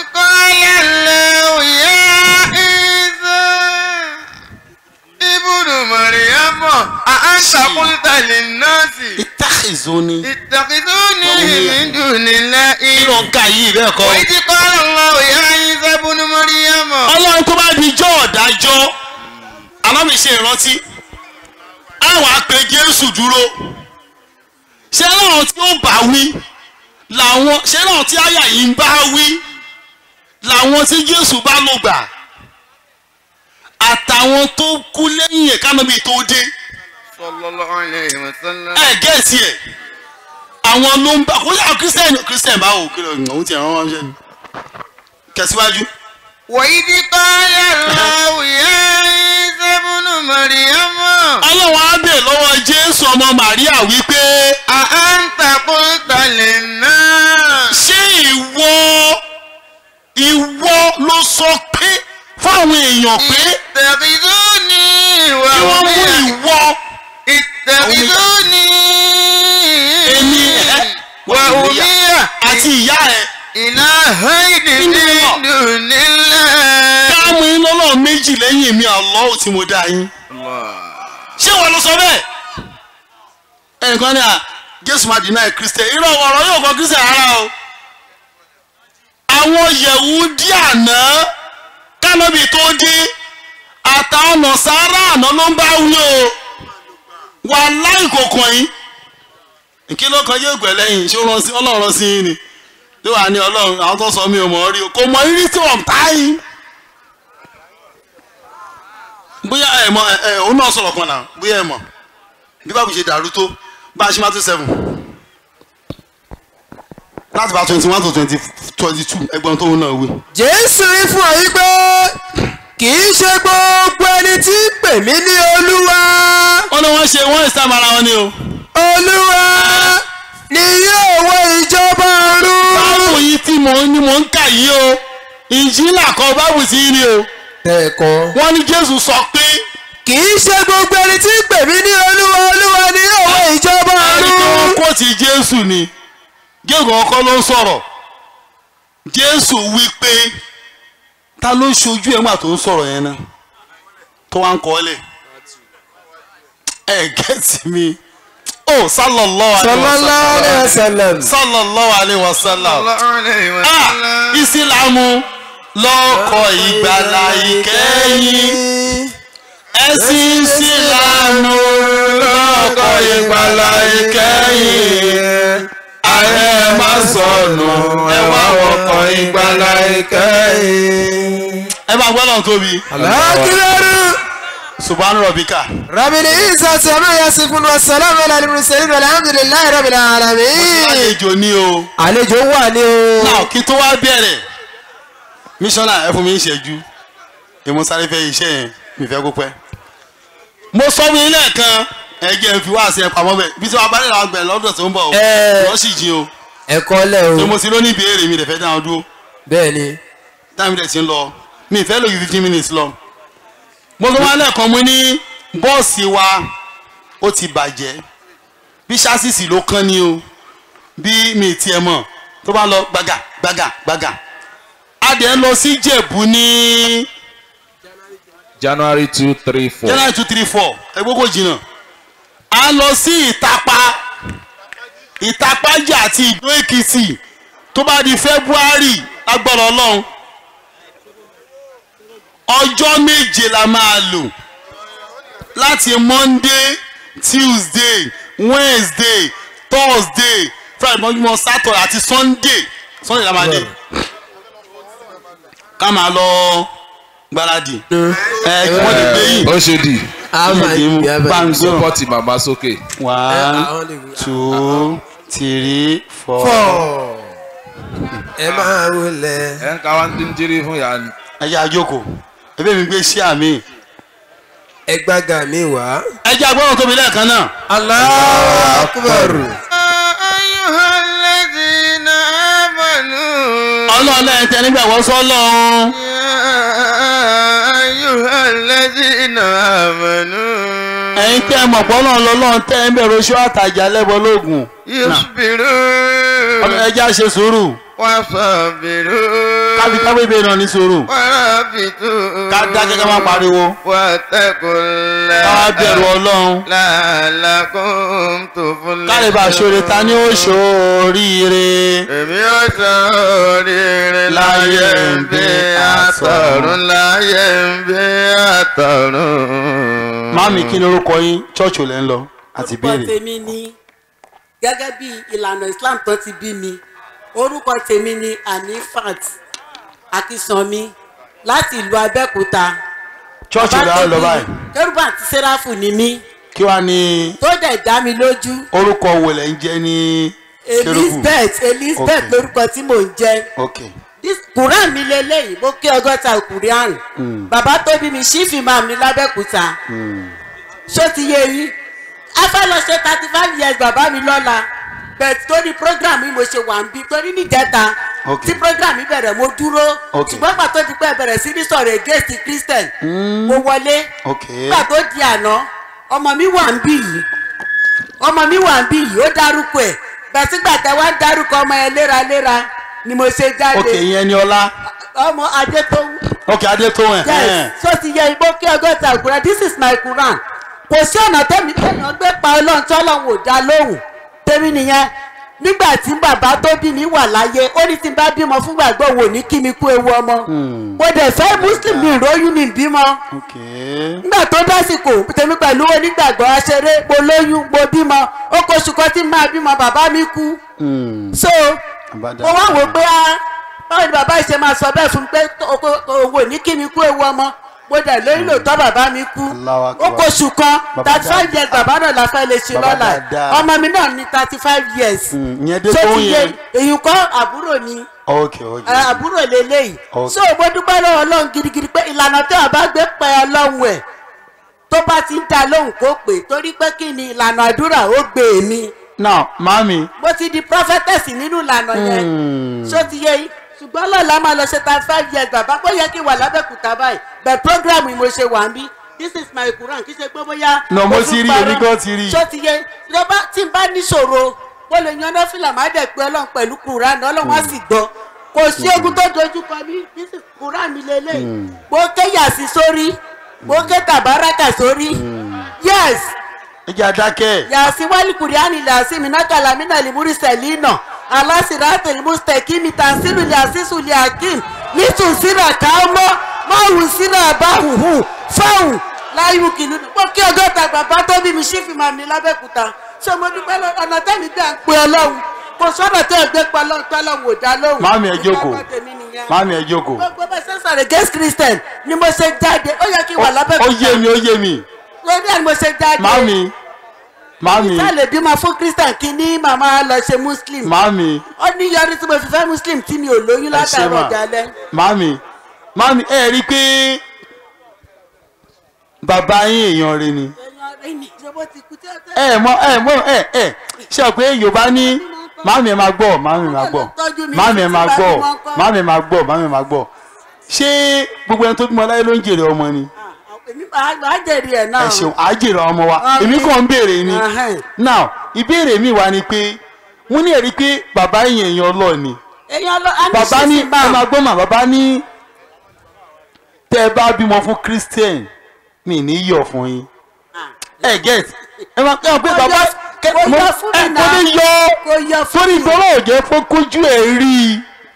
ibùdó mọ̀rìyàmọ̀ àǹtà kúlítà lè nọ́ọ̀sì ìtẹ́kìzú ní ìtàkìtò ní ìmìdùnilá kí ló ń ka yìí bẹ́ẹ̀ kọ́. ìdí kọ́lá lọ ìyá yín sẹ́bùnú mọ̀rìyàmọ̀. ọlọ́run tó bá di jọ́ ọ̀dájọ́ alámi ṣe ìrántí àwọn àpè jésù dúró ṣé láwọn tí ó bá wí làwọn ṣé láwọn tí àyà yìí ń bá wí làwọn tí jésù bá lò gbà àtàwọn tó kú lẹ́yìn ẹ̀ kánábì tó dé sallallahu alayhi wa sallam. ẹ̀ gẹ̀ẹ́sì ẹ̀ àwọn ló ń bá kó yà kírísítẹ́nì kírísítẹ́nì báwo kí ló ń òun ti rán wọn ṣẹ́ ni kẹsíwájú. وإذ قال الله يا عيسى ابن مريم ọlọ́run á bè lọ́wọ́ jésù ọmọ màríà wípé أأنت قلت للناس ṣé ìwọ ìwọ ló sọ pé fáwọn èèyàn pé اتخذوني kí wọ́n mú وأمي ìwọ اتخذوني èmi ẹ وأمي àti ìyá ẹ إلهين من دون الله káàmù iná náà méjì lẹ́yìn mi àlọ́ tí mo dá yín ṣé wọ́n ló sọ bẹ́ẹ̀ ẹnìkan ní à jésù máa dínà kristian irọ́ ọ̀rọ̀ yóò kọ́ kristian rárá o àwọn yẹ̀wùdí àná kánábì tó dé àtàwọn nọ̀sára àná ló ń bá wí o wà láì kòkàn yín kí ló kan yóò gbẹ lẹ́yìn ṣé ó rán sí ọlọ́run rán sí yín ni ló wà ní ọlọ́run àwọn tó sọ mí ò mọ̀ ọ́ rí o kò mọ rírí tí wọ́n tá yín bóyá ẹ mọ ẹ ẹ òun náà sọ̀rọ̀ kan náà bóyá ẹ mọ̀ bí báwo ṣe dàrú tó bá a ṣe máa tó seven láti bá twenty one to twenty twenty two ẹgbọ́n tóun náà wí. jésù rí fún ọ yí pé kì í ṣe gbogbo ẹni tí ń pè mí ní olúwa wọ́n ní wọ́n ṣe wọ́n ìsàmì ara wọn ni o. olúwa ni yóò wọ ìjọba ọ̀run. báwo yìí tí mò ń ní mò ń kà yìí o ìjìnlá kan báwo sí ni o. ẹ̀kọ́. wọ́n ní jésù sọ pé kì í ṣe gbogbo ẹni tí ń pè mí ní olúwa olúwa ni yóò wọ ìjọba ẹni tí wọ́n ọ̀run. kó ti jésù ni gégùn ọkọ ló ń sọ̀rọ̀ jésù wí pé ta ló ṣojú ẹ̀ ńgbà tó ń sọ̀rọ̀ yẹn náà tó wá ń kọ́ ọ́lẹ̀ ẹ gẹ́tì mi ó sallallahu alaihi wasallam sallallahu alayhi wa sallam. sallallahu alaihi wasallam sallallahu alayhi wa ah sallam. ìsìlámù lọ́kọ̀ ìgbàlà ìkẹyìn ẹ̀sìn ìsìlámù lọ́kọ̀ ìgbàlà ìkẹyìn ayé má sọnù ẹ wá wọkọ̀ ìgbàlà ìkẹyìn. ẹ bá gbọ́dọ̀ tóbi alákìlẹ́rù subhanu rabbika rabili isa sami yasifun wa salam ala alimusalim alhamdulilayi rabili alamin. àlejò ni o. àlejò wà ní o. náà kí tó wá bẹ̀rẹ̀ mísọ́nà ẹ fún mi ń ṣẹ́jú èmo sáré fẹ́ iṣẹ́ yẹn mi fẹ́ kó pẹ́. mo sọ fún yín lẹ́ẹ̀kan ẹgbẹ́ fi wá sí ẹ pamọ́ bẹ́ẹ̀ bí tí wàá bá nílò àwọn gbẹ̀rẹ̀ lọ́dọ̀ tó ń bọ̀ o Ẹ. lọ́ sì jí o ẹ̀kọ́ lẹ̀ pé o. mo ti lóní ìbéèrè mi rẹ̀ fẹ́ dáhùn dúró bẹ́ẹ̀ ni. táwọn ilẹ̀ ti ń lọ mi ìfẹ́ lò ju fifteen minutes lọ. mo sọ wọn lẹ́ẹ̀kan mo ní bọ́ọ̀sì wa ó ti bàjẹ́ bí ṣásìsì ló kán ni o bí mi ì tiẹ̀ mọ̀ tó bá lọ gbàgà gbàgà gbàgà adìẹ lọ sí jẹ̀bú ní January two three four. january two three four ẹgbẹ́ kò jìnnà a lọ sí ìtapa ìtapájà àti ìdó èkìtì tó bá di february lágbára ọlọ́run ọjọ́ méje la máa lò láti monday tuesday wednesday thursday friday mọ́júmọ́ saturday àti sunday sunday la máa dé ká máa lọ gbáradì ẹ kí wọ́n lè gbé yìí ó ṣe dì. Bango. sọpọ́tì màmá sókè. one two three four. four ẹ máa wọlé. ẹ ń ka wá ń dín jírí fún yàrá ni. ẹ jẹ́ àjókòó ebe mi gbé sí àmì. ẹ gbága mi wá. ẹ jẹ́ agbọ́dọ̀ tóbi lẹ́ẹ̀kan náà. Allahu Akbar. ọlọ́run lẹ́yìn tẹ nígbàgbọ́ sọ́lọ́run. ẹ̀yin tẹ́ mọ̀ pọ́ náà lọ́lọ́run tẹ́ ń bẹ̀rù oṣù àtàjà lẹ́bọ̀ lóògùn. ọlọ́run ẹ jẹ́ àṣẹ sùúrù. kábí kábí bẹ́ẹ̀ náà ní sùúrù. ká dákẹ́ ká má pariwo. ká bẹ̀rù ọlọ́run. káre bá ṣoore ta ni ó ṣoríire. èmi ó sọ oríire láyé ń bí àtọ̀run láyé ń bí àtọ̀run. Máàmì kí ni orúkọ yín ṣọ́ọ̀ṣì lẹ́ ń lọ àti orúkọ béèrè. tèmi ni gẹ́gẹ́ bí ìlànà islam tó ti bí mi orúkọ tèmi ni anifat akísanmi láti ìlú abẹ́òkúta. ṣọ́ọ̀ṣì lẹ́ ń lọ báyìí. kérúbà àti sẹ́ráfù ni mí kí wàá ní tó dẹ̀ dá mi lójú orúkọ wo lẹ́ ń jẹ́ ní kérúbù. elizabeth elizabeth Okay. lórúkọ tí mò ń jẹ́ ok This quran mi lélẹ́yìn mo kí ọgọ́ta quran bàbá tó bí mi ṣífì máa mi lábẹ́òkúta ṣó ti yé yín a fẹ́ lọ ṣe thirty five years bàbá mi lọ́la bẹ̀t torí program yìí mo ṣe wà ń bí torí níjẹta Ok. tí program yìí bẹ̀rẹ̀ mo dúró Ok. ṣùgbọ́n pàtó ti pẹ́ bẹ̀rẹ̀ sí ní sọ̀rọ̀ against christian mo wọlé ok nígbà tó di àná ọmọ mi wà ń bí yìí ọmọ mi wà ń bí yìí ó dárúkọ ẹ̀ bẹ̀t sígbà tẹ wá ń dárúkọ ọmọ yẹn léraléra ni mo ṣe jáde ok ìyẹn ni ọlá ọmọ adé tó ń ok adétòwẹ̀ yes so ti yẹ igbó kí ọgọ́ta quran this is my quran kò sí ọ̀nà tẹ́mi tẹ́yàn gbé pa ọlọ́run tí ọlọ́run ò dá lóhùn tẹ́mi nìyẹn nígbà tí bàbá tó bí mi wà láyé ó ní tí n bá bímọ fún gbàgbọ́ wò ní kí mi kú ewu ọmọ mo dẹ̀ fẹ́ muslim mi ìróyún mi bímọ ok nígbà tó dásìkò tèmi pẹ̀lú onígbàgbọ́ aṣeré mo lóyún mo bímọ ó kó oṣù kan tí n máa bímọ bàbá mi kú so Àbádá. mo wá wò pé á báwo ni bàbá yìí ṣe máa sọ bẹ́ẹ̀ fún mi pé tó- kó- kó- òun ò ní kí mi kú ewu ọmọ mo dẹ̀ lóyún lòótọ́ bàbá mi kú Allahu ó Akbar. kó oṣù kan Bàbá thirty five dáadáa. years bàbá náà la fẹ́ lè ṣe Bàbá lọ́la dáadáa. ọmọ mi náà ní thirty five years Mm, ìyẹn dé ṣé tó ti yé yẹn. èyí kọ́ àbúrò ni ok ok ẹ, àbúrò lélẹ́yìí Ok. so mo dúpẹ́ lọ́wọ́ ọlọ́run gidigidi pé ìlànà tí wọ́n bá gbé pẹ́ ọlọ́run ẹ̀ tó bá ti ń da lóhùn kó pè torí pé kí ni ìlànà àdúrà ó gbé èmi now mami mo ti di prophetess nínú ìlànà yẹn ṣó ti yé yín ṣùgbọ́n lọ́la máa lọ ṣe thirty five years bàbá bó yẹ kí n wà lábẹ́kúta báyìí bẹ̀ program yìí mo ṣe wà ń bí this is my quran kì í ṣe pé bóyá. No, mo tún ti rí, parọ́. èmi gan ti rí. ṣó ti yé tí ó bá- tí n bá níṣòro mo lè yan nọ́fìlà má dẹ̀ pé ọlọ́run pẹ̀lú quran ọlọ́run á sì gbọ́ kò sí ogun tó dojú kọ mí this is quran mi lélẹ̀ mo ké yàsí sórí mo ké tàbáràkà sórí yes ẹ jẹ́ adákẹ́ yàsí wálé kùrìánì làásì mìnàkàlà mìnà lìmúrí sẹ̀línà alásìrátì mùsítẹ̀kìmì tàǹsírù làásìsù lìákìm nítùsírà káwọ́ máwùú sírà báhùhù fáwù láyù kìlú pọ̀ kí ọgọ́ta bàbá tó bí mi ṣífì máa mi lábẹ́kúta ṣé mo dúpẹ́ lọ ọ̀nà tẹ́mi gbà ń pe ọlọ́run kò sọ́nà tẹ́ ẹ gbé pa ọlọ́run tó ọlọ́run ò dá lóhùn. Màámi, ẹ jókòó. Ìgbàgbọ́ tèmi nìyẹn. mami ẹ jókòó gbogbo bá ṣe ń sọ̀rọ̀ against christian ni mo ṣe jáde ó yẹ kí n wà ó lábẹ́kúta yé mi ó yé mi lórí ẹ̀ ni mo ṣe jáde mami mami tá lè bímọ fún christian kí ní màmá lọ ṣe muslim mami ó ní yọrí tí mo fi fẹ́ muslim tí mi ò lóyún ẹ ṣe látàrí mà ọjà lẹ. mami mami ẹ rí i pé bàbá yín èèyàn rẹ ni èèyàn rẹ ni ìjọba ti kú tí ó tẹ́. ẹ mọ ẹ mọ ẹ ẹ ṣe pé yorùbá ní mami ẹ máa gbọ́ mami ẹ máa gbọ́ mami ẹ máa gbọ́ mami ẹ máa gbọ́ mami ẹ máa gbọ́ ṣé gbogbo ẹni tó bímọ láyé ló ń jèrè ọmọ ni èmi máa jèrè ẹ̀ náà. ẹ ṣeun àjèrè ọmọ wa Àmín. èmi kàn ń béèrè ni Ahẹ́n. now ìbéèrè mi wá ni pé wọ́n ní ẹ̀rí pé bàbá yín èèyàn ọlọ́ọ̀ ni èèyàn lọ a ní bàbá ní sísì ẹ máa máa. gbọ́ mà bàbá ní tẹ́ ẹ bá bímọ fún christian mi ní yọ̀ fún yín ẹ get ẹ máa ẹ máa pé Kò bàbá yọ- kẹ- kò mo- yọ fún mi ẹ, náà. kò ní yọ kò yọ fún torí mi. ìgbọ́rọ̀ òjẹ́ fún kójú ẹ̀ rí i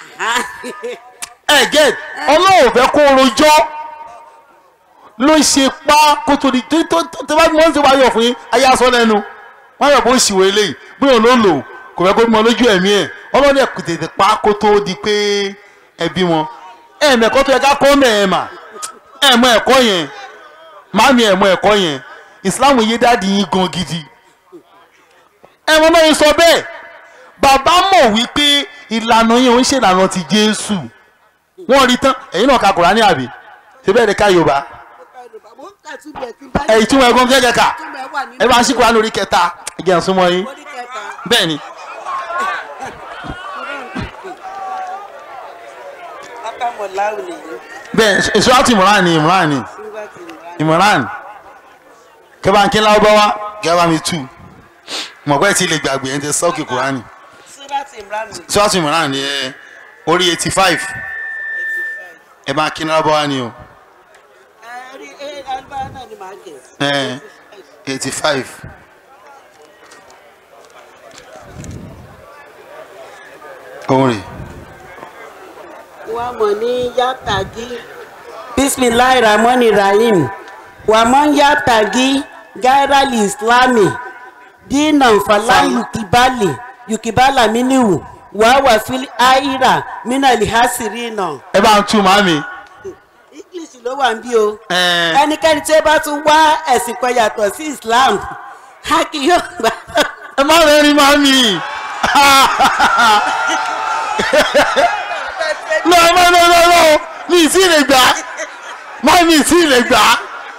ẹ get ọlọ́run fẹ́ kó rojọ́ ló ṣe pa kó tó di tó tó tó tó bá bí wọ́n ṣe wá yọ̀ fún yín ayé aṣọ lẹ́nu wọ́n yọ̀ bó ń ṣìwé eléyìí bí òun ló lò kò fẹ́ kó bímọ lójú ẹ̀mí ẹ̀ ọlọ́run ẹ̀ kò tètè pa kó tó di pé ẹ bí wọn ẹ mẹ́kọ́ tó yẹ ká kọ́ mẹ́ ẹ mà ẹ mọ ẹ̀kọ́ yẹn màmí ẹ̀ mọ ẹ̀kọ́ yẹn ìsìláàmù yé dáàdi yín gan gidi ẹ̀wọ̀n náà yín sọ bẹ́ẹ̀ bàbá mọ̀ wípé ìlànà yẹn ò ń ṣe ìlànà ti jésù wọ́n rí tán ẹ̀yin náà ka kùránì àbí ṣe bẹ́ẹ̀ ni ká yorùbá ẹ̀yìn tí wọ́n ẹ̀gbọ́n kẹ́kẹ́ kà ẹ bá ń ṣí kùránì orí kẹta ẹ̀jẹ̀ ń súnmọ́ yín bẹ́ẹ̀ ni bẹ́ẹ̀ ìṣúra ti ìmọ̀ràn ni ìmọ̀ràn ni ìmọ̀ràn kẹ́bàǹkì láwọ́ wá gẹ́gẹ́ bá mi tù mọ̀gbẹ́ tí lè gbàgbé ẹ̀ ń tẹ sọ́ọ̀kì kùránì ìṣúra ti ìmọ̀ràn ni ẹ orí eighty five ẹ bá kí láwọ́ wá ni o eighty five. orin wa mọ̀ ní yàtàgí bisimilahi rahmani rahim wa mọ̀ yàtàgí gairali islami dina nfala yukibali yukibala miniwu wa wà fili aira minali hasirina. ẹ bá ń tú màmí. english ló wà ń bí o ẹ ẹnikẹ́ni tí ó bá tún wá ẹ̀sìn kan yàtọ̀ sí islam a kì yóò gbà. ẹ má rẹ́rìn màmí. lọ lọ lọ lọ lọ mi ì tí ì lè gbà á màmí ì tí ì lè gbà á.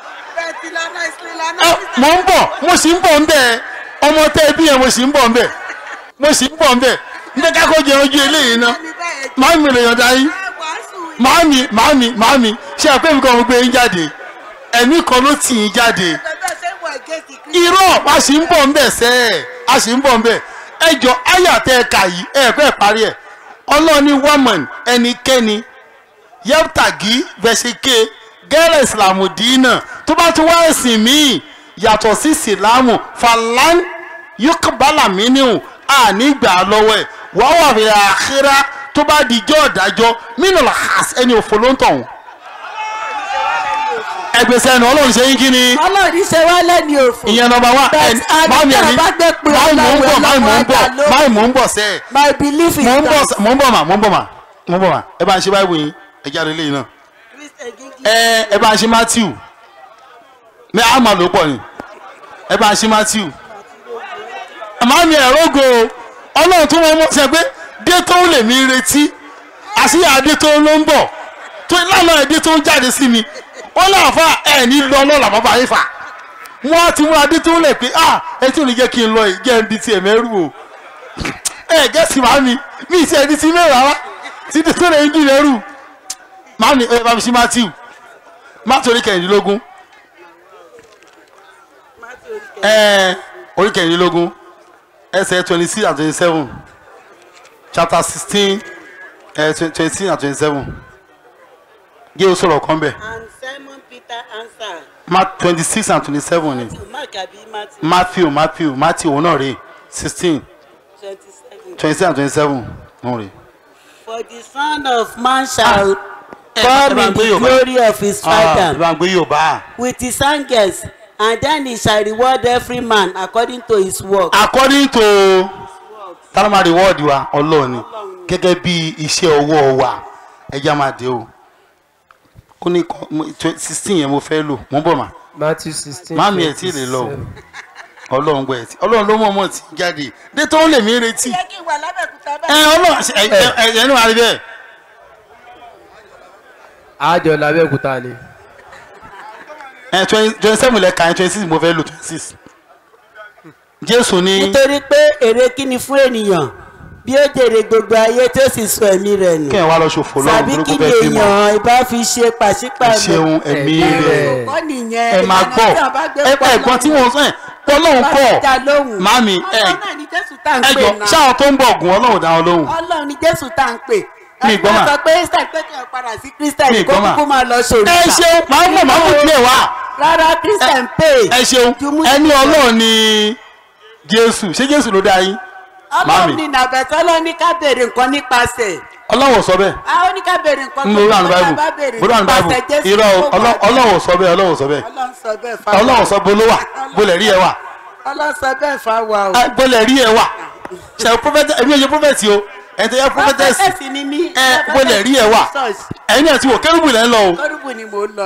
Ẹ, mo ń bọ̀ mo sì ń bọ̀ ń bẹ̀ ọmọ tẹ́ ẹ bí yẹn mo sì ń bọ̀ ń bẹ̀ mo sì ń bọ̀ ń bẹ̀ ní ká kó jẹ ojú eléyìí ná màmí lè yọ̀ǹda yín màmí màmí màmí ṣé àpé mi kàn mo gbé yín jáde ẹ̀mí kan ló tì yín jáde irọ́ a sì ń bọ̀ ń bẹ̀ sẹ́ ẹ̀ a sì ń bọ̀ ń bẹ̀ ẹ jọ àyà tẹ́ ẹ kà yìí ẹ fẹ́ parí ẹ̀ ọlọ́ọ̀ni wọ́mọ̀n ẹnikẹ́ni yẹ́pùtàgì vẹ̀síkè gẹ́rẹ́ ìsìlámù dínà tó bá tún wá ẹ̀sìn míì yàtọ̀ sí ìsìlámù falan yókùbálà mínú ànígbà lọ́wọ́ ẹ̀ wọ́n wà fi àkírá tó bá di ijó ọ̀dájọ́ mínú làhás ẹni òfò ló ń tọ̀hún. ẹgbẹ́sẹ̀ ẹnu ọlọ́run ṣe yín kí ni ọlọ́run ṣe wá lẹ́ni òfò. ìyẹn nọmba wá But ẹni àdúgbò máàmì ẹni bá gbé pé máàmì mò ń bọ̀ ọlọ́run máàmì mò ń bọ̀ ọlọ́run ọjà máàmì mò ń bọ̀ sẹ́ẹ̀ my belief is mò ń bọ̀ that sẹ́- mò ń bọ̀ mà mò ń bọ̀ mà mò ń bọ̀ mà ẹ bá ń ṣe báyìí wòyìn ẹ jáde léyìn náà ẹ ẹ bá ń ṣe matthew mẹ àmà ló pọ̀ ni ẹ bá ń ṣe matthew màmí ẹ̀rọ́gò ọlọ́run tó wọ́n mọ̀ ṣe pé dé tó lè mí retí àṣìyà dé tó ló ń bọ̀ tó lánàá ẹ̀ dé tó ń jáde sí mi wọ́n láàfà ẹ̀ ní lọ lọ́la bàbá yín fà wọ́n á ti múra dé tó lè pé ah ẹ tí ò ní jẹ́ kí n lọ yìí jẹ́ ń di tiẹ̀ mẹ́rù o ẹ gẹ́sì màmí mi ì tiẹ̀ di ti mẹ́rù rárá tí dé tó lè ń dì lẹ́rù màmí ẹ bá mi sí matthew matthew orí kẹrìndínlógún ẹ orí kẹrìndínlógún ẹsẹ̀ twenty six and twenty seven chapter sixteen twenty six and twenty seven gé o sọ̀rọ̀ kan bẹ̀ and simon peter answered mark twenty six and twenty seven ni mark abi matthew matthew matthew matthew òun náà rè sixteen twenty-seven twenty six and twenty seven òun rè. for the son of man shall ẹ come bá ń in gbé the Yorùbá. glory of his Ah, father ẹ bá ń gbé yorùbá. with his angels and then he shall reward every man according to his work. according to tálọ́mà reward wa ọlọ́ọ̀ni gẹ́gẹ́ bí iṣẹ́ ọwọ́ wa ẹja máa dé o ó ní sixteen yẹn mo fẹ́ lò mo ń bọ̀ mà matthew sixteen máàmì ẹ̀ tí ì lè lọ o ọlọ́run gbọ́ ẹ̀ tí ọlọ́run ló mọ̀ mọ̀ tí jáde dé tó ń lè mí retí yẹ kí n wà lábẹ́kúta ẹ ọlọ́run ẹ ẹ ẹ ẹ ẹnu àrí bẹ́ẹ̀ àjọ làbẹ́òkúta ni ẹ twenty seven lẹ́ka ẹ twenty six mo fẹ́ lò twenty six jésù ní nítorí pé èrè kí ni fún ènìyàn bí ó jèrè gbogbo ayé tó sì sọ ẹ̀mí rẹ̀ nù kí ẹ wá lọ ṣòfò lọ́run tàbí burúkú kí ni bẹ́ẹ̀ fi mọ̀ èèyàn ìbá fi ṣe ẹ pàṣípààrọ̀ ṣeun ẹ̀mí Ẹ̀mí rẹ̀ rẹ̀. kọ́ nìyẹn ẹ máa gbọ́ ẹ pa ẹ̀gbọ́n tí wọ́n sọ ẹ̀ ọlọ́run kọ́ màmí ẹ ọlọ́run náà ni jésù tá à ń ẹ pè jọ náà ṣáà tó ń bọ̀ gùn ọlọ́run dá wọn lóhùn ọlọ́run ni jésù tá à ń pè Mi gbọ́ mà. ẹ sọ pé ṣe pé kí ẹ padà sí Mi kírísítẹ̀nì kó gbọ́ mà. kúkú máa lọ sórí ẹ ṣeun màá mọ̀ màá mú tiẹ̀ wá rárá kírísítẹ̀n pè ẹ ṣeun ẹni ọlọ́run ni jésù ṣé jésù ló dá yín Màmí. ọlọ́run ni nàbẹ̀tọ́ ló ní ká béèrè nǹkan nípasẹ̀ ọlọ́run ò sọ bẹ́ẹ̀ a ó ní ká béèrè nǹkan ń lórí àná báìbù bá béèrè bórí àná báìbù nípasẹ̀ jésù irọ́ o, kó Ọlọ́- máa- ọlọ́run ò sọ bẹ́ẹ̀ ọlọ́run ò sọ bẹ́ẹ̀ ọlọ́run sọ bẹ́ẹ̀ fáwọn ọlọ́run sọ bó ló wà bó lẹ̀ rí ẹ wà ọlọ́run sọ bẹ́ẹ̀ fáwọn o. Ah, bó lẹ̀ rí ẹ wà ṣe prophet ẹ̀mí ẹ̀yẹ prophet o ẹ̀ tẹ̀ yẹ prophetess Prophetess ni mí. ẹ bó lẹ̀ rí ẹ wà ẹ̀yin náà ti wò kérúbù lẹ́ ń lọ o kọ́rùbù ni mò ń lọ.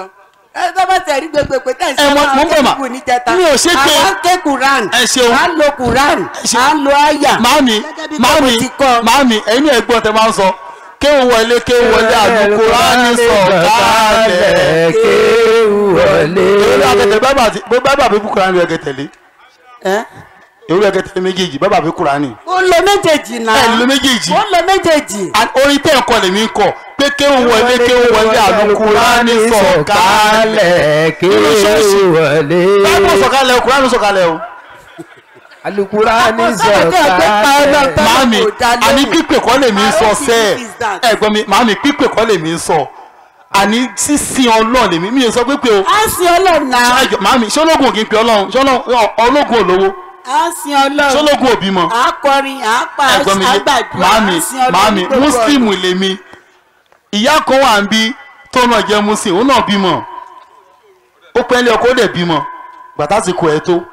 ẹ tó bá tẹ̀ rí gbogbo pé tẹ̀ Ẹ, mo- mo ń bọ̀ mà. kẹ́kù níjẹta Mi ò ṣe pé- àwọn ké quran Ẹ ṣeun. à ń lo quran ṣeun. à ń lo àyà màámi Gẹ́gẹ́ bí màámi bọ́ọ̀lù ti kọ́. màámi ẹ̀yin náà ẹ̀gbọ́n tẹ máa ń sọ kéwù wọlé kéwù wọlé àlùkò rání sọ kálẹ̀ kéwù wọlé. ewúrẹ́ akẹ́tẹ̀ bábà tí bó bábà bí kúránì rẹ̀ kẹtẹ̀lé ẹ́ ewúrẹ́ akẹ́tẹ̀ méjèèjì bábà bí kúránì ó lo méjèèjì náà ẹ̀ ló méjèèjì ó lo méjèèjì And orin tẹ́ ẹ̀kọ́ lèmi ń kọ pé kéwù wọlé kéwù wọlé àlùkò rání sọ kálẹ̀ kéwù wọlé. bábà sọ̀kalẹ̀ o kúránì sọ̀kalẹ̀ o alukurani Ọ̀sán tó ẹgbẹ́ pa sọ̀kalẹ̀. ọlọ́run. màámi kò dá lóhùn. àní pípè kọ́ lèmi ń sọ I don't sẹ́ẹ̀ think it is that. ẹ̀gbọ́n mi màámi pípè kọ́ lèmi ń sọ àní sísìn ọlọ́ọ̀ lèmi mi ò sọ pípè o à ń sin ọlọ́run náà ẹjọ màámi ṣé ológun ò kí n pe ọlọ́run ṣé ọlọ́run ológun olówó à ń sin ṣé ọlọ́run ológun ò bímọ à ń kọrin à ń pa ẹ̀gbọ́n mi àgbàdua à màámi ń sin ọlọ́run màámi ní gbogbo mùsùlùmù lèmi ìyá kan wà ń bí tó náà jẹ́ mùsùlùmù òun náà bímọ ó pẹ́ lé ọkọ ó dẹ̀ bímọ gbàtà ti kọ ẹ tó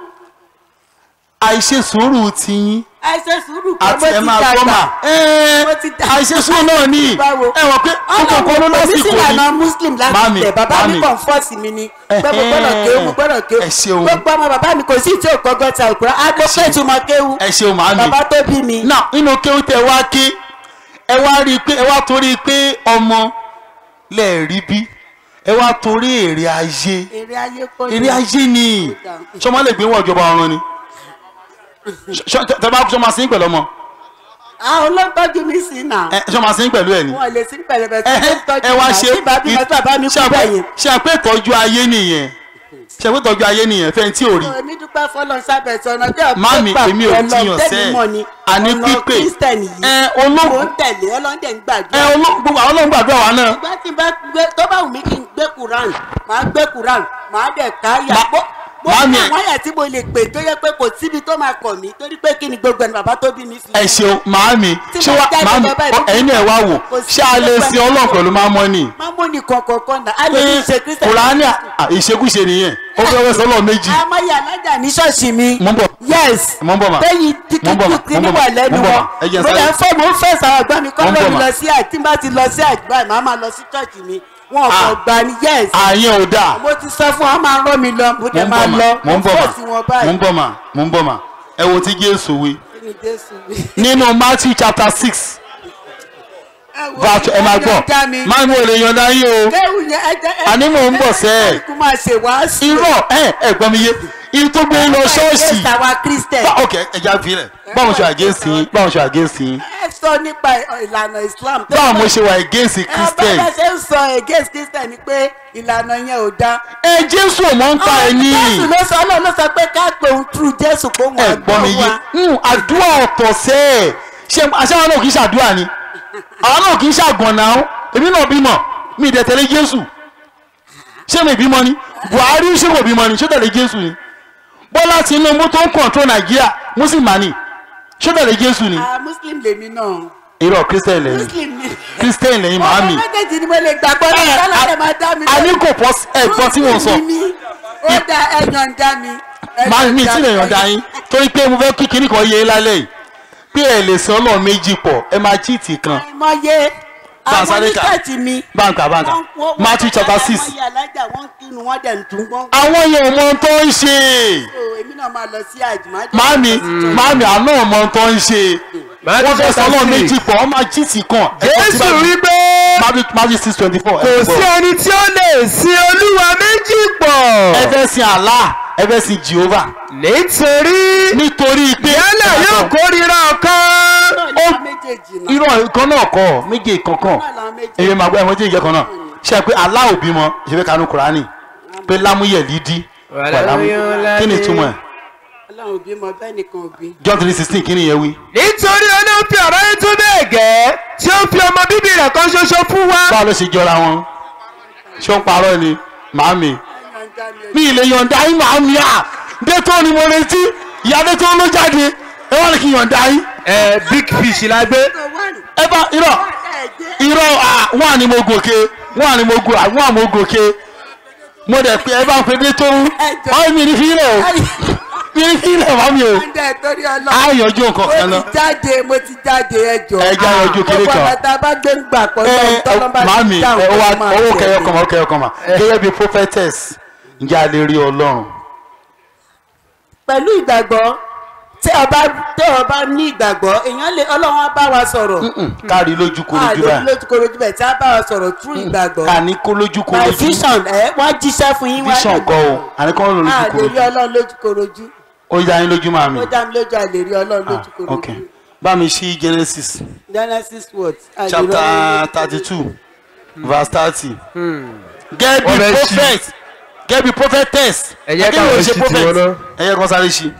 àìṣe sùúrù tiyín ẹ ṣe sùúrù pé àti mo ẹ ti máa gbọ́ dàgbà mà ẹ́ẹ́ mo ti dàgbà. àìṣe sùúrù náà ní Báwo? ẹ wọ pé kókò kan ló ọlọ́run lásìkò òbí ni sílànà muslim láti Màámi, tẹ̀ bàbá mi màámi. kàn fọ́ọ̀sì mi ni pé mo gbọ́dọ̀ kéwù mo gbọ́dọ̀ kéwù Ẹ ṣeun. gbogbo ọmọ bàbá mi kò sí tí ò kọ́gọ́ ta òkúra á gbọ́ pé ìtumọ̀ kéwù ẹ ṣeun màámi bàbá tó bí mi náà nínú kéwù tẹ wá ké ẹ wá rí i pé ẹ wá torí pé ọmọ lẹ rí bí ẹ wá torí èrè ayé èrè ayé kọ́ èrè ayé ni sọmọ lè gbé wọ ìjọba ọ̀run ni Ṣọ- ṣọ- tẹ bá kú sọmọ sí pẹ̀lú ọmọ àwọn olóńtọ́jú mi sí náà ẹ sọmọ sí pẹ̀lú ẹ ni wọn lè sí pẹ̀lẹ́pẹ̀ tí ẹ wọ́n tọ́jú ẹ wá mi ṣe náà tí bàbá mi tí bàbá mi kú ṣe bẹ̀yìn. ṣe àpé ìtọ́jú ayé nìyẹn ṣe àpé ìtọ́jú ayé nìyẹn fẹ́ni tí ò rí èmi dúpẹ́ fọlọ́n sábẹ̀ sọ̀nà bí ọ̀pẹ́ Màámi, èmi ò tíyàn sẹ́. mọ̀ ni Àní ọ̀nà pípé. kírísítẹ̀nì yìí ẹ mò ológun ń tẹ̀lé ọlọ́dẹ̀ ń ẹ gbàdúrà. ológun gbogbo àwọn ológun gbàdúrà wa náà ìgbà tí n bá gbé tó bá wù mí kí n gbé quran màá gbé quran màá dẹ̀ ká yà. Ma- mo mo Màámi. ní àwọn àyà tí mo lè pè tó yẹ pé kò síbi tó máa kọ̀ mí torí pé kí ni gbogbo ẹni bàbá tó bí mi fi. ẹ ṣeun màámi Tí ṣé mo wá jáde màámi lọ báyìí, ẹ̀yin náà wá wò kò sí ṣé a lè gbogbo sin ẹni- ọlọ́run pẹ̀lú máa mọ́ ni. máa mú ní kọ̀ọ̀kan náà a lè ní ṣe kírísítẹ̀nì. kùránì à- ìṣekúṣe nìyẹn ó fẹ́ wẹ́ sọ́lọ́ méjì amáyé alájà ní ṣọ́ọ̀ṣì mi. Mo ń bọ̀. yes Mo ń bọ̀ mà. lẹ́yìn Mo ń bọ̀ mà. tíkítí Mo ń bọ̀ níwà mà. lẹ́nu Mo ń bọ̀ wọn. mà. Ẹ jẹ́ n mo sáré. lè fẹ́ mo ń fẹ́ sàrà gbọ́n mi kọ́ Mo ń bọ̀ lómi mà. lọ sí àì tí n bá ti lọ sí àgbà màá máa lọ sí ṣọ́ọ̀ṣì mi wọn ò kàn Ah. gbà ní yes. àyẹn ò dáa mo ti sọ fún wọn máa rán mi lọ mo mo dẹ̀ ń máa bọ̀ mà lọ mo ń bọ̀ fọ́ọ̀sì wọn mà mo báyìí. ń bọ̀ mà mo ń bọ̀ mà ẹ wo ti Jésù wí Kí ni Jésù wí? nínú Matthew chapter six Ẹ wo, verse ẹ máa ẹ gbọ́ dá mi. máa ń wọlé yọ̀ǹda yín o kéwù yẹn ẹ jẹ́ ẹ Àní mò ń bọ̀ sẹ́ ẹ̀. kó máa ṣe wàásù. irọ́ ẹ ẹ gbọ́ mi yé irú tó gbé lọ ṣọ́ọ̀ṣì ẹ ṣàwa christian. Bá- ok ẹja filẹ̀ báwo ṣe against yín báwo ṣe against yín ẹ sọ nípa ìlànà islam. báwo mo ṣe wà against ẹ Christian bá ṣe ń sọ against christian ni pé ìlànà yẹn ò dáa. ẹ Jésù ò mọ̀ ń pa ẹ ní jésù ló sọ ọlọ́run ló sọ pé ká pé òun true jésù kó wọn ẹ gbọ́ mi yé Hmm, àdúrà ọ̀tọ̀ sẹ́ ẹ̀ ṣe àṣàwọn náà kì í ṣàdúrà ni àwọn náà kì í ṣàgànnà ó èmi náà bímọ mi ì dẹ̀ tẹ̀lé Jésù ṣé mi bímọ ni Buhari ṣé kò bímọ ni ṣé tẹ̀lé Jésù ni Bọ́lá Tinubu tó ń kọ̀ǹtró Nàìjíríà mùsùlùmí ṣé tẹ̀lé Jésù ni ah muslim lèmi náà irọ́ Christian lẹ́yìn muslim ni. Christian lẹ́yìn màámi ọ̀rọ̀ méjèèjì ni mo lè gbàgbọ́ ní sálàdé máa dá mi a ní kò pọ̀ ẹ̀gbọ́n tí mo sọ Muslim ni mí. ó da ẹ̀yàn dá mi. máa mi tí lè yọ̀ǹda yín torí pé mo fẹ́ kí kinní kan yé lálẹ́ yìí pé ẹ lè san ọlọ́run méjì pọ̀ ẹ máa chíìtì kan àìmọye àwọn Bansaleka. oníṣẹ́ẹ̀tì mi. báńkà báńkà wọ́n- wọ́n- Matthew chapter six àìmọye alájà wọ́n kírun wọ́n dẹ̀ ń tún wọ́n. àwọn yẹn ò mọ ohun tó ń ṣe o èmi náà máa lọ sí àjùmọ̀. máàmì máàmì àná ò mọ ohun tó ń ṣe wọ́n fẹ́ san ọlọ́run méjì pọ̀ wọ́n máa chíìtì kan jésù wípé Matthew six twenty four kò sí ẹni tí ó lè sin olúwa méjì pọ̀ ẹ fẹ́ sin Allah ẹ fẹ́ sin Jehovah nítorí nítorí pé yálà yóò kórìíra ọ̀kan ó méjèèjì náà. irọ́ ìkan náà kọ́ méje kankan náà làwọn méjèèjì. èyí máa gbọ́ ẹ̀wọ̀n jẹ́ ìjẹ́ kan náà ṣe pé Allah ò bímọ ìṣẹ́fẹ́ kanú Kùránì pé lámúyẹ̀ lídí kí ni ìtumọ̀ ẹ̀ ọlọ́run òbí mọ bẹ́ẹ̀ nìkan òbí. John three sixteen kí ni ìyẹn wí. nítorí ọlọ́run fi ọ̀rọ̀ yín tó bẹ́ẹ̀ gẹ́ tí ó fi ọmọ bíbí rẹ̀ kan ṣoṣo fún wa báwo ló ṣe jọra wọn ṣé ó ń parọ́ ni màámi ẹ̀yàn dá mi mi ì lè yọ̀ǹda yín màámi à dẹ́tọ́ ni mo retí ìyá dẹ́tọ́ ló jáde ẹ wá ní kí n yọ̀ǹda yín ẹ big fish la gbé ọjọ́ wánu. ẹ bá irọ́ ẹ̀jẹ̀ irọ́ à wọ́n àní mo gòkè wọ́n àní mo gò àwọn àmọ́ gòkè mo dẹ̀ pé ẹ bá ń pe dẹ́tọ́ ọ́ mi ní fi rẹ̀ o kí lè wá mi o ǹjẹ́ torí á ọlọ́run yọjú nǹkan kan mo náà. ti jáde mo ti jáde ẹjọ́ Ẹ já yanjú kinní kan. gbogbo ọ̀nà tá a bá gbé ń gbà pọ̀ ẹ tọ́lọ́ bá màámi ti dáhùn ẹ tó wá máa owó tẹ̀lé. kẹyọ kan mà kẹyọ kan mà gẹ́gẹ́ bí prophetess ǹjẹ́ a lè rí ọlọ́run. pẹ̀lú ìgbàgbọ́ tí ọba tí ọba ní ìgbàgbọ́ èèyàn lè ọlọ́run á bá wa sọ̀rọ̀ kárí lójú a korojú lè báyìí lójúkorojú bẹ̀ tí a bá wa sọ̀rọ̀ through ìgbàgbọ́ ká ní kó lójú my korojú vision ẹ wọ́n jíṣẹ́ fún yín wá vision kọ́ o àní kọ́ ló a lójú lè rí korojú ọlọ́run lójúkorojú ó yá yín lójú màámi. ó dá mi lójú a lè rí ọlọ́run Ah, ok lójúkorojú bá mi ṣí genesis genesis what a lè rí chapter ọlọ́run thirty two verse thirty. gẹ́gẹ́ bí Ọ̀rẹ́ ṣí. prophet gẹ́gẹ́ bí prophetess Ẹ jẹ́ Ẹ kí káwọn ló ṣe ṣí tiwọn prophet náà. ẹ yẹ kó sáré ṣí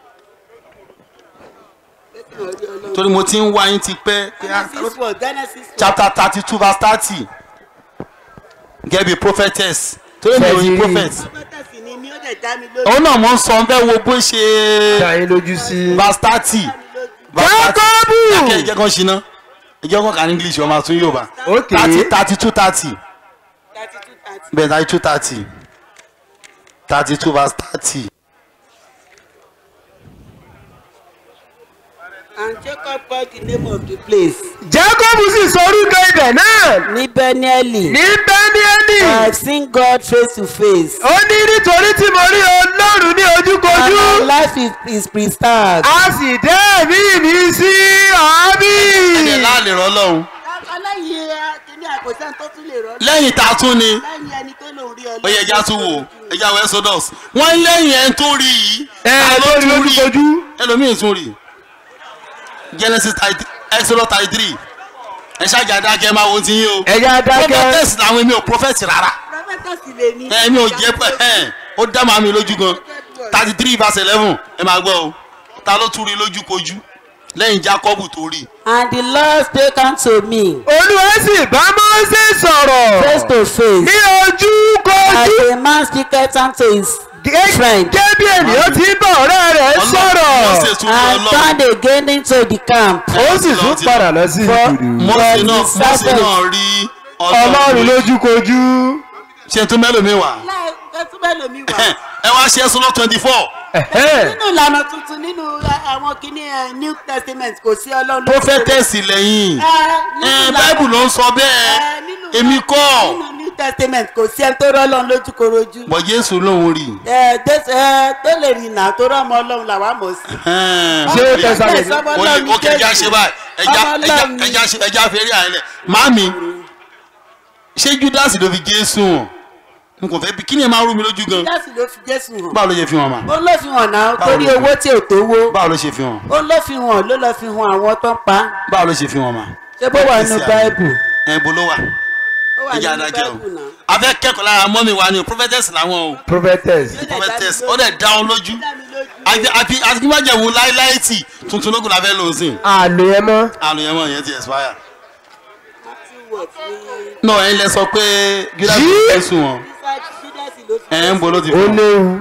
torí mo ti ń wá yín ti pẹ́ genesis what genesis what chapter thirty two verse thirty gẹ́gẹ́ bí prophetess torí mi ò yin Ṣé ti- prophet prophetess ni mi ó dẹ̀ dá mi lójú òun náà mo ń sọ fẹ́ wo bó ṣe dá yín lójú sí. verse thirty Jákọ́bù! ẹ jẹ́ kán ṣiná ẹ jẹ́ kán kà ní english ọmọ àtún yorùbá ok thirty thirty two thirty thirty two thirty bẹ́ẹ̀ thirty two thirty thirty two verse thirty. and jacob called the name of the place jacob sì sọ orúkọ ibẹ̀ náà ní benieli ní bẹ́níẹ́nì. i have seen god face to face ó ní nítorí tí mo rí ọlọ́run ní and ojúkojú my life is, is preserved. a sì dé ẹ̀mí mi sí àábí. ẹ̀jẹ̀ láàlè rọ́ lọ́hùn aláyé kìíní àkọsẹ́ tó tún lè rọ́ lẹ́yìn tá a tún ni lẹ́yìn ẹni tó lòun rí ọ ó yẹ ẹja tún wò ẹja wọ exodus wọ́n lẹ́yìn ẹ̀ ń tó rí yìí ẹ ta ló lórí tún rí lójúkojú. ẹlòmíì tún rí genesis thirty exodus thirty three ẹ ṣáàjà dákẹ́ máa wo ti yín o ẹ̀yà dákẹ́. prophetess làwọn èmi ò prophet rárá prọfẹtọsì lè ní. ẹ mi ò jẹ́ pẹ́ ẹ ó dá màmí lójú gan thirty three verse eleven ẹ máa gbọ́ o ta ló tún rí lójú kojú lẹ́yìn jacob tó rí and the lord spake unto me olúwa sì bá mọ́sẹ̀ sọ̀rọ̀ face to face ní ojúkojú. as a man speaketh unto his friend gẹ́gẹ́ bí ènìyàn ti ń bá ọ̀rẹ́ rẹ̀ Ọlọ́run sọ̀rọ̀. tún rí and ọlọ́run turned again into the camp. ó sì tún padà lọ sí ìgbìdì. mọ́sẹ̀ For náà the mọ́sẹ̀ servant. náà rí ọlọ́run lójúkojú. ṣe tún mẹ́lòmíì wá láì kẹ́tù bẹ́ẹ̀ lomi wà. ẹ wá ṣe ẹsùn lọ twenty four nínú ìlànà tuntun nínú àwọn kìíní ẹ, new testament kò sí ọlọ́run lójú prophetess lẹ́yìn ẹ nínú ẹ ìlànà- bible ló ń sọ ẹ, bẹ́ẹ̀ nínú èmi kọ́ nínú new testament kò sí ẹni tó rọ́ ọlọ́run lójú korojú. bọ̀ jésù lòun rí ẹ dé- ẹ, tó lè rìnnà tó rọ́ ọmọ ọlọ́run làwa mọ̀ sí. Ṣé ó tẹ̀sán Yes, ọmọ o lè ọlọ́run ní o kì í já Jésù. ṣe báyìí ẹja Ọmọ ẹja ọlọ́run ní- ẹja ṣe ẹja fèrè àyẹlẹ màmí ṣé judas ló fi jésù hàn n kò fẹ́ bí kí ni ẹ máa rú mi lójú gan jésù ló fi jésù hàn. báwo ló ṣe fi hàn mà ó ló fi hàn náà Báwo torí ló fi owó tí ò tó wó. báwo ló ṣe fi hàn ó ló fi hàn ló lọ fi hàn àwọn tó ń pa. báwo ló ṣe fi hàn mà. ṣé bó wà nínú báìbù. ẹ bo ló wà ó wà ẹja nínú adájọ́ báìbù náà. o a fẹ́ kẹ́kọ̀ọ́ lára mọ́mí wa ni o prophetess làwọn o prophetess. prophetess ó dẹ̀ dá wọn lójú àti àti àti kí n má jẹ̀ wò láíláí tì tuntun lókun la fẹ́ lò ó sìn àlò ẹ mọ́. àrùn yẹn mọ̀ yẹn ti expire. náà ẹ̀yin lẹ sọ pé judas Yí! ló fẹ́ sùn wọn ẹ̀ ń bo ló ti ó fún wọn. léwu.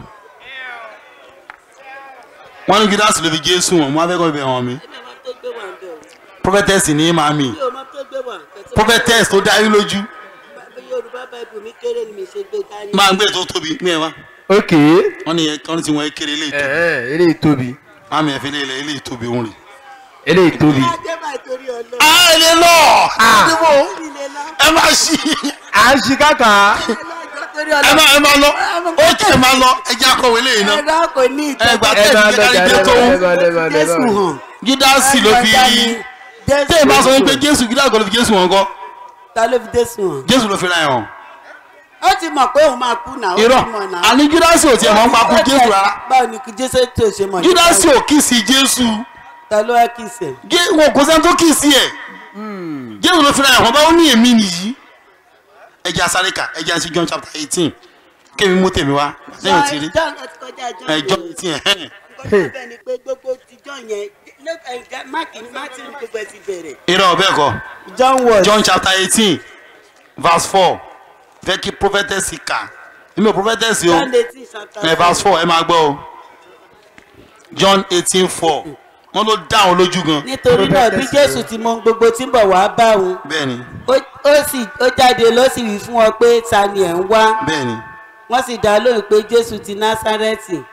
wọ́n ní judas ló fi jésù wọn mo á fẹ́ kọ́ ibẹ̀ hàn mi. prophetess ní màmí prophetess tó darí lójú yorùbá báìbù mi kéré ni mi ṣe gbé dání. máa ń gbé tó tóbi ní ẹ wá ok. wọ́n ní wọ́n ti wọ́n kéré ilé ìtóbi eléyìí tóbi. màmí ẹ̀ fi lé ilé ilé ìtóbi òun rè. eléyìí tóbi. ajẹ́ báyìí torí ọlọ́run. a lè lọ ilé náà ẹ má ṣí à ń ṣi káka. torí ẹ má ọlọ́run. ẹ má lọ ó kẹ́ ẹ má lọ ẹ jẹ́ akọ̀wé lẹ́yìn náà ẹ̀rọ kò ní ẹ gbà ìtọ́jú. ẹ tẹ́ máa ẹ lọ jẹ́ jà kárí ẹ tó máa lọ ẹ máa lọ ẹ jésù máa lọ. hàn. judas ló fi tẹ́ ẹ bá sọ wípé jésù judas kọ́ ló fi jésù wọn kọ́ ta ló fi jésù hàn. jésù ló fi ra ẹ̀ hàn ó ti mọ̀ pé òun máa kú náà. ó irọ́ ti mọ̀ náà. àní judas ò tiẹ̀ mọ́ ń pa kú jésù rárá báwo ni kí jésù tó ṣe mọ̀. judas ò kì í sí jésù ta ló wá kí sẹ̀. Jé- wọn kò sẹ́ni tó kì í sí ẹ̀ jésù ló fi ra ẹ̀ hàn báwo ní èmi nìyí ẹja sáríkà ẹja sí john chapter eighteen kémi mú tèmi wá lẹ́yìn tí rí John ẹ ti kọjá John. ẹ john eighteen ẹ̀ Nǹkan tó bẹ̀ ni pé gbogbo ti John yẹn máàkì máàkì ní gbogbo ẹ ti bẹ̀rẹ̀. irọ́ bẹ́ẹ̀ kọ́ John word. john chapter eighteen verse four fẹ́ kí prophetess kà nínú prophetess o John eighteen chapter ẹ verse four ẹ máa gbọ́ o john eighteen four wọ́n ló dá àwọn lójú gan nítorí náà bí jésù ti mọ ohun gbogbo tí ń bọ̀ wá bá òun bẹ́ẹ̀ ni ó- ó sì ó jáde ló sì wí fún ọ pé ta ni ẹ̀ ń wá bẹ́ẹ̀ ni wọ́n sì dá lóhùn pé jésù ti násárẹ́tì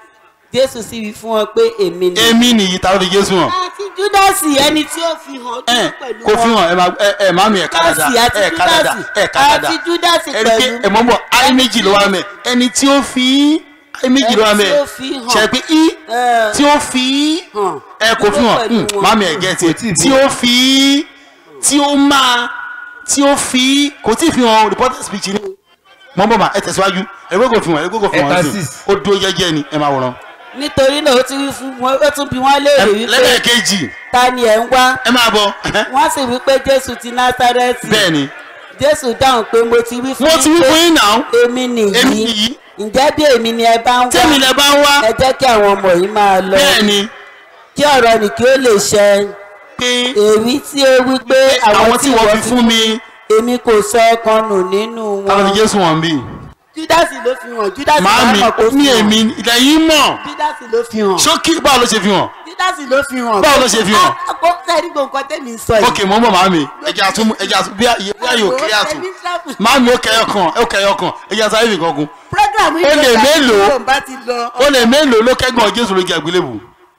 jésù sì wí fún wọn pé èmi ni. èmi nìyí ta ló fi jésù hàn àti júdásì ẹni tí ó fi hàn ẹ dúró pẹ̀lú kò fi wọn. hàn ẹ máa ẹ ẹ màmí ẹ kádàdà júdásì àti ẹ kádàdà júdásì ẹ kádàdà àti júdásì ẹ rí pé pẹ̀lú. ẹ mọ̀ bọ̀ ayé méjì ló wà mẹ́ ẹni tí ó fi ayé méjì ló wà Ẹni mẹ́ tí ó fi hàn. ṣe pé í Ẹ. tí ó fi hàn ẹ kò fi dúró hàn pẹ̀lú mm, wọn. màmí ẹ gẹ́tì tí ó fi tí ó máa tí ó fi kò tí ì fi hàn reporter speech ni mọ̀ bọ̀ mà ẹ tẹ̀síwájú ẹ gbé kò fi hàn ẹ gbé kò fi hàn Ẹ̀ka sí six. ó dúró jẹ́jẹ́ ni ẹ máa wòran nítorí náà ó ti wí fún wọn ó tún bí wọn léèrè wípé lẹ́lẹ́kejì ta ni ẹ̀ ń wá ẹ máa bọ̀ wọ́n sì wí pé jésù ti násárẹ́tì bẹ́ẹ̀ ni jésù dáhùn pé mo ti wí fún mo ti wí fún yín náà èmi èmi nìyí nìyí ǹjẹ́ bí èmi ni ẹ bá ń wá tẹ́mi lẹ bá ń wá ẹ jẹ́ kí àwọn ọmọ yìí máa lọ bẹ́ẹ̀ ni kí ọ̀rọ̀ nì kí ó lè ṣẹ pé èmi tí ó wí pé àwọn tí wọ́n fi fún mi èmi kò sọ ọkàn nù nínú táwọn wọn ti jésù wọn bí. júdásì ló fi hàn júdásì màámi máa mọ̀ kó ní fi hàn èmi ilẹ̀ yìí mọ̀ júdásì ló fi hàn ṣókí báwo ló ṣe fi hàn júdásì ló fi hàn Báwo ló ṣe fi hàn? kó sẹ́ni gbogbo nǹkan tẹ̀mí sọ yìí. ok mọ̀ ń bọ̀ màámi ẹja àtún ẹja àtún bí ayé bí ayé òkè àtún màámi ó kẹyọ kan ó kẹyọ kan ẹja sáré fi kan kún program yìí Ó lè ló bá mélòó? tí bá ti lọ ó lè mélòó ló kẹ́gàn jésù lójú àgbélébù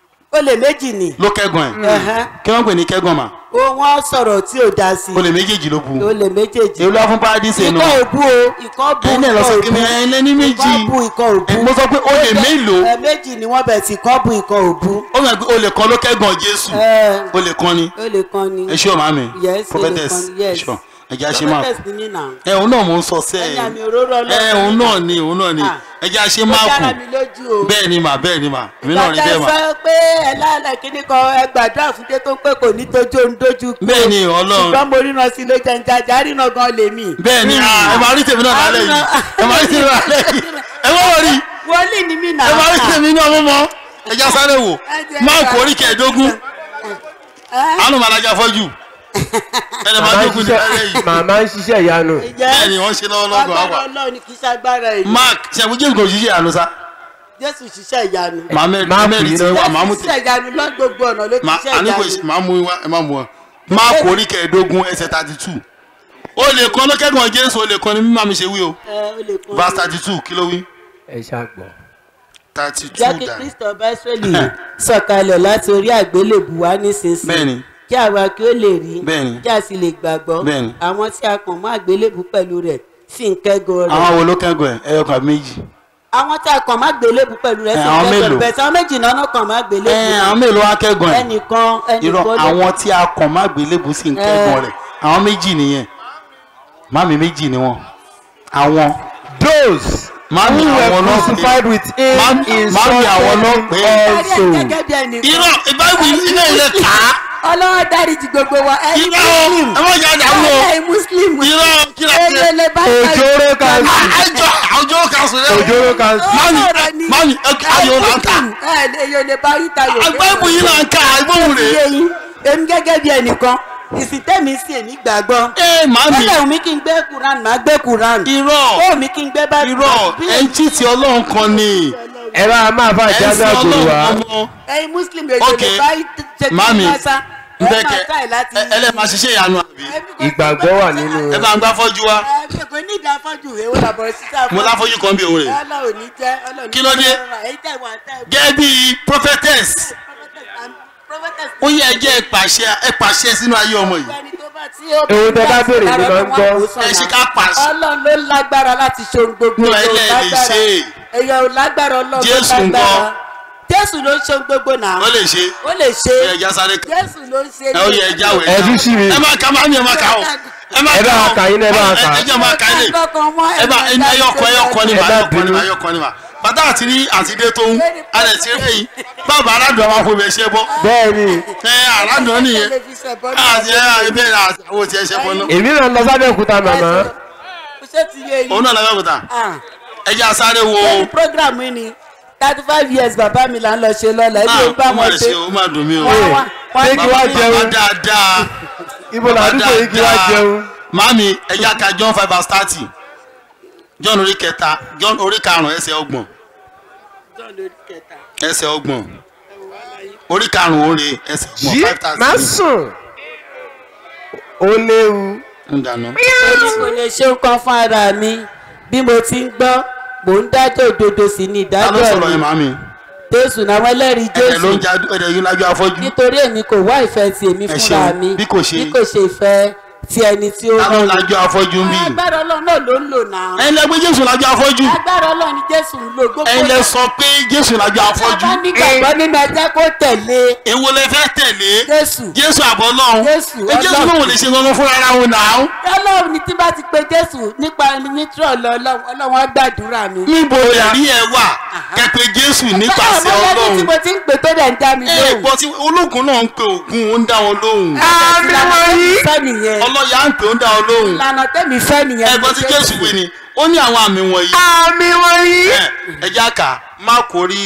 ó lè méjì ni ló kẹ́gàn ẹ̀ Ẹ̀hẹ́n. kí wọ́n pè ní kẹ́gàn mà ó wọ́n sọ̀rọ̀ tí ò dá sí ó lè méjèèjì ló bu ó lè méjèèjì èyí ló wá fún paradíṣe nù ikọ̀ òbú o ikọ̀ bú ẹ̀yin náà lọ sọ kí ni ẹ̀ lẹ́ni méjì ikọ̀ bú ikọ̀ òbú mo sọ pé ó lè mélòó ẹ méjì ni wọ́n bẹ̀ sí ikọ̀ bú ikọ̀ òbú ó mọ̀ pé ó lè kan ló kẹ́gàn jésù ẹ ó lè kan ni ó lè kan ni ẹ ṣé o màámi Yes, ó lè prophetess kan ni, yes. ẹ ṣé o ẹja ṣe máa prophetess ni nínà ẹ òun náà mò ń sọ sẹ́ ẹ̀yà mi òróró ẹ ọlọ́run òun náà ni òun náà ni Ah. ẹja ṣe ó máa kù dára mi lójú o bẹ́ẹ̀ ni mà bẹ́ẹ̀ ni mà èmi náà rí ìgbà bẹ́ẹ̀ mà tá a sọ pé ẹ lálẹ́ kíní kan ẹ gbàdúrà fún dé tó pé kò ní tójú òun dójú kú bẹ́ẹ̀ ni ọlọ́run ṣùgbọ́n mo ríran sí ló jẹ́ njàjà ríran gan lèmi. bẹ́ẹ̀ ni ah, ẹ máa rí tèmi náà lálẹ́ yìí ẹ máa rí tèmi náà lálẹ́ yìí ẹ má wọ̀ rí wọlé ni mí nà. ẹ máa rí tèmi náà mú mọ́ ẹja sáré wò máa kó orí kẹẹ̀ẹ́dógún àánú màlájà fọ́jú ẹ lè máa màmá ń dógún ní lálẹ́ yìí ṣiṣẹ́ màmá ń ṣiṣẹ́ ìyanu bẹ́ẹ̀ ni wọ́n ṣe lọ́wọ́ lọ́gọ̀ àwà agbára ọlọ́run ni kì í ṣàgbára èyí. mark ṣẹ̀fún jésù kò ṣiṣẹ́ àánú sá jésù ṣiṣẹ́ ìyanu. màá mẹ́rin tí wà máa mú jésù tẹ̀ ṣiṣẹ́ ìyanu lọ gbogbo ọ̀nà ló ti ma ṣiṣẹ́ ani ko ìyanu. ma mu wa ẹ ma mu wa máa kó orí kẹẹ̀ẹ́dógún ẹsẹ̀ thirty two o lè kọ́ lọ́kẹ́gàn jésù o lè kọ́ ni mímọ́ mi ṣe wí o ẹ ó lè kún verse thirty two kí ló wí ẹ ṣàgbọ́. thirty jẹ́ two kí dà kristo ọba israẹli sọ̀kalẹ̀ láti orí àgbélébù wá nísinsìnyí bẹ́ẹ̀ni kí àwa kí ó lè rí Bẹ́ẹ̀ni. kí a sì lè gbàgbọ́ Bẹ́ẹ̀ni. àwọn tí a kàn mọ́ àgbélébù pẹ̀lú rẹ̀ sì ń kẹ́gàn rẹ̀. àwọn wo ló kẹ́gàn ẹ̀ ẹyọ kan àbí méjì àwọn tí a kàn má gbélébù pẹ̀lú rẹ̀ Ẹ, sì àwọn ń kẹ́gàn mélòó? rẹ̀ bẹ̀ẹ̀ tí àwọn méjì náà náà kàn má gbélébù ẹ àwọn mélòó wá kẹ́gàn ẹ̀ ẹnìkan irọ́ ẹnìkan ló- àwọn tí a kàn má gbélébù sí ń kẹ́gàn rẹ̀ àwọn méjì nìyẹn mami méjì ni wọn àwọn Those mami who àwọn were náà crucified with him Mami- in mami àwọn náà suffering pé- Dárí ẹ̀ also. gẹ́gẹ́ bí ẹnìkan. irọ́ ìbáwí ilé ilé kà á ọlọ́wọ́ dáríjì gbogbo wa ẹni irọ́ ẹ má jà dàrú o ẹni muslim irọ́ kí la ṣe ẹlẹ́lẹ́ bá Ojoro kan àjọ àjọ kan sùn lẹ́wọ̀n. Ojoro kan mami mami ayò là ń kà èyàn lè bá yíta yòókè. agbábù yìí là ń kà ìbòhùn rè Iye yín èmi gẹ́gẹ́ bí ẹnìkan ìsìntẹ́mi sí èmi gbàgbọ́. é mami Bẹ́ẹ̀ mi kí n gbé Quran máa gbé Quran. irọ́ Ó mi kí n gbé bá irọ́ ẹnjí ti ọlọ́run kan ni ẹ bá máa bá ẹ̀sìn ìjánu àgbòrò ọlọ́run wa ọmọ ẹyin muslim èyàn Ok. lè bá ṣe mami kí n sá. Ẹ máa nbẹ́kẹ̀ try láti. ẹlẹ́màá ṣiṣẹ́ ìyanu àbí ìgbàgbọ́ wà nínú ẹ bá ń gbá fọ́jú wa Ẹ kò ní ìdá fọ́jú èwo làbọ̀ sísá mo láfọ́jú kan bí òun rè Ọlọ́run ní jẹ́ Ọlọ́run ní Kí ló dé? jẹ́ ọ̀rọ̀. Èyí tẹ̀ wá tẹ̀ gẹ́gẹ́ bí prophetess prophetess ó yẹ ẹjẹ́ ẹ pàṣẹ ẹ pàṣẹ sínú ayé ọmọ yìí ẹni tó bá tí ó Ohun tẹ bá béèrè ló máa ń gbọ́. ẹ ṣe ká pàṣẹ ọlọ́run ló lágbára láti ṣe ohun gbogbo Nú èèyàn ò ẹlẹ́ lè lágbára. ṣe é. èèyàn ò lágbára ọlọ́run ló Jésù lágbára ńkọ́? jésù ló ń ṣe ohun gbogbo náà ó lè ṣe ó lè ṣe ẹ ẹja sáré kan jésù ló ń ṣe ẹ ó yẹ ẹja wẹ̀ ẹ tún sí mi ẹ má ka máa mi ẹ má ka o ẹ má ẹ bá ka wa o kà yín náà, ẹ bá wa kà. ẹ jẹ́ máa ka ilé ẹ bá ẹyọkọ ẹyọkọ ni mà Ẹ bá ẹyọkọ ni bínú. mà ẹyọkọ ni mà bàtà àti rí àtidé tó ń alẹ̀ tí rẹ̀ yìí bàbá aládùn àwọn afọ ìbẹ̀ṣẹ̀ bọ́ bẹ́ẹ̀ ni ẹ aládùn nìyẹn àti ẹ àbẹ̀ àwọn tí ẹ ṣe bọ́ náà èmi náà lọ sábẹ́ òkúta màmá ṣé ti yé yín òun náà lọ́wọ́ kúta Ah, ẹ jẹ́ asáré wo lórí program yìí ni thirty five years bàbá mi là ń lọ ṣe lọ́la ẹbí ah ó bá ó má wọn lè ṣe ṣe ó má dùn mí o Wọ́n wá- wọ́n ṣé kí wá bàbá jẹun dáadáa ibo làdúgbò yìí kí wá jẹun mami ẹ jẹ́ ká John five verse thirty John orí kẹta John orí karùn-ún ẹsẹ̀ ọgbọ̀n ẹsẹ̀ ọgbọ̀n orí karùn-ún orí ẹsẹ̀ ọgbọ̀n yí five thirty má sùn ó léwu ń dáná. èmi kò lè ṣe nǹkan fún ara mi bí mo ti ń gbọ́ mò ń dájọ́ òdodo sí ní ta ló ìdájọ́ sọ̀rọ̀ yẹn mi màmí jésù náà wọ́n ẹlẹ́rìí ẹ̀dẹ̀ ló jésù ń já ẹ̀dẹ̀ yìí lájú afọ́jú nítorí èmi kò wá ìfẹ́ ti èmi Ẹ fúnra ṣeun. mi Bí kò ṣe- bí kò ṣe ìfẹ́ ti ẹni tí ó ta ló rán ń mi. lájú afọ́jú ń bì agbára ọlọ́run náà ló ń lò náà ẹ̀yin lẹ gbé jésù lájú afọ́jú agbára ọlọ́run ni jésù ń lò gbogbo ẹ̀yin lẹ sọ pé jésù lájú afọ́jú bá nígbàgbọ́ nínú ẹjẹ́ kó tẹ̀lé èwo lẹ fẹ́ tẹ̀lé jésù jésù àbọ̀ náà Jésù, ẹ jésù Ọlọ́run. náà wò lè ṣe gangan fúnra ara wọn náà ọlọ́run ni tí bá ti pe jésù nípa nítorí ọlọ́run ọlọ́run á gbàdúrà mi. níbo ẹ̀rí ẹ wà kẹpẹ jésù nípasẹ̀ ọlọ́run tí ọlọ́run mo ti ń pè tó dẹ̀ ń dá mi ẹ lóhùn. gbọ́ tí ológun náà ń pe ògùn ó ń dá wọn lóhùn àmì wọ̀nyí. fẹ́ nìyẹn ọlọ́yà ń pè ó ń dá wọn lóhùn ìlànà tẹ́mi fẹ́ nìyẹn. ẹ gbọ́ tí jésù wí ni ó ní àwọn àmì wọ̀nyí àmì wọ̀nyí. ẹ ẹ já kà má kó rí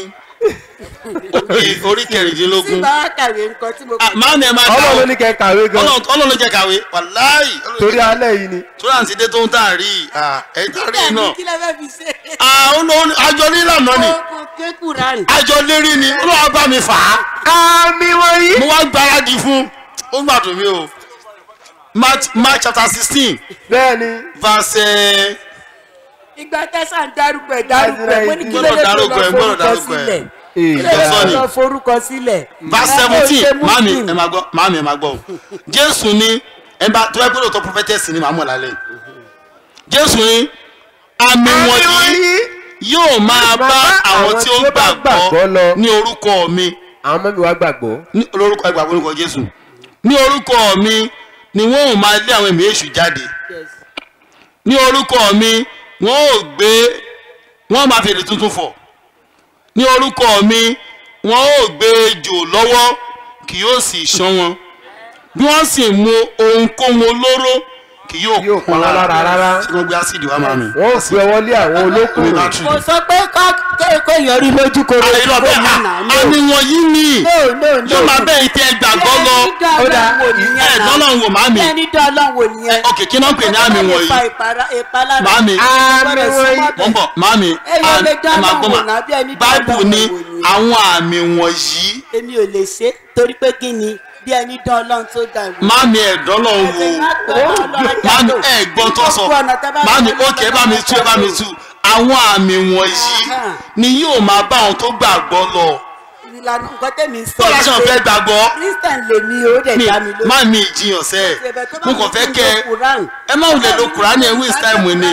orí- orí tí kẹrìndínlógún bá wá kàwé nǹkan tí mo Ah, máa ní ẹ máa kà ọlọ́run ló ó ní kẹ́ kàwé gan. Ọlọ́run Ọlọ́run ló jẹ́ kàwé wàláì torí alẹ́ yìí ni. tó láǹtí dé tó ń tà rí i ẹ tá rí i náà kí lè fẹ́ fi ṣe. Ah, ó lọ- àjọ nílànà ni kò kékùrà rìn. àjọ lérí ni olúwa bá mi fà á àmì wọ̀nyí. mo wá gbáradì fún ó gbàdùn mi o Mark Mark chapter sixteen bẹ́ẹ̀ni. verse ìgbà tẹ́sán dárúkọ ẹ̀ dárúkọ ẹ̀ mo ní kí ló Gbọ́dọ̀ dé tó dárúkọ ẹ̀, lọ gbọ́dọ̀ forúkọ dárúkọ ẹ̀. sílẹ̀. Ee, kí ló dé tó Sọ́ni. lọ forúkọ sílẹ̀. verse Ẹ kò seventeen ṣe mami Muslim. ẹ máa gbọ́ mami ẹ máa gbọ́ o jésù ní ẹ bá tó ẹ gbọ́dọ̀ tó prophetess ni màá mọ̀ lálẹ́ jésù ní àmì àmì wọ̀nyí wọ̀nyí. yóò máa bá àwọn tí ó gbàgbọ́ lọ. ní orúkọ mi àwọn ọmọ mi wá gbàgbọ́. ní orúkọ ẹgbàgbọ́ orúkọ jésù ní orúkọ mi ni wọ́n ò máa lé àwọn ẹ̀mí èṣù jáde Yes. ní orúkọ mi wọ́n ò gbé wọ́n máa fèrè tuntun fọ̀ ní orúkọ mi wọ́n ò gbé ejò lọ́wọ́ kì yóò sì ṣán wọn bí wọ́n sì mu ohunkóhun olóró kì yóò Yóò pa wọ́n lára rárá. ṣé wọ́n gbé ásìdì wá máa mi. wọ́n ò fi ọwọ́ lé àwọn olókùnrin. kò sọ pé kó yọrí lójú koro àìrọ̀ bẹ́ẹ̀ fóònù náà, no. àmì wọ̀nyí ni no no no yóò máa bẹ́ẹ̀ tẹ gbàgbọ́ lọ ó dá ẹ̀ dọ́lọ́run wò má mi ẹni dán ọlọ́run wò nìyẹn. ok kí náà ń pè ní àmì wọ̀nyí Màámi. Àmì wọ̀nyí. wọ́n bọ̀ màámi Èèyàn lè dá ẹ máa gbọ́ Ọlọ́run wò mà náà bí ẹni dá báìbù Ọlọ́run ní wò ni. àwọn àmì wọ̀nyí èmi ò lè ṣe torí pé kí ni bí ẹni dán ọlọ́run tó dá ìwé. màámi ẹ̀dọ́lọ́run wò màámi ẹ̀ gbọ́n tó sọ màámi ókè ẹ bá mi tú ẹ bá mi tú àwọn àmì wọ̀nyí ni yóò máa bá àwọn tó gbàgbọ́ lọ ìlànà nǹkan tẹ̀mí sọ. bọ́ọ̀lù aṣọ fẹ́ gbàgbọ́ christian lèmi ó dẹ̀ mi dá mi lójú. màámi ìjiyàn sẹ́ ẹ̀ mo kàn fẹ́ kẹ́ ẹ ẹ má wulẹ̀ lo kùránì ẹ̀ waste time ni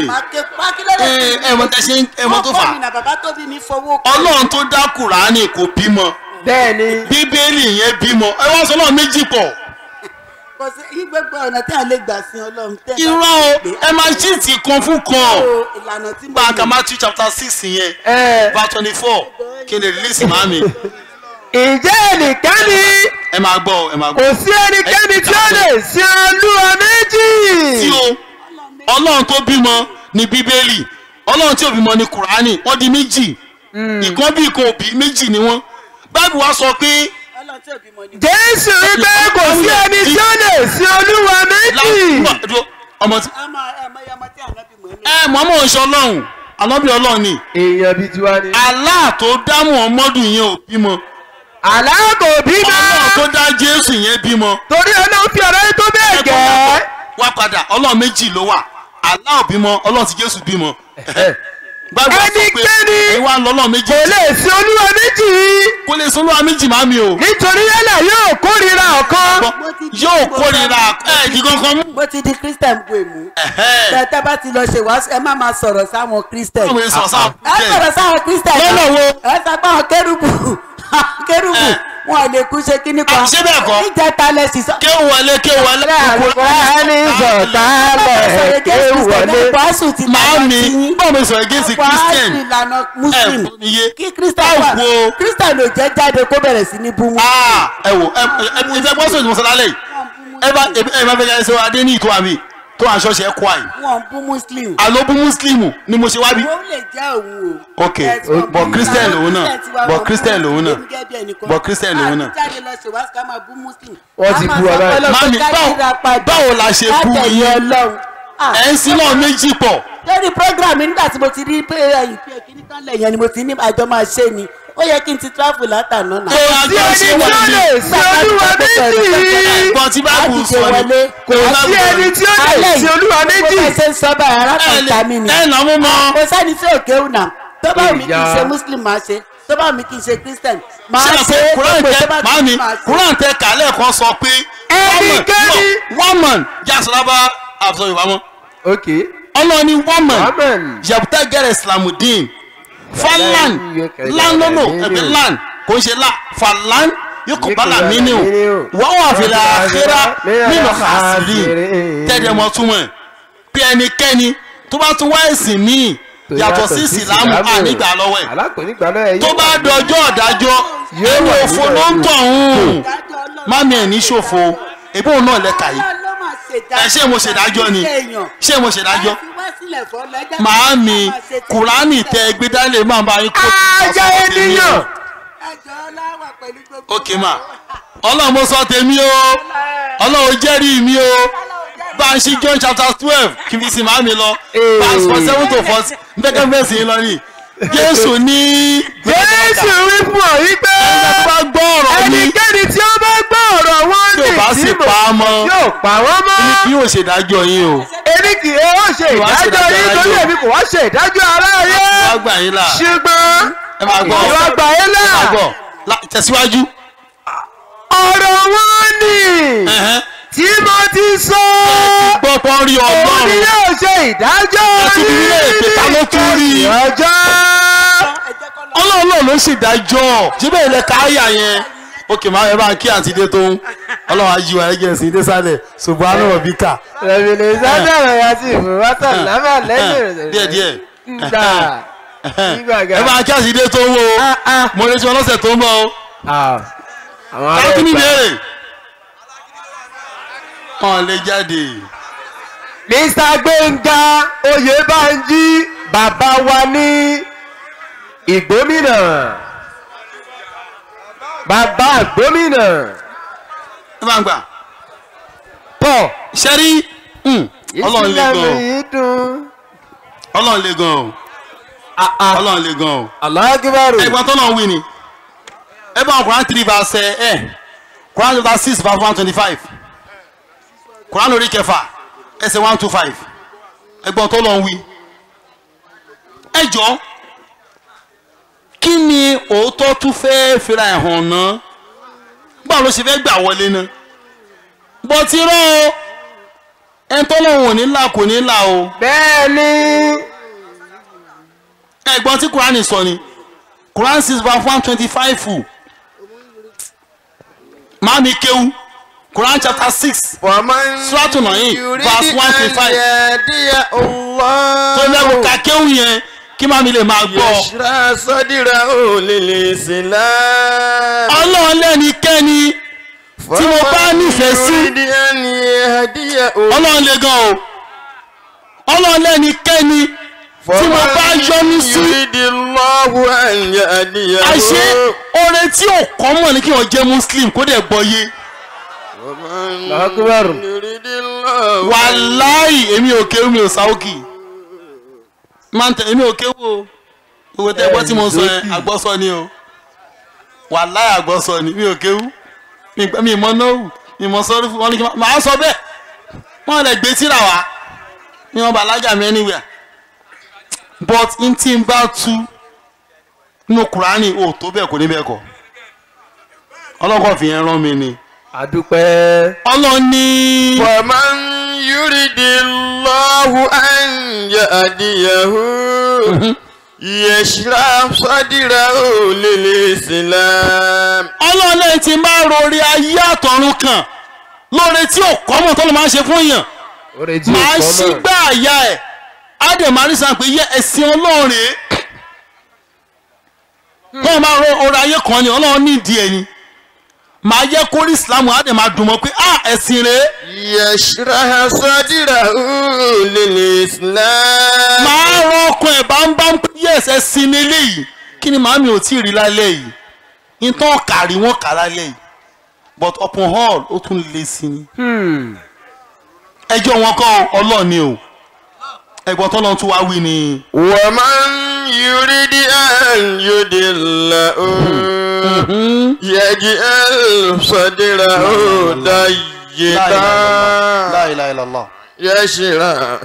ẹ ẹ mọ tẹ ṣe ń- ẹ mọ tó fà ọkọ mi nà bàbá tó bí mi fowó kọ́. ọlọ́run tó dá kùránì kò bímọ bẹ́ẹ̀ni. bíbélì yẹn bímọ ẹ wá sọ náà méjì pọ̀ kò sí yí gbogbo ọ̀nà tí a lè gbà sin ọlọ́run tẹ́. irọ́ o ẹ máa ṣí ti kan fún kan o ìlànà tí mo gba aka Matthew chapter six yẹn ẹ verse twenty four kí n lè release màmí ǹjẹ́ ẹnikẹ́ni ẹ máa gbọ́ ẹ máa kò gbọ́ sí ẹnikẹ́ni tí ó lè sin olúwa méjì. tí o ọlọ́run tó bímọ ní bíbélì ọlọ́run tí ò bímọ ní kùránì wọ́n di méjì ìkan bí ìkan òbí méjì ni wọ́n báìbù wa sọ pé ọlọ́run tí òbí mọ ní. jésù wípé kò sí ẹni tí ó lè sin olúwa méjì. láwùjọ ọmọ tí ọmọ ọmọ ọmọ tí ànábì mọ̀ ní. ẹ mọ̀ọ́mọ̀ ń ṣe ọlọ́run ànábì ọlọ́run ni èèyàn bíi tiwa ni. Allah tó dá Muhammadu yẹn ò bímọ àlàkò bímọ ọlọ́run tó dá Jésù yẹn bímọ torí ọlọ́run fi ọ̀rọ̀ yìí tó bẹ́ẹ̀ ẹ̀kọ́ gẹ́. wá padà ọlọ́run méjì ló wà Allah ò bímọ ọlọ́run tí Jésù bímọ gbàgbọ́ sọ pé Ẹnikẹ́ni ẹ wá ń lọ ọlọ́run méjì kò lè sin olúwa méjì kó lè sọ olúwa méjì máa mi o nítorí yálà yóò kórìíra ọ̀kan yóò kórìíra ẹ̀ẹ́dì kankan mú. mo ti di christian bu èmú. Ẹ̀hẹ́. tẹ́tẹ́ bá ti lọ ṣe wàásù ẹ má máa sọ̀rọ̀ sáwọn christian. Báwo ni sọ̀rọ̀ sáà ẹ sọ̀rọ̀ sáwọn christian. Lọ́nà wo? ẹ sọ pé àwọn kérúbù kérúbù Ẹ. wọn ò lè kú ṣe kíní kan. Ah, ṣé bẹ́ẹ̀ kọ́? níjẹta lẹ sì sọ. ké wọlé ké wọlé Kùránì sọ̀tálẹ̀ kéwù wọlé. wàásù ti máa lànà mi tí yín. báwo ni sọ̀rọ̀ against wàásù Christian ìlànà muslim. ẹ mi yé kí christian wà Báwo? christian ò jẹ́ jáde kó bẹ̀rẹ̀ sí ní bú wọn. Ah, ẹ wò ẹ ẹ ẹ fẹ́ gbọ́ sọ̀rọ̀ ìmọ̀sálálẹ̀ yìí ẹ bá ẹ bá fẹ́ yẹn sọ adé ní ìtọ́ àmì tó àṣọ ṣe kọ́ àyè wọn bú muslim. àlọ́ bú mùsùlùmù ni mo ṣe wá bí. ó lè jẹ́ òun o. ok Ẹ ti wọ́n bọ̀ bú christian Muslim. lòun náà Christian ti wá bọ̀ wọ́n christian bú lòun náà Muslim gẹ́gẹ́ bí ẹnìkan. bọ̀ christian lòun náà. a ti jáde lọ ṣe wáṣíkà máa bú muslim. Wọ́n ti A bú máa ọ sọ báyìí. pé lọ Mami, pé ká báwo- yíra padà. báwo la ṣe bú Ká tẹ̀lé yín? Ọlọ́run. Ah, ẹ̀ ń sin náà méjì pọ̀ lórí program mi nígbà tí mo ti rí pé ẹyìn pé kíní kan lẹ̀ yẹn ni mo ti ní àjọ máa ṣe ni ó yẹ kí n ti travel látàná náà. tó sí ẹni tí ó lè sin olúwa méjì. ẹ̀gbọ́n tí báàbù sọ ni kò sí ẹni tí ó lè sin olúwa méjì. bó ṣe ń sọ báyìí arákùnrin ta mi ni. ẹ̀ nà mú mọ́ kò sẹ́ni tí ò kéwù náà tó bá wù mí kì í Ìyá. ṣe muslim máa ṣe tó bá mi kì í ṣe christian máa ṣé ṣe àpò kuran gbogbo tẹ tó bá ti màámi máa ṣe. kuran tẹ kàlẹ́ kan sọ pé Ẹnikẹ́ni- one man jásọlábà àbùsọ yorùbá mọ́ ok ọlọ́ọ̀ni one man amen yabuta gẹrẹ islamudin falan lanlolo ẹgbẹ lan kò ń ṣe la falan yóò kó bala mini o wọ́n wà fìlà àkírá nínú àṣírí tẹ́lẹ̀ mọ́ túmọ̀ ẹ̀ bí ẹnikẹ́ni tó bá tún wá ẹ̀sìn míì yàtọ̀ sí ìsìlámù ànígbà lọ́wọ́ ẹ̀ alákòónígbà lọ́wọ́ ẹ̀ tó bá dọjọ́ ọ̀dájọ́ ẹni òfo ló ń tọ̀ ń mami ẹ̀ ní ṣòfò ebí òun náà lẹ́ka yìí ẹ ṣé mo ṣèdájọ́ ni ṣé mo ṣèdájọ́ màámi kùránì tẹ ẹgbẹ́ dálé máa bá yín kó ajá ènìyàn ok ma ọlọ́run mo sọ tèmi o ọlọ́run jẹ́rìí mi o bá ń ṣí john chapter twelve kí n fi sin màámi lọ verse four seven to four bẹ́ẹ̀ bẹ́ẹ̀ sì ń lọ ní jésù ní jésù wí fún ọ yí pé ẹ̀ka tó bá gbọ́ ọ̀rọ̀ mi ẹnikẹ́ni tí ó bá gbọ́ ọ̀rọ̀ wọn tí ò bá sì mo- pa á mọ́ yóò pa wọ́n mọ́ kí yóò ṣèdájọ́ yín o èmi kì í ó ṣe Ìwà ṣe ìdájọ́ yín ìdájọ́ torí ayé. èmi kò wá ṣe ìdájọ́ aráyé wá gbà yín là ṣùgbọ́n ẹ máa gbọ́ ìwà gbà yín là ẹ máa gbọ́ La- tẹ̀síwájú ọ̀rọ̀ wọn ni ẹ̀hẹ́n. tí mo ti sọ gbọ́ pọ́n rí òun ni ọlọ́run yóò ṣe ìdájọ́ Ẹ tún bí ilé ìpè ta ló tún rí i? ọjọ́ ọlọ́run náà ló ṣèdájọ́ síbẹ̀ ilẹ̀ káyà yẹn òkè máa ẹ bá ń kí àtidé tó ń ọlọ́run á yí wa ẹgẹ́ sí dé sálẹ̀ ṣùgbọ́n àná rọ̀ bí kà rẹ̀mìnì sádàrọ̀ ya sí ìfowópamọ́ lábà lẹ́yìn rẹ̀ díẹ̀ díẹ̀ gbà ẹ bá ń kí àtidé tó ń wo mo retí wọn lọ́sẹ̀ tó ń bọ̀ o àwọn ará káàkiri ní ìgbà ìbéèrè wọn lè jáde mr gbẹ̀ngà oyèbánjí bàbá wa ní ìgbómìnà bàbá gómìnà ẹ bá ń gbà pọ̀ ṣẹ́rí ọlọ́run lè gan o yìí dùn. ọlọ́run lè gan o ọlọ́run lè gan o. aláàgíbárò ẹgbọn tó náà wí ni ẹ bá Quran three verse ẹ Quran chapter six verse one twenty five Quran orí kẹfà ẹsẹ̀ one two five ẹgbọn tó náà wí ẹ jọ kí ni òótọ́ tún fẹ́ẹ́ fira ẹ̀ hàn ná báwo ló ṣe fẹ́ gbà wọlé ná bọ́ ti rán o ẹ̀ ń tọ́lọ́hún ò ní là kò ní là o bẹ́ẹ̀ ni ẹ̀gbọ́n tí Quran sọ ni Quran six verse one twenty five fù maami kéwú Quran chapter six Suratu Naim, verse 125. tó lẹ́wọ̀ ká kéwú yẹn kí maami lè máa gbọ́ yẹsùrà sọdíra ò lè lè sílá. ọlọ́run lẹ́nikẹ́ni tí mo bá nífẹ̀ẹ́ sí ọlọ́run lè gan o ọlọ́run lẹ́nikẹ́ni tí mo bá yọ́nú sí yuridillahu an yahdiyahu. àṣé oore tí ò kọ́ mọ̀ ní kí wọ́n jẹ́ muslim kó dẹ̀ gbọ́ yé aláàgíbárò yuridillahu. wàláì èmi ò kéwú mi ò sáwókì máa ń tẹ èmi ò kéwú o òwe tẹ gbọ́ tí mo sọ yẹn àgbọ́sọ ni o wàláì àgbọ́sọ ni mi ò kéwú mi gbọ́- mi mọ nóòwù mi mọ sọ́rí fún wọn ní kí n má- màá sọ bẹ́ẹ̀ wọ́n lè gbé tíra wá ní wọn bàlágà mi anywhere but n tí n bá tú nínú kùránì ò tó bẹ́ẹ̀ kò ní bẹ́ẹ̀ kọ́ ọlọ́kọ̀ fi yẹn rán mi ni àdúpẹ́ ọlọ́ni. ومن يرد الله أن يهديه يشرح صدره للإسلام ọlọ́ọ̀lẹ́ ti máa rori ayé àtọ̀run kan lóore tí ò kọ́mọ̀ tó ló máa ń ṣe fún èèyàn oore tí máa ò ṣí kọ́ gbá àyà ẹ̀ á dẹ̀ máa rí sàn pé yẹ ẹ̀sìn ọlọ́run rèé wọ́n máa rọ ọrọ̀ ayé kan ni ọlọ́run ní ìdí ẹ̀ ni máa yẹ kó rí islam á dẹ̀ máa dùn mọ́ pé ah ẹ̀sìn rèé يشرح صدره للإسلام máa rọ ọkàn ẹ̀ bá ń bá ń pé yes ẹ̀sìn ni eléyìí kí ni màámi ò tí ì rí lálẹ́ yìí ìtàn kàrí wọn kà lálẹ́ yìí but upon all ó tún le sí ni ẹjọ́ wọn kọ́ ọlọ́ọ̀ni o ẹ̀gbọ́n tó lọ́n tún wá wí ni. ومن يريد أن يدله يجعل صدره ضيقا La ilaha illallah. يشرح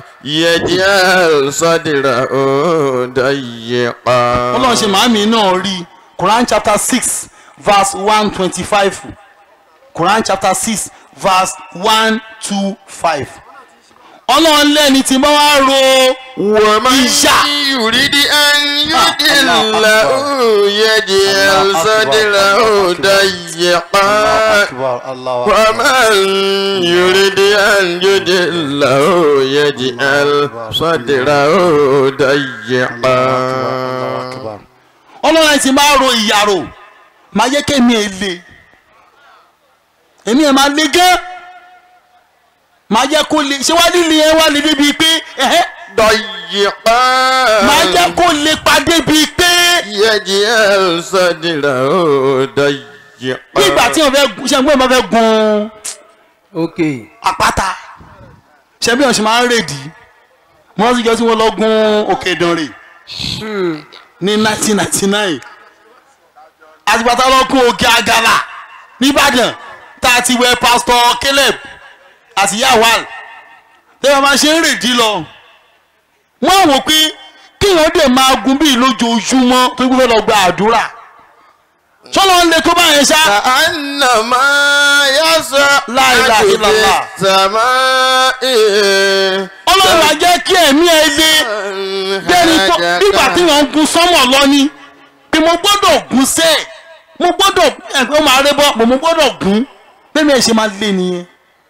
يجعل صدره ضيقا ọlọ́run ṣe màámi náà rí Quran chapter six verse one twenty-five Quran chapter six verse one two five ọlọ́run lẹ́ni tí bá wá ro ìyá يريد أن يدله يجعل صدره ضيقا ومن يريد أن يدله يجعل صدره ضيقا ọlọ́run ti máa ro ìyàrò máa yẹ kémi ẹ le èmi ẹ máa le gán máa jẹ́ kó le ṣé wá líle ẹ wá le débi pé ẹ̀hẹ́ ضيقا máa jẹ́ kó le padé bíi pé يجعل صدره ضيقا bí ìgbà tí wọn fẹ́ gun ṣé ẹgbẹ́ wọn fẹ́ gun ok àpáta ṣé bí wọn ṣe máa ń rèdí mo rántí jọ tí wọn lọ gun òkè ìdànrè ní 1999 àtìpátá lọ gun òkè àgàlà nìbàdàn tá a ti wẹ pásítọ̀ Caleb àti yawal lẹ́yìn máa ṣe ń rèdí lọ wọ́n wò pé kíyàn dẹ̀ máa gun bíi lójoojúmọ́ tó gbé fẹ́ lọ gba àdúrà sọ́lọ́ ń le tó báyẹn ṣá. كأنما يصعد لا إله إلا في الله. السماء ọlọ́run á jẹ́ kí ẹ̀mí ẹ lé bẹ́ẹ̀ni tó nígbà tí wọ́n ń gun sọ́mọ̀ lọ ni pé mo gbọ́dọ̀ gun sẹ́ ẹ̀ mo gbọ́dọ̀ ẹ̀gbẹ́ ó máa rẹ́ bọ́ mo mo gbọ́dọ̀ gun bẹ́ẹ̀ni ẹ̀ ṣe máa lé nìyẹn.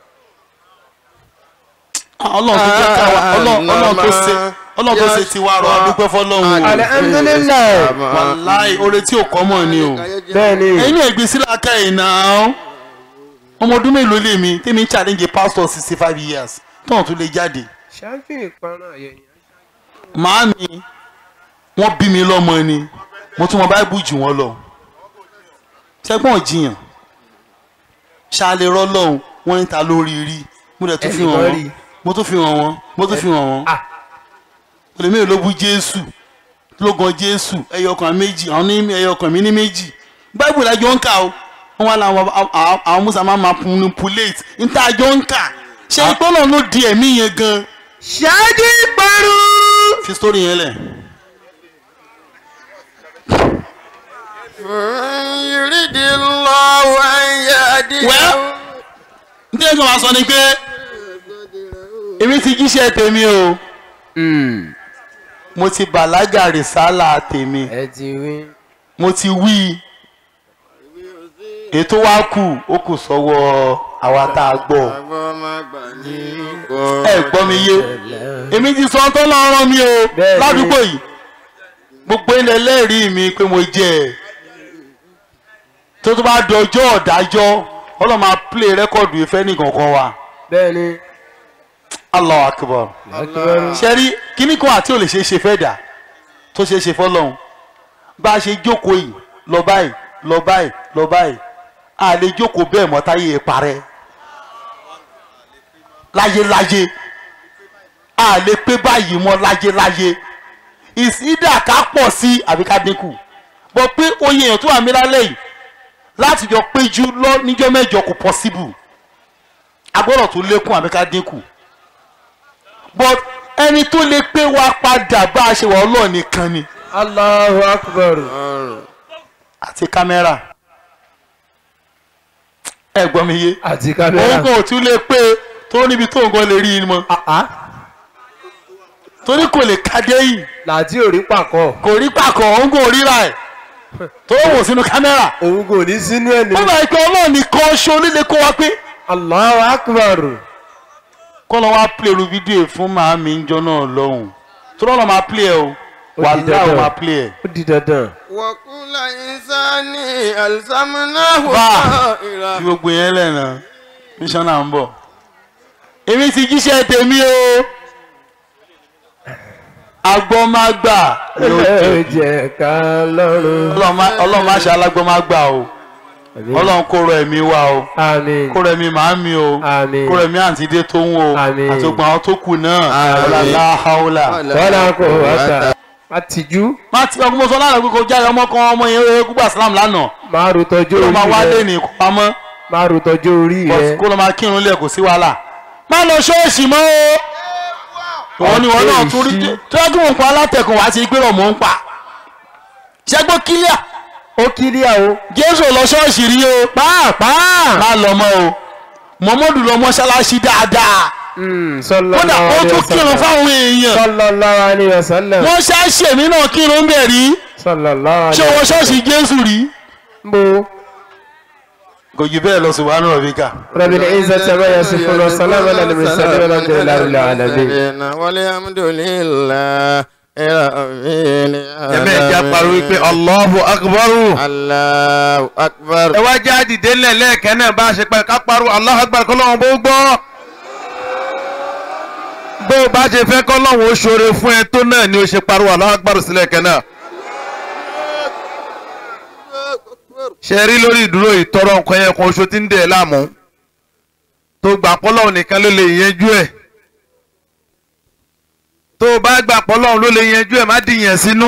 Ah, ọlọ́run tó jẹ́ ká wa ọlọ́run ọlọ́run tó ṣe ọlọ́run tó ṣe ti wá rọ adúpẹ́ fọlọ́run o alhamdulilayi wàláì oore tí ò kọ́ mọ̀ ni o bẹ́ẹ̀ni ẹ̀yin náà gbé sílẹ̀ aka yìí náà ọmọ ọdún mélòó lè mi tèmi ń challenge pastor sixty five years tóun tún lè jáde ṣáájú ìparun àyẹ̀yẹ̀ màámi wọ́n bí mi lọ́mọ ni mo tún mọ báíbù jù wọ́n lọ ṣẹ́gbọ́n jiyàn ṣáàlè rọ́lọ́hún wọ́n ń ta lórí rí mo dẹ̀ tún fi hàn Ẹnìkan wọ́n rí. mo tún fi hàn wọ́n mo tún fi hàn wọ́n ah olèmí ló bú jésù ló gan jésù ẹyọkàn méjì àwọn ní ẹyọkàn mi ní méjì báíbù lájọ ń kà o wọn wá láwọn àwọn- àwọn musa máa ma manipulate níta àjọ ń kà ṣé ìpọ́nà ló di ẹ̀mí yẹn gan ṣáájú ìparun fi sórí yẹn lẹ̀. يريد الله أن يهديه Well, ní ẹjọ́ máa sọ ni pé èmi ti jíṣẹ́ tèmi o mo ti bàlágà rìsálà tèmi ẹ ti wí mo ti wí ètò wa kù ó kù sọ́wọ́ àwa tá a gbọ́ ẹ gbọ́ mi yé èmi ti sọ tó lọ́rọ́ mi o Bẹ́ẹ̀ni. ládùúgbò yìí gbogbo ilẹ̀ lẹ́rìí mi pé mo jẹ́ ẹ̀ tó tó bá dọjọ́ ọ̀dájọ́ ọlọ́run máa play rẹ́kọ̀dù ìfẹ́ nìkankan wa bẹ́ẹ̀ni allah akbar akíbọ́rú ṣẹ́rí kíní kan àti ò lè ṣeé ṣe fẹ́ dà tó ṣeé ṣe fọ́lọ́run bá a ṣe jókòó yìí lọ báyìí lọ báyìí lọ báyìí a lè jókòó bẹ́ẹ̀ mọ́ táyé ẹ̀ parẹ́ láyéláyé a lè pé báyìí mọ́ láyéláyé ìsídà ká pọ̀ sí àbí ká dínkù bọ́ pé oyè èèyàn tó wà mí lálẹ́ yìí láti jọ péjú lọ níjọ́ mẹ́jọ kò possible agbọ́dọ̀ tó lékún àbí ká dínkù but ẹni tó lè pé wa padà bá a ṣe wà ọlọ́ọ̀ nìkan ni Allahu akbar àti kámẹ́rà ẹ gbọ́ mi yé àti òun kámẹ́rà kò tún lè pé tó níbi tó nǹkan lè rí i mọ́ àá torí kò lè kádé yìí làtí ò rí pàkọ́ kò rí pàkọ́ òun kò ríra ẹ̀ tó wò sínú kámẹ́rà òun kò ní sínú ẹ̀ ní ó bá pé ọlọ́ọ̀ nìkan ṣo líle kó wa pé Allahu akbar kọ́ lọ́ wá play ru fídíò fún màámi ń jọ náà lọ́hùn tó lọ́ọ́ máa play ẹ o Ó wà di láwọn dandan. máa play ẹ. ó di dandan وكل إنسان ألزمناه bá طائره fi gbogbo yẹn lẹ́nà mísọ́nà ń bọ̀. èmi ti jíṣẹ́ tèmi o agbọ́mágbà ló ẹ jẹ jẹ́ ká lọ́rùn ọlọ́run má ṣe alágbọ́mágbà o ọlọ́run kó rọ ẹ̀mí wa o àmín kó rọ ẹ̀mí màámi o Àmín. kó rọ ẹ̀mí àǹtídé tó ń wo Àmín. àti gbogbo àwọn tó kù náà Àmín. ọlọ́lá haúlà. wọ́lá kò wáta àtijú má ti ọkùnrin sọ lánàá pé kò jáde ọmọ kan ọmọ yẹn ó gbà sílámù lánàá máa ro tọjú kó ló orí máa wá lé rẹ ní pamọ́ máa ro tọjú orí rẹ kó ló máa kírun lẹ̀ kò sí wàhálà má lọ ṣọ́ọ̀ṣì mọ́ o wọ́n ní wọn náà tún rí Ọ̀pẹ̀ ìṣí. tọ́jú wọn pa alátẹ̀kùn wá sí pé ọmọ ń pa ṣẹ́gbó kílíà ó kílíà o jésù ò lọ ṣọ́ọ̀ṣì rí o pàápàá. má lọ mọ́ o muhammadu lọ mọ́ṣáláṣí dáadáa kódà ó tún kírun fáwọn èèyàn sallallahu alayhi wa sallam. wọ́n ṣáṣì èmi náà kírun bẹ̀ rí sallallahu ṣé alayhi wọ́n ṣọ́ọ̀ṣì jésù rí. bo kò jù bẹ́ẹ̀ lọ subhana rabbika. rabbil izzati ma yasifun wa salamun ala al-mursalin walhamdulillahi rabbil alamin. walhamdulillahi rabbil ẹ̀mẹ́ ìjà pariwo wípé allahu akbaru. Allahu akbar. ẹ wá já dìde ńlẹ̀ lẹ́ẹ̀kẹ́ náà bá a ṣe pẹ́ ká pariwo allahu akbar kọ́ lọ́wọ́ bó gbọ́. bó o bá ṣe fẹ́ kọ́ lọ́wọ́ ó ṣoore fún ẹ tó náà ni ó ṣe pariwo allahu akbar sílẹ̀ kẹ́ náà. ṣe rí lórí ìdúró ìtọrọ nǹkan yẹn kan oṣù tí ń dẹ̀ ẹ́ láàmú tó gbà pọ́lọ́hún nìkan ló lè yanjú ẹ̀ tó o bá gbà pọ́lọ́hún ló lè yanjú ẹ̀ má dìyàn sínú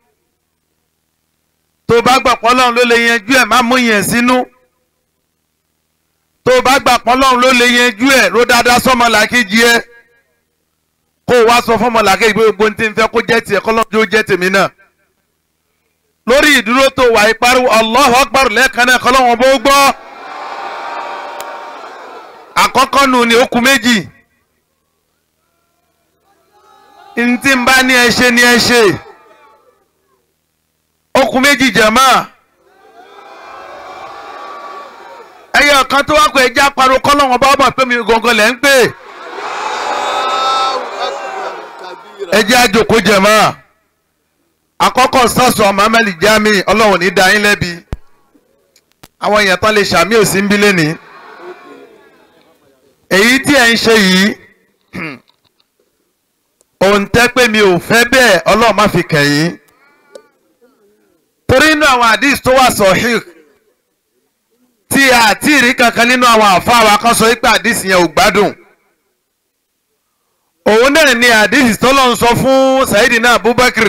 tó o bá gbà pọ́lọ́hún ló lè yanjú ẹ̀ má mú yẹn sínú tó o bá gbà pọ́lọ́hún ló lè yanjú ẹ̀ ló dáadáa sọ́mọ làkejì ẹ̀ kó o wá sọ fọ́mọ làkejì pé gbogbo ní tí ń fẹ́ kó jẹ́ tiẹ̀ kọ́lọ́hún tó jẹ́ tèmi náà lórí ìdúró tó wà ìpariwo Allahu Akbar lẹ́ẹ̀kan náà kọ́lọ́hún bó gbọ́ àkọ́kọ́ nù ní okùn méjì ntí n bá ní ẹ ṣe ní ẹ ṣe okùn méjì jẹ̀mọ́ ẹyẹ kan tó wá pé ẹjẹ́ àparò kọ́lọ́wọ́n bá bọ̀ pé mi gangan lẹ́ ń pè ẹjẹ́ àjòkó jẹ̀mọ́ àkọ́kọ́ sọ́sọ́ Muhammad Jami ọlọ́run ní da yín lẹ́bi àwọn èèyàn tán lè ṣàmì òsì ń bí lẹ́ni èyí tí ẹ̀ ń ṣe yìí òun tẹ́ pé mi ò fẹ́ bẹ́ẹ̀ ọlọ́run má fi kẹ̀yìn torí inú àwọn àdìs tó wà sọ̀hìn tí a ti rí kankan nínú àwọn àfa wa kan sọ pé àdìs yẹn ò gbádùn òun náà ni àdìs tó lọ́n sọ fún Sayyidina Abubakar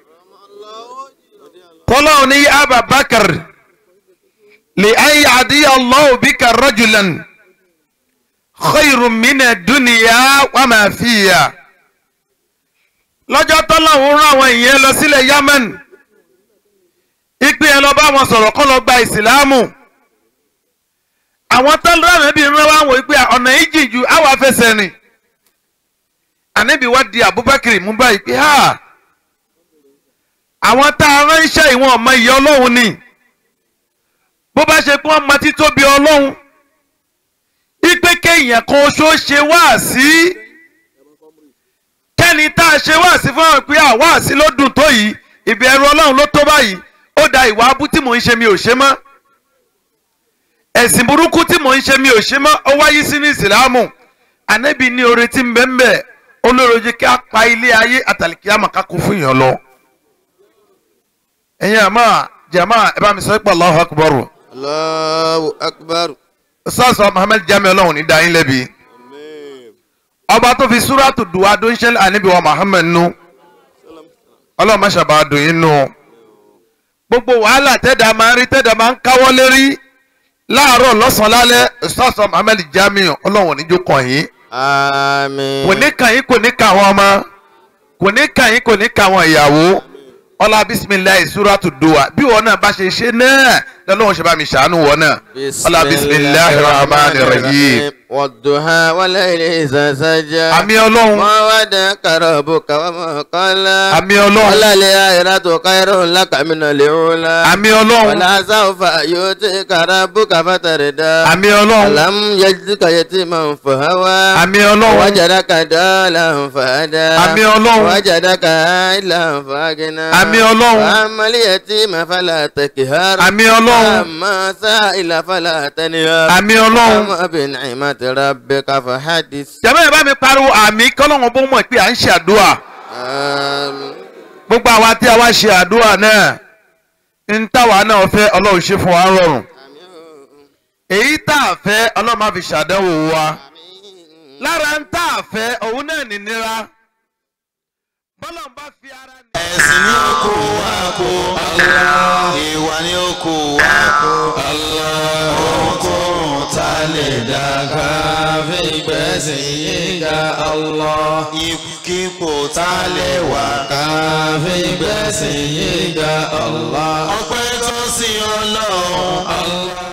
tọ́lọ́run ní Abubakar lè ayé àdìyà Allahu bika rajulan khayrun mina dunya wa ma fiya lọ́jọ́ tọ́lọ́hún rán àwọn èèyàn lọ sílẹ̀ Yemen ìpè ẹ lọ bá wọn sọ̀rọ̀ kọ́ lọ gba ìsìláàmù àwọn tọ́lọ́ ànábì ń rán wá wọ̀ pé ọ̀nà yìí jìn ju àwọn afẹsẹ̀ rìn ànábì wá di Abubakar mú báyìí pé ha àwọn tá a ránṣẹ́ ìwọ̀n ọmọ ìyá ọlọ́run ni bó bá ṣe pé wọ́n mọ títóbi ọlọ́run ipe kéèyàn kan oṣó ṣe wá sí kẹ́ni tá a ṣe wá sí fún àwọn pé àwa sí ló dùn tó yìí ìbẹ̀rù ọlọ́run ló tó báyìí ó da ìwà abú tí mò ń ṣe mi ò ṣe mọ́ ẹ̀sìn burúkú tí mò ń ṣe mi ò ṣe mọ́ ó wáyé sí ní ìsìlámù ànábì ní oore tí ń bẹ ń bẹ olóròjì kí a pa ilé ayé àtàlìkí àmọ́ ká kó fún yàn lọ. ẹ̀yin àmọ́ jàmá ẹ bá mi sọ pé Allahu Akbar. Allahu akbar. sọ́ọ̀sọ̀ Muhammad Jami ọlọ́run ní dáyín lẹ́bi ọba tó fi súrátù dùwà tó ń ṣẹlẹ̀ àníbi wa Muhammad nù ọlọ́run má ṣàbà dùn yín nù gbogbo wàhálà tẹ́dà máa ń rí tẹ́dà máa ń káwọ́ lérí láàárọ̀ lọ́sàn-án lálẹ́ sọ́ọ̀sọ̀ Muhammad Jami ọlọ́run níjó kàn yín Àmín. kò ní kàn yín kò ní kàn àwọn ọmọ kò ní kàn yín kò ní kàn àwọn ìyàwó ọlá bisimilayi súrátù dùwà bí wọn náà bá ṣe ṣe náà lọ́lọ́run ṣe bá mi ṣàánú wọn náà ọlá bisimilayi rahman rahim والضحى والليل إذا سجى àmì ọlọ́run ما ودعك ربك وما قلى àmì ọlọ́run وللآخرة خير لك من الأولى àmì ọlọ́run ولسوف يؤتيك ربك فتردى àmì ọlọ́run ألم يجدك يتيما فهوى àmì ọlọ́run وجدك ضالا فهدى àmì ọlọ́run وجدك عائلا فأغنى àmì ọlọ́run فأما اليتيم فلا تكهر àmì ọlọ́run أما سائل فلا تنهر àmì ọlọ́run أما بنعمة ربك فحدث jẹ́mọ́ ẹ̀ bá mi pariwo àmì kọ́lọ́run bó mọ̀ pé à ń ṣe àdúrà آمين gbogbo àwa tí a wá ṣe àdúrà náà ń táwa náà fẹ́ ọlọ́run ṣe fún wa rọrùn èyí tá a fẹ́ ọlọ́run má fi ṣàdánwò wa lára ń tá a fẹ́ òun náà nìnira bọ́lọ́run bá fi ara ní. ẹ̀sìn ní oko wa kó ìwà ní oko wa kó ohunkóhun tá a lè dàgbà fi gbẹ̀sìn yín ga ipòkípò tá a lè wà ká fi gbẹ̀sìn yín ga ọpẹ́ tó sin ọlọ́run